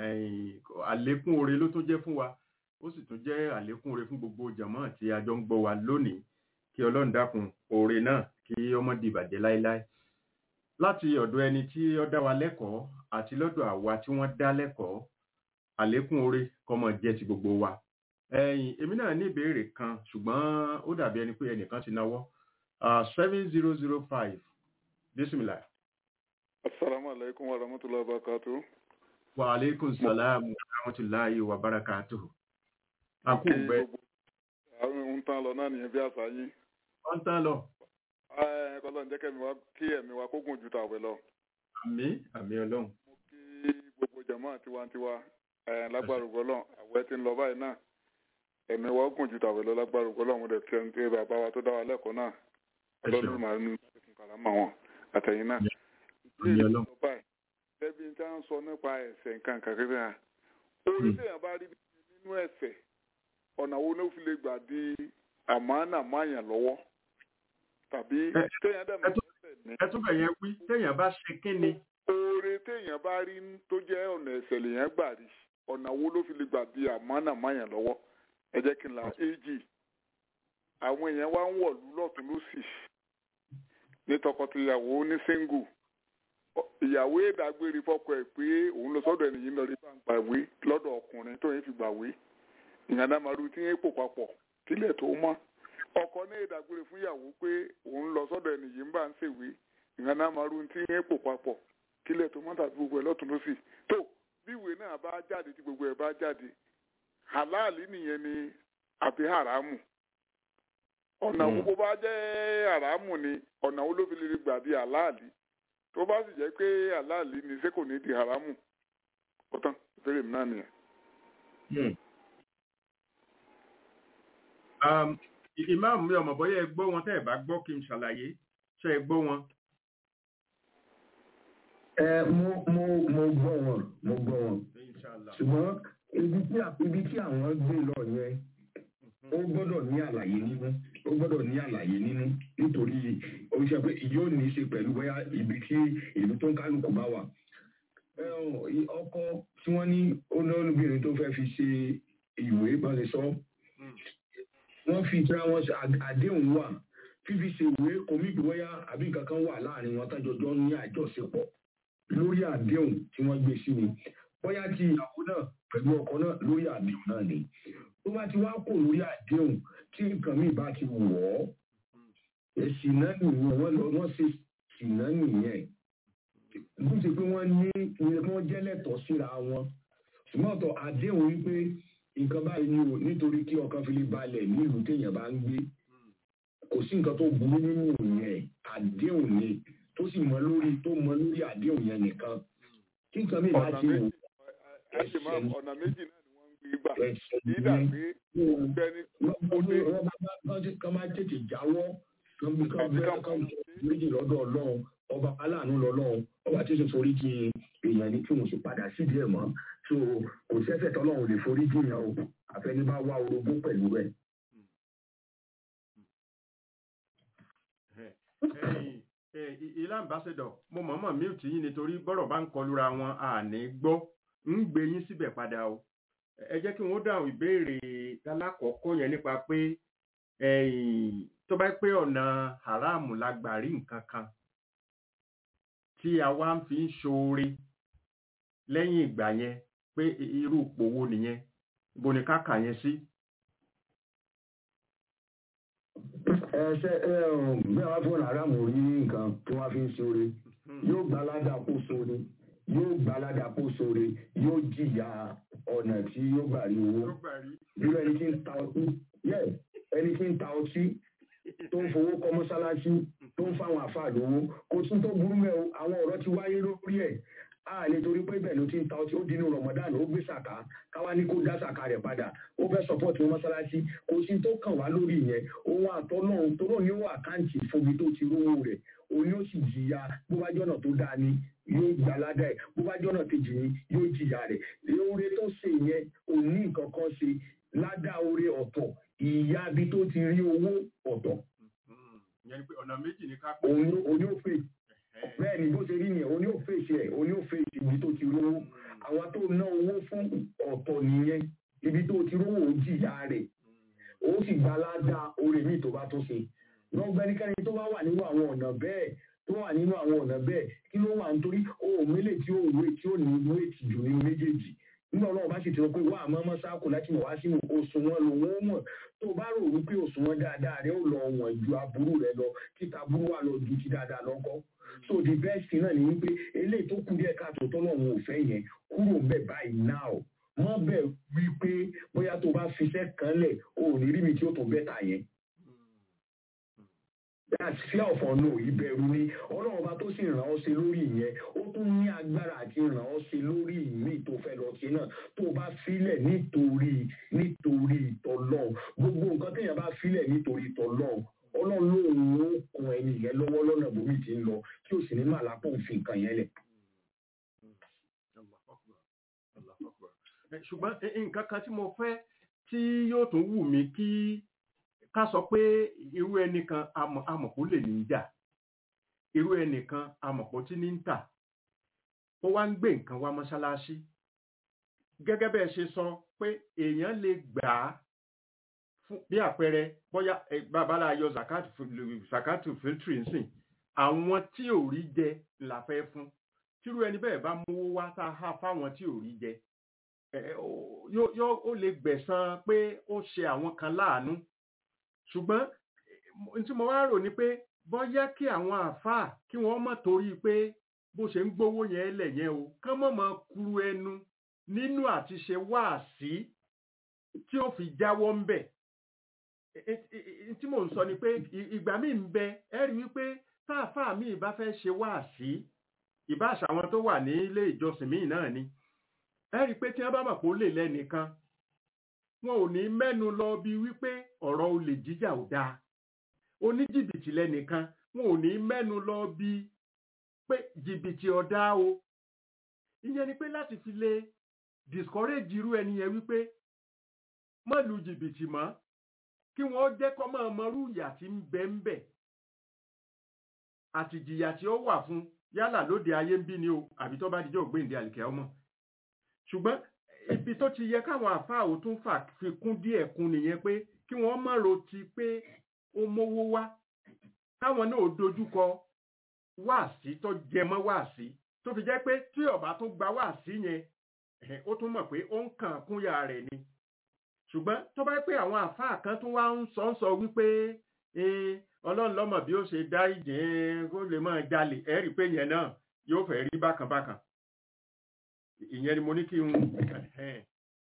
àlékún oore ló tún jẹ́ fún wa ó sì tún jẹ́ àlékún oore fún gbogbo jàmọ́ tí a jọ ń gbọ́ wa lónìí kí Ọlọ́run dákun oore náà kí ọmọ dìbàjẹ́ láéláé láti ọ̀dọ̀ ẹni tí ó dá wa lẹ́kọ̀ọ́ àti lọ́dọ̀ àwa tí wọ́n dá lẹ́kọ̀ọ́ àlékún oore kọ́mọ jẹ́ ti gbogbo wa. ẹ̀yin èmi náà ní ìbéèrè kan ṣùgbọ́n ó dàbí ẹni pé ẹnìkan ti náwó seven zero zero five bisimilah. asalaamu alaykum wa rahmatulahi wa barakatu. wa aleykum salaam wa rahmatulahi wa barakatu. a kú bẹ́ẹ̀. àwọn ń tán lọ náà nìyẹn bí àṣà yín. wọ́n tán lọ kọlọ́n jẹ́ kẹ́mi wá kí ẹ̀mí wa kó gùn ju tàwé lọ. àmì àmì ọlọ́run. mo kí gbogbo jàmọ́ tiwantiwa lágbára ògbọ́lọ́ àwẹ̀ tí ń lọ báyìí náà ẹ̀mí wa gùn ju tàwé lọ lágbára ògbọ́lọ́ mo dẹ̀ fi ẹni pé bàbá wa tó dá wa lẹ́kọ̀ọ́ náà ọlọ́run máa ń fún kàlámà wọn àtẹ̀yìn náà. ilé ìlú lọ báyìí bẹ́ẹ̀bi tí wọ́n sọ nípa ẹ̀ṣẹ̀ nǹkan kàkiri hàn orí téèyàn bá rí nínú ẹ̀ṣẹ̀ ọ̀nà wo ló fi lè gbà di àmánà máyàn lọ́wọ́ tàbí téèyàn dẹ̀ máa ṣẹ̀ṣẹ̀ ní. ẹ tún bẹ̀ yẹn wí téèyàn bá ṣe kí ni. oore téèyàn bá rí tó jẹ́ ọ̀nà ẹ̀ṣẹ̀ lèèyàn gbà rí ọ̀nà wo ló fi lè gbà di àmánà máyàn lọ́wọ́ ẹ jẹ́ kí n la éjì àwọn èèyàn wá ń wọ̀lú lọ́tún lọ́sì ní tọkọtìyàwó ní síngù ìyàwó ìdágbére fọ́kọ ẹ̀ pé òun lọ sọ́dọ̀ ẹnìyí lọ rí bá gbàwé lọ́dọ̀ ọkùnrin tó yẹn fi gbàwé ìyànàmàrú tí yẹn pò papọ̀ kílẹ̀ tó mọ́ ọkọ ní ìdágbére fún ìyàwó pé òun lọ sọ́dọ̀ ẹnìyí ń bá ń ṣèwé ìyànàmàrú tí yẹn pò papọ̀ kílẹ̀ tó mọ́ tàbí gbogbo ẹ̀ lọ́tún lọ́sì tó bí ìwé náà bá jáde tí gbogbo ẹ̀ bá jáde halali nìyẹn ni àbí haramu ọ̀nà wo bó bá jẹ́ haramu ni ọ̀nà wo ló fi lè gbà di halali tó bá sì jẹ́ pé halali ni ṣé kò ní di haramu ọ̀tán ìbéèrè mi náà nìyẹn. ì- ìmáàmù mi ọmọ bọ́yá ẹ gbọ́ wọn tẹ́ ẹ bá gbọ́ kí n ṣàlàyé ṣe ẹ gbọ́ wọn. ẹ mo mo mo gbọ́ wọn mo gbọ́ wọn Inshallah. ṣùgbọ́n ibi tí à- ibi tí àwọn gbé lọ yẹn ó gbọ́dọ̀ ní àlàyé nínú ó gbọ́dọ̀ ní àlàyé nínú nítorí ó ṣe pé yóò ní í ṣe pẹ̀lú bóyá ibi tí ìlú tó ń kálukú bá wà. Ẹ ọ̀, i- ọkọ tí wọ́n ní olóbìnrin tó fẹ́ fi ṣe ìwé bá ṣe sọ wọ́n fi tra wọn ṣe àd- àdéhùn wà fífi ṣe ìwé kòmíìkì bóyá àbí nǹkan kan wà láàrin wọn tájọjọ ní àjọṣepọ̀ lórí àdéhùn tí wọ́n gbé sí ni bóyá ti ìyàwó náà pẹ̀lú ọkọ náà lórí àdéhùn náà ni tó bá ti wá kò lórí àdéhùn tí nǹkan míì bá ti wọ̀ ọ́ ẹ̀sìn náà nìyẹn wọ́n lọ wọ́n ṣe sìn náà nìyẹn bó ṣe pé wọ́n ní ní wọ́n jẹ́ lẹ́tọ̀ọ́ síra wọn ṣùgbọ́n ọ̀tọ̀ àdéhùn wípé nǹkan báyìí ni o nítorí kí ọkàn fi lè balẹ̀ nílùú téèyàn bá ń gbé kò sí nǹkan tó burú nínú yẹn àdéhùn ni tó sì mọ lórí tó mọ lórí àdéhùn yẹn nìkan kí nǹkan míì bá ọ̀nà ti wò méjì àti máa ọ̀nà méjì náà ni wọ́n ń gbé gbà ẹ̀sẹ̀ yídà ní pé gbẹni ó dé kán máa tètè jáwọ́ kán bí kán bẹ́ẹ̀ kán méjì lọ́dọ̀ ọlọ́run ọba aláàánú lọ́lọ́run ọba tí ó sì forí jì èèyàn ní kí wọ́n sì padà sídìí ẹ̀ mọ́ so kò sẹ́sẹ̀ tọ́lọ́run lè forí jì yàn o àfẹni bá wá orogún pẹ̀lú ẹ̀. Ẹ̀yin, ẹ̀, ì- ilé ambassador mo mọ̀ọ́mọ̀ mute yín nítorí bọ́rọ̀ bá ń kọlura wọn àní gbọ́ ń gbé yín síbẹ̀ padà o ẹ jẹ́ kí wọ́n dáhùn ìbéèrè alákọ̀ọ́kọ́ yẹn nípa pé ẹ̀yìn, tó bá pé ọ̀nà haram la gbà rí nǹkan kan tí a wá ń fi ń ṣoore lẹ́yìn ìgbà yẹn pé i- irú ipò wo nìyẹn ibo ni ká kà yẹn sí. ẹ ṣe ẹ um, bí wọn fún aráàmù rí nǹkan tí wọn fi ń ṣoore yóò gba aládàá kó ṣoore yóò gba aládàá kó ṣoore yóò jìyà ọ̀nà tí yóò gbà rí owó Tó gbà rí. irú ẹni tí ń ta ọtí yẹ ẹni tí ń ta ọtí tó ń fowó kọ́ mọ́sálásí tó ń fáwọn àfáà lówó kò tún tó burú mẹ́ o àwọn ọ̀rọ̀ ti wáyé lórí ẹ̀ a lè torí pé bẹ́ẹ̀ ló ti ń ta ọtí ó dínú Ramadan ó gbé sàká káwá ní kó dá sàká rẹ̀ padà ó fẹ́ support wọn mọ́sálásí kò sí tó kàn wá lórí yẹn òun àtọ́ náà tó náà ní ó àkáǹtì fúnbi tó ti rówó rẹ̀ òun yóò sì jìyà bó bá jọ́nà tó dáa ni yóò gbà ládàá ẹ̀ bó bá jọ́nà kejì ni yóò jìyà rẹ̀ oore tó ṣe yẹn òun ní nǹkan kan ṣe ládàá oore ọ̀tọ̀ ìyá ibi tó ti rí owó ọ̀tọ̀ Mm, ìyẹn ni pé ọ̀nà méjì ni ká pè òun ló- òun yóò fè é. bẹ́ẹ̀ ni bó ṣe rí nìyẹn òun yóò fèsì ẹ̀ òun yóò fèsì ibi tó ti rówó àwọn tó ná owó fún ọ̀tọ̀ nìyẹn ibi tó ti rówó ó jìyà rẹ̀ ó sì gba ládàá oore míì tó bá tó ṣe náà gbẹ́nikẹ́ni tó bá wà nínú àwọn ọ̀nà bẹ́ẹ̀ tó wà nínú àwọn ọ̀nà bẹ́ẹ̀ kí ló wà nítorí òun mélè tí ó wé tí ó ní wéètì jù nínú méjèèjì nígbà náà bá sì ti sọ pé wà á mọ́mọ́ sáàkù láti mọ̀ wá sínú òṣùwọ̀n lòun ó mọ̀ tó bá rò wípé òṣùwọ̀n dáadáa rẹ ó lọ wọ̀n ju aburú rẹ lọ títa burú wà lọ ju ti dáadáa lọ́kọ́ so the best thing náà ni wípé eléyìí tó kù díẹ̀ káàtó tọ́lọ́run ò fẹ́ yẹn kúrò ń bẹ̀ báyìí now wọ́n bẹ̀ wípé bóyá tó bá fiṣẹ́ kan lẹ̀ o ò ní rí mi tí ó tó bẹ́tà yẹn that's fear of unknown ìbẹ̀rù ni ọlọ́run ọba tó sì ràn ọ́ ṣe lórí ìyẹn ó tún ní agbára àti ràn ọ́ ṣe lórí ìmí tó fẹ́ lọ ṣe náà tó bá filẹ̀ nítorí nítorí ìtọ́lọ́run gbogbo nǹkan téèyàn bá filẹ̀ nítorí ìtọ́lọ́run ọlọ́run lóun ó kun ẹni yẹn lọ́wọ́ lọ́nà bómi ti ń lọ kí o sì ní màlápọ̀ òfin nǹkan yẹn lẹ̀. Allahu Akbar. Allahu Akbar. Ẹ, ṣùgbọ́n ẹ, nǹkan kan tí mo fẹ́ tí yóò tún wù mí kí ká sọ pé irú ẹnìkan amọ̀- amọ̀pó lè ní í jà irú ẹnìkan amọ̀pó tí ní ń tà ó wá ń gbé nǹkan wá mọ́ṣáláṣí gẹ́gẹ́ bẹ́ẹ̀ ṣe sọ pé èèyàn lè gbà á fún bí àpẹẹrẹ bóyá ẹ, babalá yọ zakatu fil- zakatu filtri nsìn àwọn tí ò rí jẹ la fẹ́ fún tírú ẹni bẹ́ẹ̀ bá mówó wá tá a há fáwọn tí ò rí jẹ ẹ, ó- yóò yóò- ó lè gbẹ̀san pé ó ṣe àwọn kan láàánú ṣùgbọ́n n tí mo wá rò ni pé bóyá kí àwọn àáfàá kí wọ́n mọ̀ torí pé bó ṣe ń gbówó yẹn lẹ̀ yẹn o kán mọ̀ mọ̀ kuru ẹnu nínú àti ṣe wáàsí tí ó fi jáwọ́ ń bẹ̀ ẹ- ẹ- ẹ- tí mò ń sọ ni pé ì- ìgbà míì ń bẹ ẹ rí wípé táàfáà míì bá fẹ́ ṣe wáàsí ìbáṣà àwọn tó wà ní ilé ìjọsìn míì náà ni ẹ rí i pé tí wọ́n bá mọ̀ pé ó lè lẹ́nìkan wọn ò ní mẹ́nu lọ bí wípé ọ̀rọ̀ olè jíjà ò dáa oníjìbìtì lẹ́nìkan wọn ò ní mẹ́nu lọ bí pé jìbìtì ọ̀dá o ìyẹn ni pé láti fi lè discourage irú ẹni yẹn wípé má lu jìbìtì mọ́ kí wọ́n jẹ́ kọ́ máa mọrú ìyà tí ń bẹ ń bẹ̀ àti ìjìyà tí ó wà fún yálà lóde ayé ń bí ni o àbí tó bá dijọ́ ògbéǹde àlìkẹ́ ọmọ ṣùgbọ́n ibi tó ti yẹ káwọn àfáà ò tún fà fi kún díẹ̀ kún nìyẹn pé kí wọ́n má ro ti pé ó mówó wá káwọn náà dojúkọ wáàsí tó jẹmọ́ wáàsí tó fi jẹ́ pé tí ọba tó gba wáàsí yẹn ẹ̀hẹ̀, ó tún mọ̀ pé ó ń kàn kúnyà rẹ̀ ni ṣùgbọ́n tó bá pé àwọn àfáà kan tún wá ń sọ ń sọ wípé eh, ọlọ́run lọ́mọ bí ó ṣe dá ìjìn kó lè máa jalè ẹ rí i pé yẹn náà yóò fẹ́ rí bákan bákan ìyẹn ni mo ní kí n ẹ̀hẹ́n.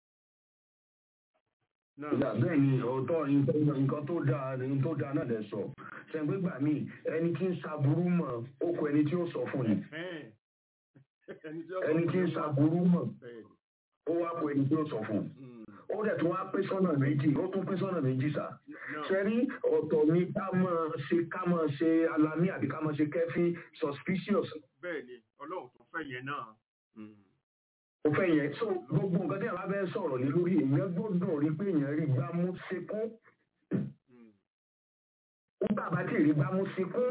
náà ìyá bẹ́ẹ̀ ni ọ̀tọ̀ nǹkan nǹkan tó dáa nǹkan tó dáa náà lẹ sọ ṣẹ̀gbẹ́gbà mi ẹni tí ń ṣaburú mọ̀ ó kọ ẹni tí ó sọ fún yìí ẹ̀hẹ́n. ẹni tí ó ẹni tí ń ṣaburú mọ̀ bẹ́ẹ̀ ni. ó wá kọ ẹni tí ó sọ fún Mm. ó dẹ̀ tún wá pín sọ́nà méjì ó tún pín sọ́nà méjì sá náà ṣẹ́rí ọ̀tọ̀ ni ká máa ṣe ká máa ṣe alamí àbí ká máa ṣe kẹ́fín suspicious bẹ́ẹ̀ ni ọlọ́run tó fẹ́ yẹn náà. Mm. ó fẹ́ yẹn so gbogbo nǹkan tí a bá fẹ́ sọ̀rọ̀ lé lórí èèyàn gbọ́dọ̀ rí pé èèyàn rí gbámú síkún Mm. ó bàbá tí rí gbámú síkún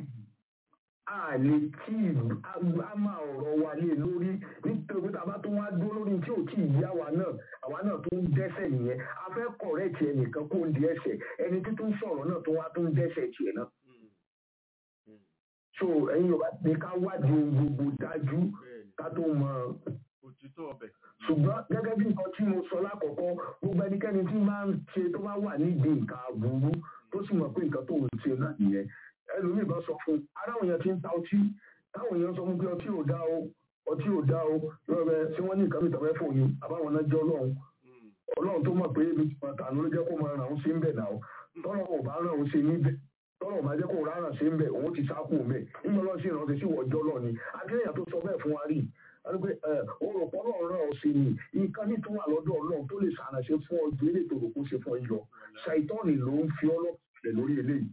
a lè tí a máa ọ̀rọ̀ wa lé lórí nítorí pé tàbá tó wá dúró lórí tí ò tí ì yá wa náà àwa náà tó ń dẹ́sẹ̀ nìyẹn a fẹ́ kọ̀rẹ́ẹ̀tì ẹnìkan kó ń di ẹsẹ̀ ẹni tí tó ń sọ̀rọ̀ náà tó wá tó ń dẹ́sẹ̀ tiẹ̀ náà Mm. Mm. so ẹ̀yin yorùbá ní ká wádìí ohun gbogbo dájú bẹ́ẹ̀ ni ká tó mọ òtítọ́ ọbẹ̀. ṣùgbọ́n gẹ́gẹ́ bí nǹkan tí mo sọ lákọ̀ọ́kọ́ gbogbo ẹnikẹ́ni tí máa ń ṣe tó bá wà nídìí nǹkan aburú tó sì mọ̀ pé nǹkan tó ń ṣe náà nìyẹn ẹlòmíì bá sọ fún un aráwọ̀ yẹn ti ń ta ọtí táwọn èèyàn sọ fún pé ọtí ò dá o ọtí ò dá o lọ́rọ̀ ṣé wọ́n ní nǹkan mìíràn fẹ́ fún yín àbáwọn náà jẹ́ ọlọ́run Mm. ọlọ́run tó mọ̀ pé ebi ti máa tànú ló jẹ́ kó máa ràn án sí ń bẹ̀ náà tọ́lọ́ ò bá ràn án sí níbẹ̀ tọ́lọ́ ò bá jẹ́ kó rárá sí ń bẹ̀ òun ti sáàkù mẹ́ nígbà lọ́ọ́ sí ìrántí sí wọ́jọ́ lọ ni adéyàn tó sọ bẹ́ẹ̀ fún wa rí wípé òròpọ̀ náà ràn ọ́ sí ni nǹkan ní tó wà lọ́dọ̀ ọlọ́run tó lè ṣàránṣe fún ọ ju eléyìí tó rò kó ṣe fún ọ yìí lọ ṣàìtọ́ọ̀nì ló ń fi ọlọ́pàá lórí eléyìí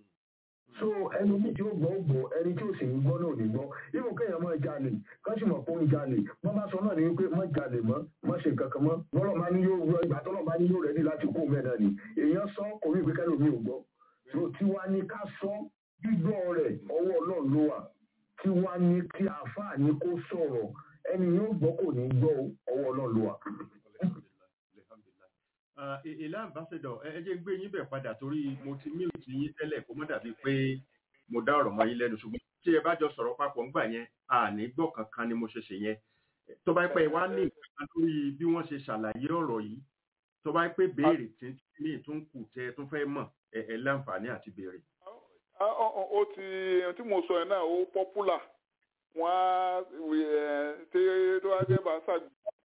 Mm. so ẹni tí tí ó gbọ́ ó gbọ́ ẹni tí ó sì ń gbọ́ náà ò ní gbọ́ ibò kéèyàn máa jalè kán sì mọ̀ pé ó ń jalè wọ́n bá sọ náà ní wípé má jalè mọ́ má ṣe nǹkan kan mọ́ bọ́lọ̀ máa ní yóò rọ ìgbà tọ́lọ̀ máa ní yóò rẹ́dí láti kó mẹ́ẹ̀ náà ni èèyàn sọ kò ní ìgbékẹ́ lómi ò gbọ́ so tiwa ni ká sọ gbígbọ́ rẹ̀ ọwọ́ ọlọ́run ló wà tiwa ni kí àáfàá ni kó sọ̀rọ̀ ẹni yóò gbọ́ kò ní gbọ́ ọwọ́ ọlọ́run ló wà. Alhamdulillah, alhamdulillah. Ah, ì- ìlà ambassador ẹ ẹ jẹ́ ń gbé yín bẹ̀ padà torí mo ti mute yín tẹ́lẹ̀ kó mọ́ dàbí pé mo dá ọ̀rọ̀ mọ́ yín lẹ́nu ṣùgbọ́n tí ẹ bá jọ sọ̀rọ̀ papọ̀ ńgbà yẹn àní gbọ́ kankan ni mo ṣe ṣe yẹn tó bá pẹ́ wá ní nǹkan lórí bí wọ́n ṣe ṣàlàyé ọ̀rọ̀ yìí tó bá pẹ́ béèrè tí ní ìtún kù tẹ́ ẹ tún fẹ́ mọ̀ ẹ ẹ láǹfààní àti béèrè. Ah, ó ó- ó ti tí mo sọ yẹn náà ó pọ́pùlà wọ́n á wí, ẹ̀, tí tó wá jẹ́ bá ṣàgbé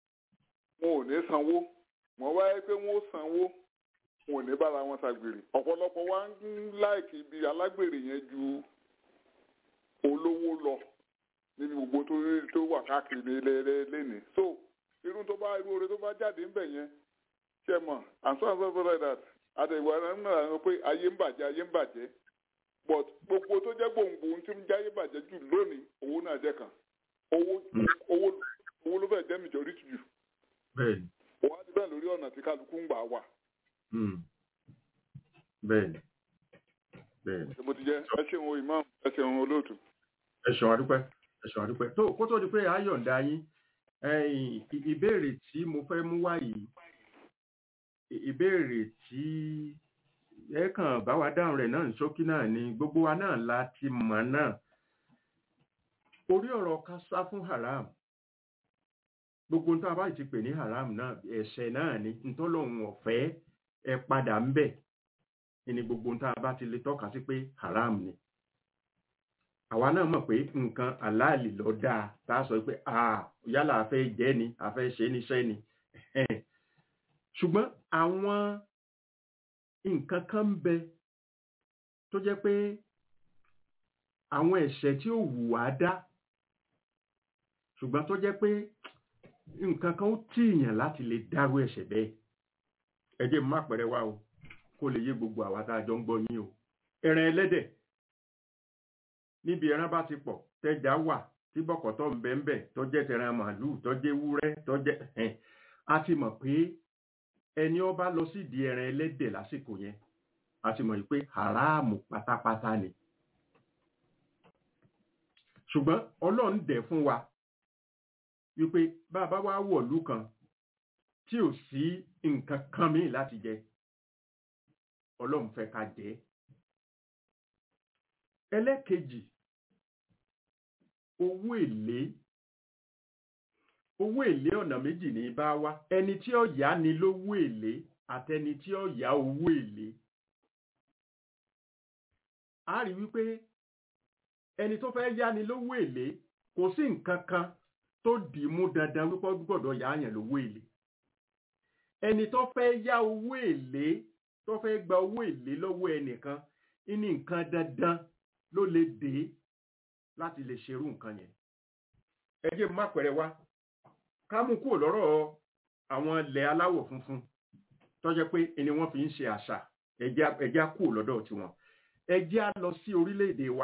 wọn ò ní sanwó wọ́n wáyé pé wọ́n ó sanwó wọn ò ní bára wọn ṣàgbèrè ọ̀pọ̀lọpọ̀ wa ń láìkì ibi alágbèrè yẹn ju olówó lọ níbi gbogbo tó tó wà káàkiri lẹ́ni so irú tó bá irú oore tó bá jáde ń bẹ̀ yẹn ṣe mọ̀ and so and so so like that àtẹ̀wé náà náà pé ayé ń bàjẹ́ ayé ń bàjẹ́ but gbogbo tó jẹ́ gbòǹgbò tí ń jáyé bàjẹ́ jù lónìí owó náà jẹ́ kan owó owó owó ló fẹ́ jẹ́ majority jù bẹ́ẹ̀ni òun á ti bẹ́ẹ̀ lórí ọ̀nà tí kálukú ń gbà wà mm, bẹ́ẹ̀ni bẹ́ẹ̀ni. ṣe bó ti jẹ́ ẹ ṣeun o imam ẹ ṣeun olóòtú. ẹ ṣeun adúpẹ́ ẹ ṣeun adúpẹ́ tó kó tó di pé a yọ̀ǹda yín ẹ̀yin, ì- ìbéèrè tí mo fẹ́ mú wá yìí ì- ìbéèrè tí ẹ kàn bá wa dáhùn rẹ̀ náà ní ṣókí náà ni gbogbo wa náà la ti mọ̀ náà orí ọ̀rọ̀ ká sá fún haram gbogbo nǹkan abáyé ti pè ní haram náà ẹ̀ṣẹ̀ náà ni ntọ́lọ́hún ọ̀fẹ́ ẹ padà ń bẹ̀ ni gbogbo nǹkan abá ti lè tọ́ka sí pé haram ni àwa náà mọ̀ pé nǹkan aláàlì lọ dáa tá a sọ pé ah yálà a fẹ́ jẹ́ ni a fẹ́ ṣe níṣẹ́ ni ṣùgbọ́n àwọn nǹkan kan ń bẹ tó jẹ́ pé àwọn ẹ̀ṣẹ̀ tí ò wù wá dá ṣùgbọ́n tó jẹ́ pé nǹkan kan ó tìyàn láti lè dárú ẹ̀ṣẹ̀ bẹ́ẹ̀ ẹ jẹ́ má pẹ̀rẹ̀ wá o kó lè yé gbogbo àwa tá a jọ ń gbọ́ yín o ẹran ẹlẹ́dẹ̀ níbi ẹran bá ti pọ̀ tẹ́já wà tí bọ̀kọ̀tọ̀ ń bẹ ń bẹ tó jẹ́ tẹran màálùú tó jẹ́ ewúrẹ́ tó jẹ́ ẹ̀hẹ́n a ti mọ̀ pé ẹni ó bá lọ sídìí ẹran ẹlẹ́dẹ̀ lásìkò yẹn a ti mọ̀ pé haramu pátápátá ni ṣùgbọ́n ọlọ́run dẹ̀ fún wa wípé bá a bá wá wọ̀lú kan tí ò sí nǹkan kan míì láti jẹ ọlọ́run fẹ́ ká jẹ ẹlẹ́kejì owó èlé owó èlé ọ̀nà méjì ní bá wá ẹni tí ó yá ni lówó èlé àtẹni tí ó yá owó èlé a rí wípé ẹni tó fẹ́ yá ni lówó èlé kò sí nǹkan kan tó dì í mú dandan wípé ó gbọ́dọ̀ yá yàn lówó èlé ẹni tó fẹ́ yá owó èlé tó fẹ́ gba owó èlé lọ́wọ́ ẹnìkan ní nǹkan dandan ló lè dé láti lè ṣerú nǹkan yẹn ẹ jẹ́ má pẹ̀rẹ̀ wá ká mú kúrò lọ́rọ̀ àwọn ilẹ̀ aláwọ̀ funfun tó jẹ́ pé ẹni wọ́n fi ń ṣe àṣà ẹjẹ́ á kúrò lọ́dọ̀ tiwọn ẹjẹ́ á lọ sí orílẹ̀-èdè wa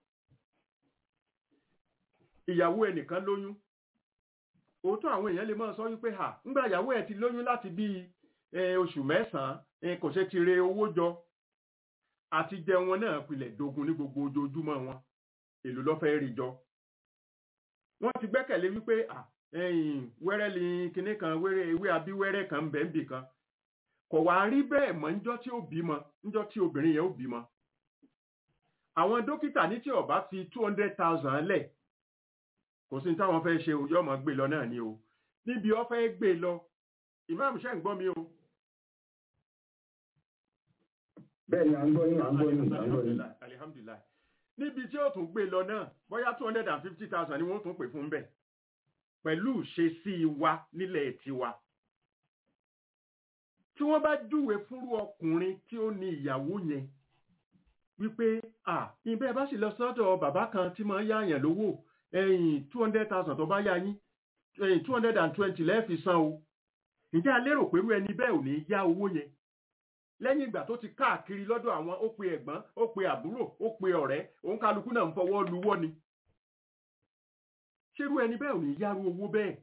ìyàwó ẹnìkan lóyún òótọ́ àwọn èèyàn lè máa sọ wípé hà ńgbà ìyàwó ẹ̀ ti lóyún láti bí oṣù mẹ́sàn-án kò ṣe ti re owó jọ àti jẹ wọn náà pilẹ̀ dogun ní gbogbo ojoojúmọ́ wọn èlò lọ́fẹ́ rí jọ wọ́n ti gbẹ́kẹ̀lé wípé à wẹ́rẹ́ ni kinní kan wẹ́rẹ́ ewé abíwẹ́rẹ́ kan ń bẹ ń bì kan kò wá rí bẹ́ẹ̀ mọ́ níjọ́ tí ó bímọ níjọ́ tí obìnrin yẹn ó bímọ àwọn dókítà ní tí ó bá fi two hundred thousand lẹ̀ kò sí táwọn fẹ́ ṣe òjò ọmọ gbé lọ náà ni o níbi ọ fẹ́ gbé lọ ìmáàmù ṣẹ́ ń gbọ́ mi o. bẹ́ẹ̀ ni à ń gbọ́ yín à ń gbọ́ yín à ń gbọ́ yín. alihamdulilayi níbi tí ó tún gbé lọ náà bóyá two hundred and fifty thousand ni wọ́n tún pè fún bẹ́ẹ̀ pẹ̀lú ìṣesí wa nílẹ̀ tiwa. tí wọ́n bá júwe fúnrú ọkùnrin tí ó ní ìyàwó yẹn wípé à ìbẹ́ bá sì lọ sọ́dọ̀ bàbá kan tí máa ń yáàyàn lówó ẹ̀yìn two hundred thousand tó bá yá yín ẹ̀yìn two hundred and twenty lẹ́ẹ̀fi san o ǹjẹ́ a lérò pẹ̀lú ẹni bẹ́ẹ̀ ò ní yá owó yẹn lẹ́yìn ìgbà tó ti káàkiri lọ́dọ̀ àwọn ó pe ẹ̀gbọ́n ó pe àbúrò ó pe ọ̀rẹ́ òun kálukú náà ń fọwọ́ luwọ́ ni ṣerú ẹni bẹ́ẹ̀ ò ní yárú owó bẹ́ẹ̀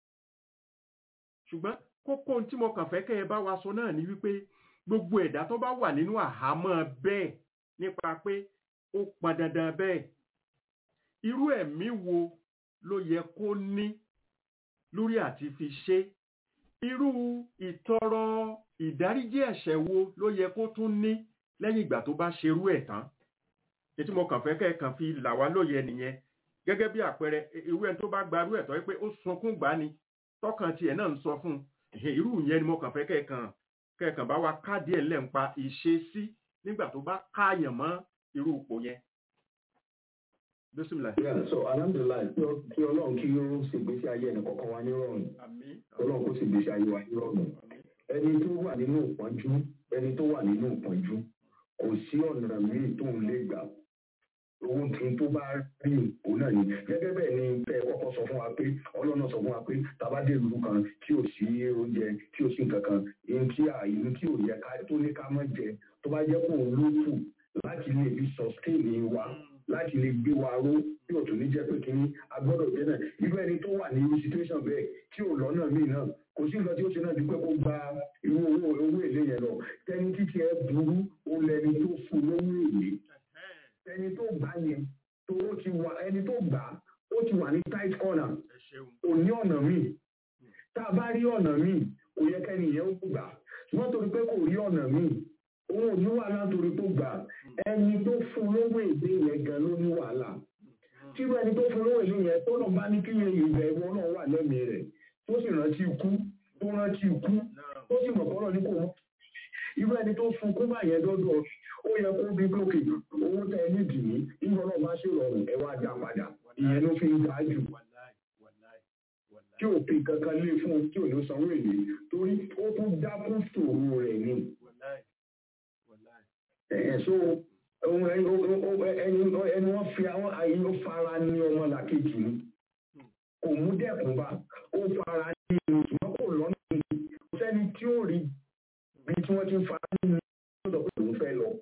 ṣùgbọ́n kókó tí mo kàn fẹ́ kẹ́ ẹ bá wa sọ náà ni wípé gbogbo ẹ̀dá tó bá wà nínú àhámọ́ bẹ́ẹ̀ nípa pé ó pọn dandan bẹ́ẹ̀ irú ẹ̀mí wo ló yẹ kó ní lórí àti fi ṣe irú ìtọrọ ìdáríjì ẹ̀ṣẹ̀ wo ló yẹ kó tún ní lẹ́yìn ìgbà tó bá ṣerú ẹ̀ tán ètí mo kàn fẹ́ kẹ́ ẹ kàn fi là wá lóye nìyẹn gẹ́gẹ́ bí àpẹẹrẹ irú ẹni tó bá gbarú ẹ̀tọ́ pé ó sunkún gbá ni tọkàn tiẹ̀ náà ń sọ fún un irú yẹn ni mo kàn fẹ́ kẹ́ ẹ kàn kẹ́ ẹ kàn bá wa káàdì ẹ̀ lẹ́ǹpa ìṣesí nígbà tó bá káàyàn mọ́ irú ipò yẹn bisimilayi. Yeah, so alhamdulilayi kí ọlọ́run kí ó sì gbèsè ayé ẹnì kọ̀ọ̀kan wa ní rọrùn àmín ọlọ́run kó sì gbèsè ayé wa ní rọrùn ẹni tó wà nínú ìpọ́njú ẹni tó wà nínú ìpọ́njú kò sí ọ̀nà míì tó ń lè gbà owó tún tó bá rí òun náà ni gẹ́gẹ́ bẹ́ẹ̀ ni fẹ́ kọ́kọ́ sọ fún wa pé ọlọ́run sọ fún wa pé tabadé ìlú kan tí ò sí oúnjẹ tí ò sí nǹkan kan ihun tí àìní tí ò yẹ ká tó ní ká má jẹ tó bá jẹ́ kó ló kù láti lè fi sustain wa láti lè gbé wa ró tí ò tún ní jẹ́ pé kínní agbọ́dọ̀ jẹ́ náà irú ẹni tó wà ní irú situation bẹ́ẹ̀ tí ò lọ́nà míì náà kò sí nǹkan tí ó ṣe náà ju pé kó gba irú owó owó èlé yẹn lọ tẹni títí ẹ burú ó lẹni tó fún lówó èlé ẹni tó gbà yẹn tó ó ti wà ẹni tó gbà ó ti wà ní tight corner ẹ ṣeun kò ní ọ̀nà míì tá a bá rí ọ̀nà míì kò yẹ kẹ́ni yẹn ó gbà ṣùgbọ́n torí pé kò rí ọ̀nà míì òun ò ní wàhálà torí tó gbà ẹni tó fún lówó èdè yẹn gan ló ní wàhálà tírú ẹni tó fún lówó èdè yẹn tó lọ bá ní kí yẹn ìgbà ìwọ náà wà lẹ́mìí rẹ̀ tó sì rántí ikú tó rántí ikú tó sì mọ̀ kọ́rọ̀ ní kò mọ́ irú ẹni tó fún kú báyẹn dọ́dọ̀ ó yẹ kó bí lókè owó tẹ ẹ nídìí ní ìgbọ́n náà bá ṣe rọrùn ẹ wá dá padà ìyẹn ló fi ń ga jù wàláì wàláì wàláì tí òfin kankan lé fún un tí ò ní sanwó èlé torí ó tún dákún sòrò rẹ̀ ni wàláì wàláì ẹ̀ẹ́ so ohun ẹni ẹni ẹni wọ́n fi àwọn àyè ó fara ní ọmọ làkejì ni kò mú dẹ́kun bá ó fara ní ìlú ṣùgbọ́n kò lọ́nà ní kò sẹ́ni tí ó rí wọ́n ti ń fa nínú ló sọ pé òun fẹ́ lọ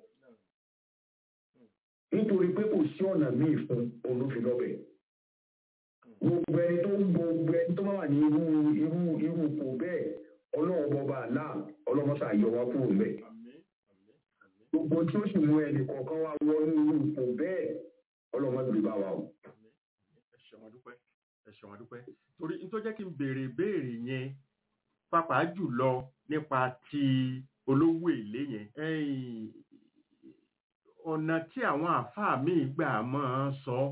nítorí pé kò sí ọ̀nà míì fún òun ló fi lọ́bẹ̀ gbogbo ẹni tó ń gbogbo ẹni tó bá wà ní irú irú irú ipò bẹ́ẹ̀ ọlọ́run bọba àlá ọlọ́mọṣà yọ wá kúrò ńbẹ̀ àmín àmín àmín gbogbo tí ó sì mú ẹnì kọ̀ọ̀kan wá wọnú irú ipò bẹ́ẹ̀ ọlọ́mọdé bá wa o. àmín ẹ ṣeun adúpẹ́ ẹ ṣeun adúpẹ́ torí n tó jẹ́ kí n béèrè béèrè yẹn pàápàá jùlọ nípa ti olówó èlé yẹn ẹ̀yìn, ọ̀nà tí àwọn àáfàá míì gbà máa ń sọ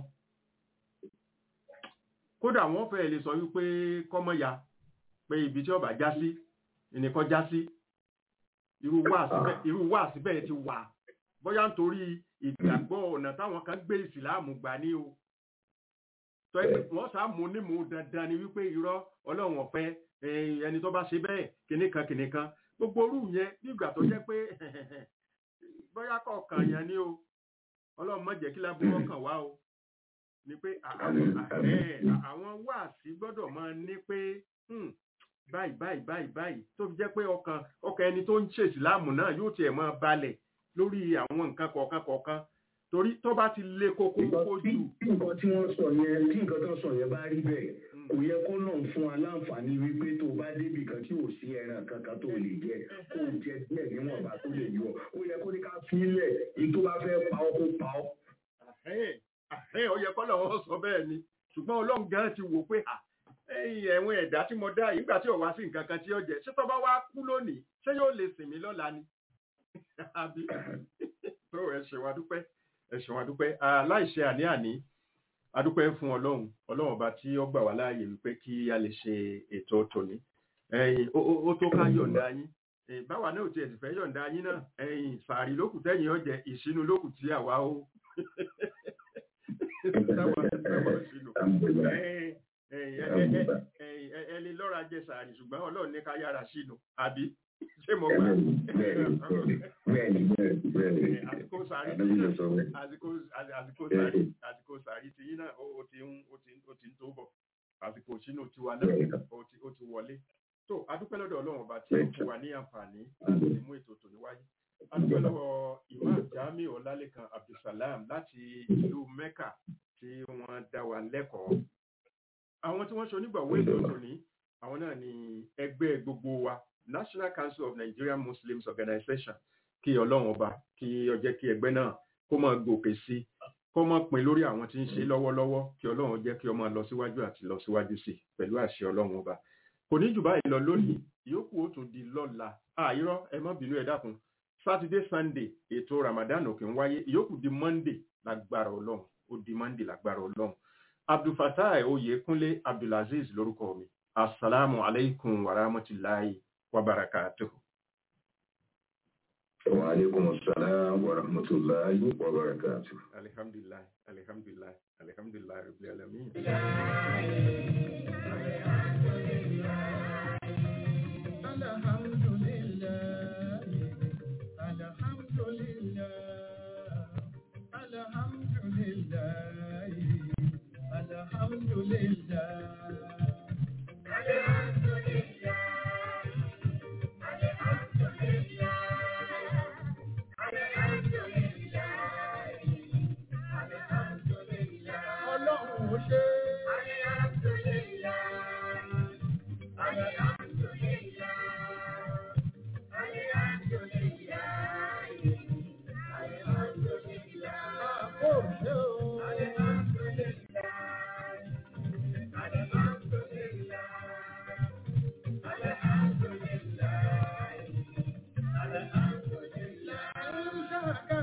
kódà wọ́n fẹ́ lè sọ wípé kọ́mọ́ya pé ibi tí ọba já sí ẹnìkan já sí irú wáàsí bẹ́ẹ̀- irú wáàsí bẹ́ẹ̀ ti wà bóyá nítorí ìgbàgbọ́ ọ̀nà táwọn kan gbé ìsìláàmù gbà ní o tọ́ ẹ pé wọ́n sá mú ní mú dandan ni wípé irọ́ ọlọ́run ọ̀fẹ́ eh, ẹni tó bá ṣe bẹ́ẹ̀ kìnìkan kìnìkan gbogbo orú yẹn bí ìgbà tó jẹ́ pé bóyá kọ̀ọ̀kan yẹn ni o ọlọ́run má jẹ́ kí lábúrò kàn wá o ni pé à- Àmín, à- àmín. eh, àwọn wáàsí gbọ́dọ̀ máa ní pé hmm, báyìí báyìí báyìí báyìí tó fi jẹ́ pé ọkàn ọkàn ẹni tó ń ṣe ìsìláàmù náà yóò tiẹ̀ máa balẹ̀ lórí àwọn nǹkan kọ̀ọ̀kan kọ̀ọ̀kan torí tó bá ti le koko koko tí jù tí nǹkan tí wọ́n sọ yẹn tí nǹkan tó sọ yẹn bá rí bẹ́ẹ̀ kò yẹ kó náà fún wa láǹfààní wípé tó bá débì kan tí ò sí ẹran kankan tó lè jẹ kó o jẹ díẹ̀ níwọ̀nba tó lè yọ ó yẹ kó ní ká fílẹ̀ èyí tó bá fẹ́ pa ọ́ kó pa ọ́. Àhẹ́n, àhẹ́n, ó yẹ kọ́ lọ́wọ́ sọ bẹ́ẹ̀ ni ṣùgbọ́n ọlọ́run gan ti wò pé à ẹ̀yìn ẹ̀wọ̀n ẹ̀dá tí mo dá yìí nígbà tí ò wá sí nǹkan kan tí ó jẹ ṣé tó bá wá kú lónìí ṣé yóò lè sìn mí lọ́la ni àbí tó ẹ ṣe wá dúpẹ́ ẹ ṣe wá dúpẹ́ aláìṣe àní-àní adúpẹ́ fún ọlọ́run ọlọ́run ọba tí ó gbà wá láàyè wípé kí a lè ṣe ètò tòní ẹ̀yìn ó- ó ó tó ká yọ̀ǹda yín Eh, báwa náà ò tiẹ̀ sì fẹ́ yọ̀ǹda yín náà ẹ̀yìn sàárì lókù tẹ́yìn ọ̀jẹ̀ ìṣínú lókù tí àwa ó táwa táwa ó ṣínú Alhamdulillah. ẹni lọ́ra jẹ sàárì ṣùgbọ́n ọlọ́run ní ká yára sínú àbí ṣé mo gbà bẹ́ẹ̀ni bẹ́ẹ̀ni bẹ́ẹ̀ni bẹ́ẹ̀ni Eh, àsìkò sàárì tí àdébí ló náà sọ bẹ́ẹ̀. àsìkò àsìkò sàárì àsìkò sàárì tí yín náà ó ó ti ń ó ti ń ó ti ń tó bọ̀ àsìkò sínú tiwa náà ó ti ó ti wọlé tó adúpẹ́ lọ́dọ̀ ọlọ́run ọba tí ó fún wa ní àǹfààní láti mú ètò tòní wáyé adúpẹ́ lọ́wọ́ imam jami ọlálẹ́kan abdulsalam láti ìlú mecca tí wọ́n dá wa lẹ́kọ̀ọ́ àwọn tí wọ́n ṣe onígbàwọ́ ètò tòní àwọn náà ni ẹgbẹ́ gbogbo wa national council of nigerian muslims organization kí ọlọ́run ọba kí ó jẹ́ kí ẹgbẹ́ náà kó máa gòkè sí kó máa pin lórí àwọn tí ń ṣe lọ́wọ́lọ́wọ́ kí ọlọ́run jẹ́ kí ó máa lọ síwájú àti lọ síwájú sí i pẹ̀lú àṣẹ ọlọ́run ọba kò ní jù báyìí lọ lónìí ìyókù ó tún di lọ́la àìrọ́ ẹ má bínú ẹ dákun saturday sunday ètò ramadan òkè ń wáyé ìyókù di monday lágbára ọlọ́run ó di monday lágbára ọlọ́run abdulfatai oyèkúnlé abdulaziz lórúkọ mi asalaamu aleykum wa rahmatulahi wa barakatuhu. wa aleykum salaam wa rahmatulahi wa barakatuh. alihamdulilayi alihamdulilayi alihamdulilayi rabbil alamin. Ọlọ́run ó ṣe é. Àpò ṣe o. Ṣàkà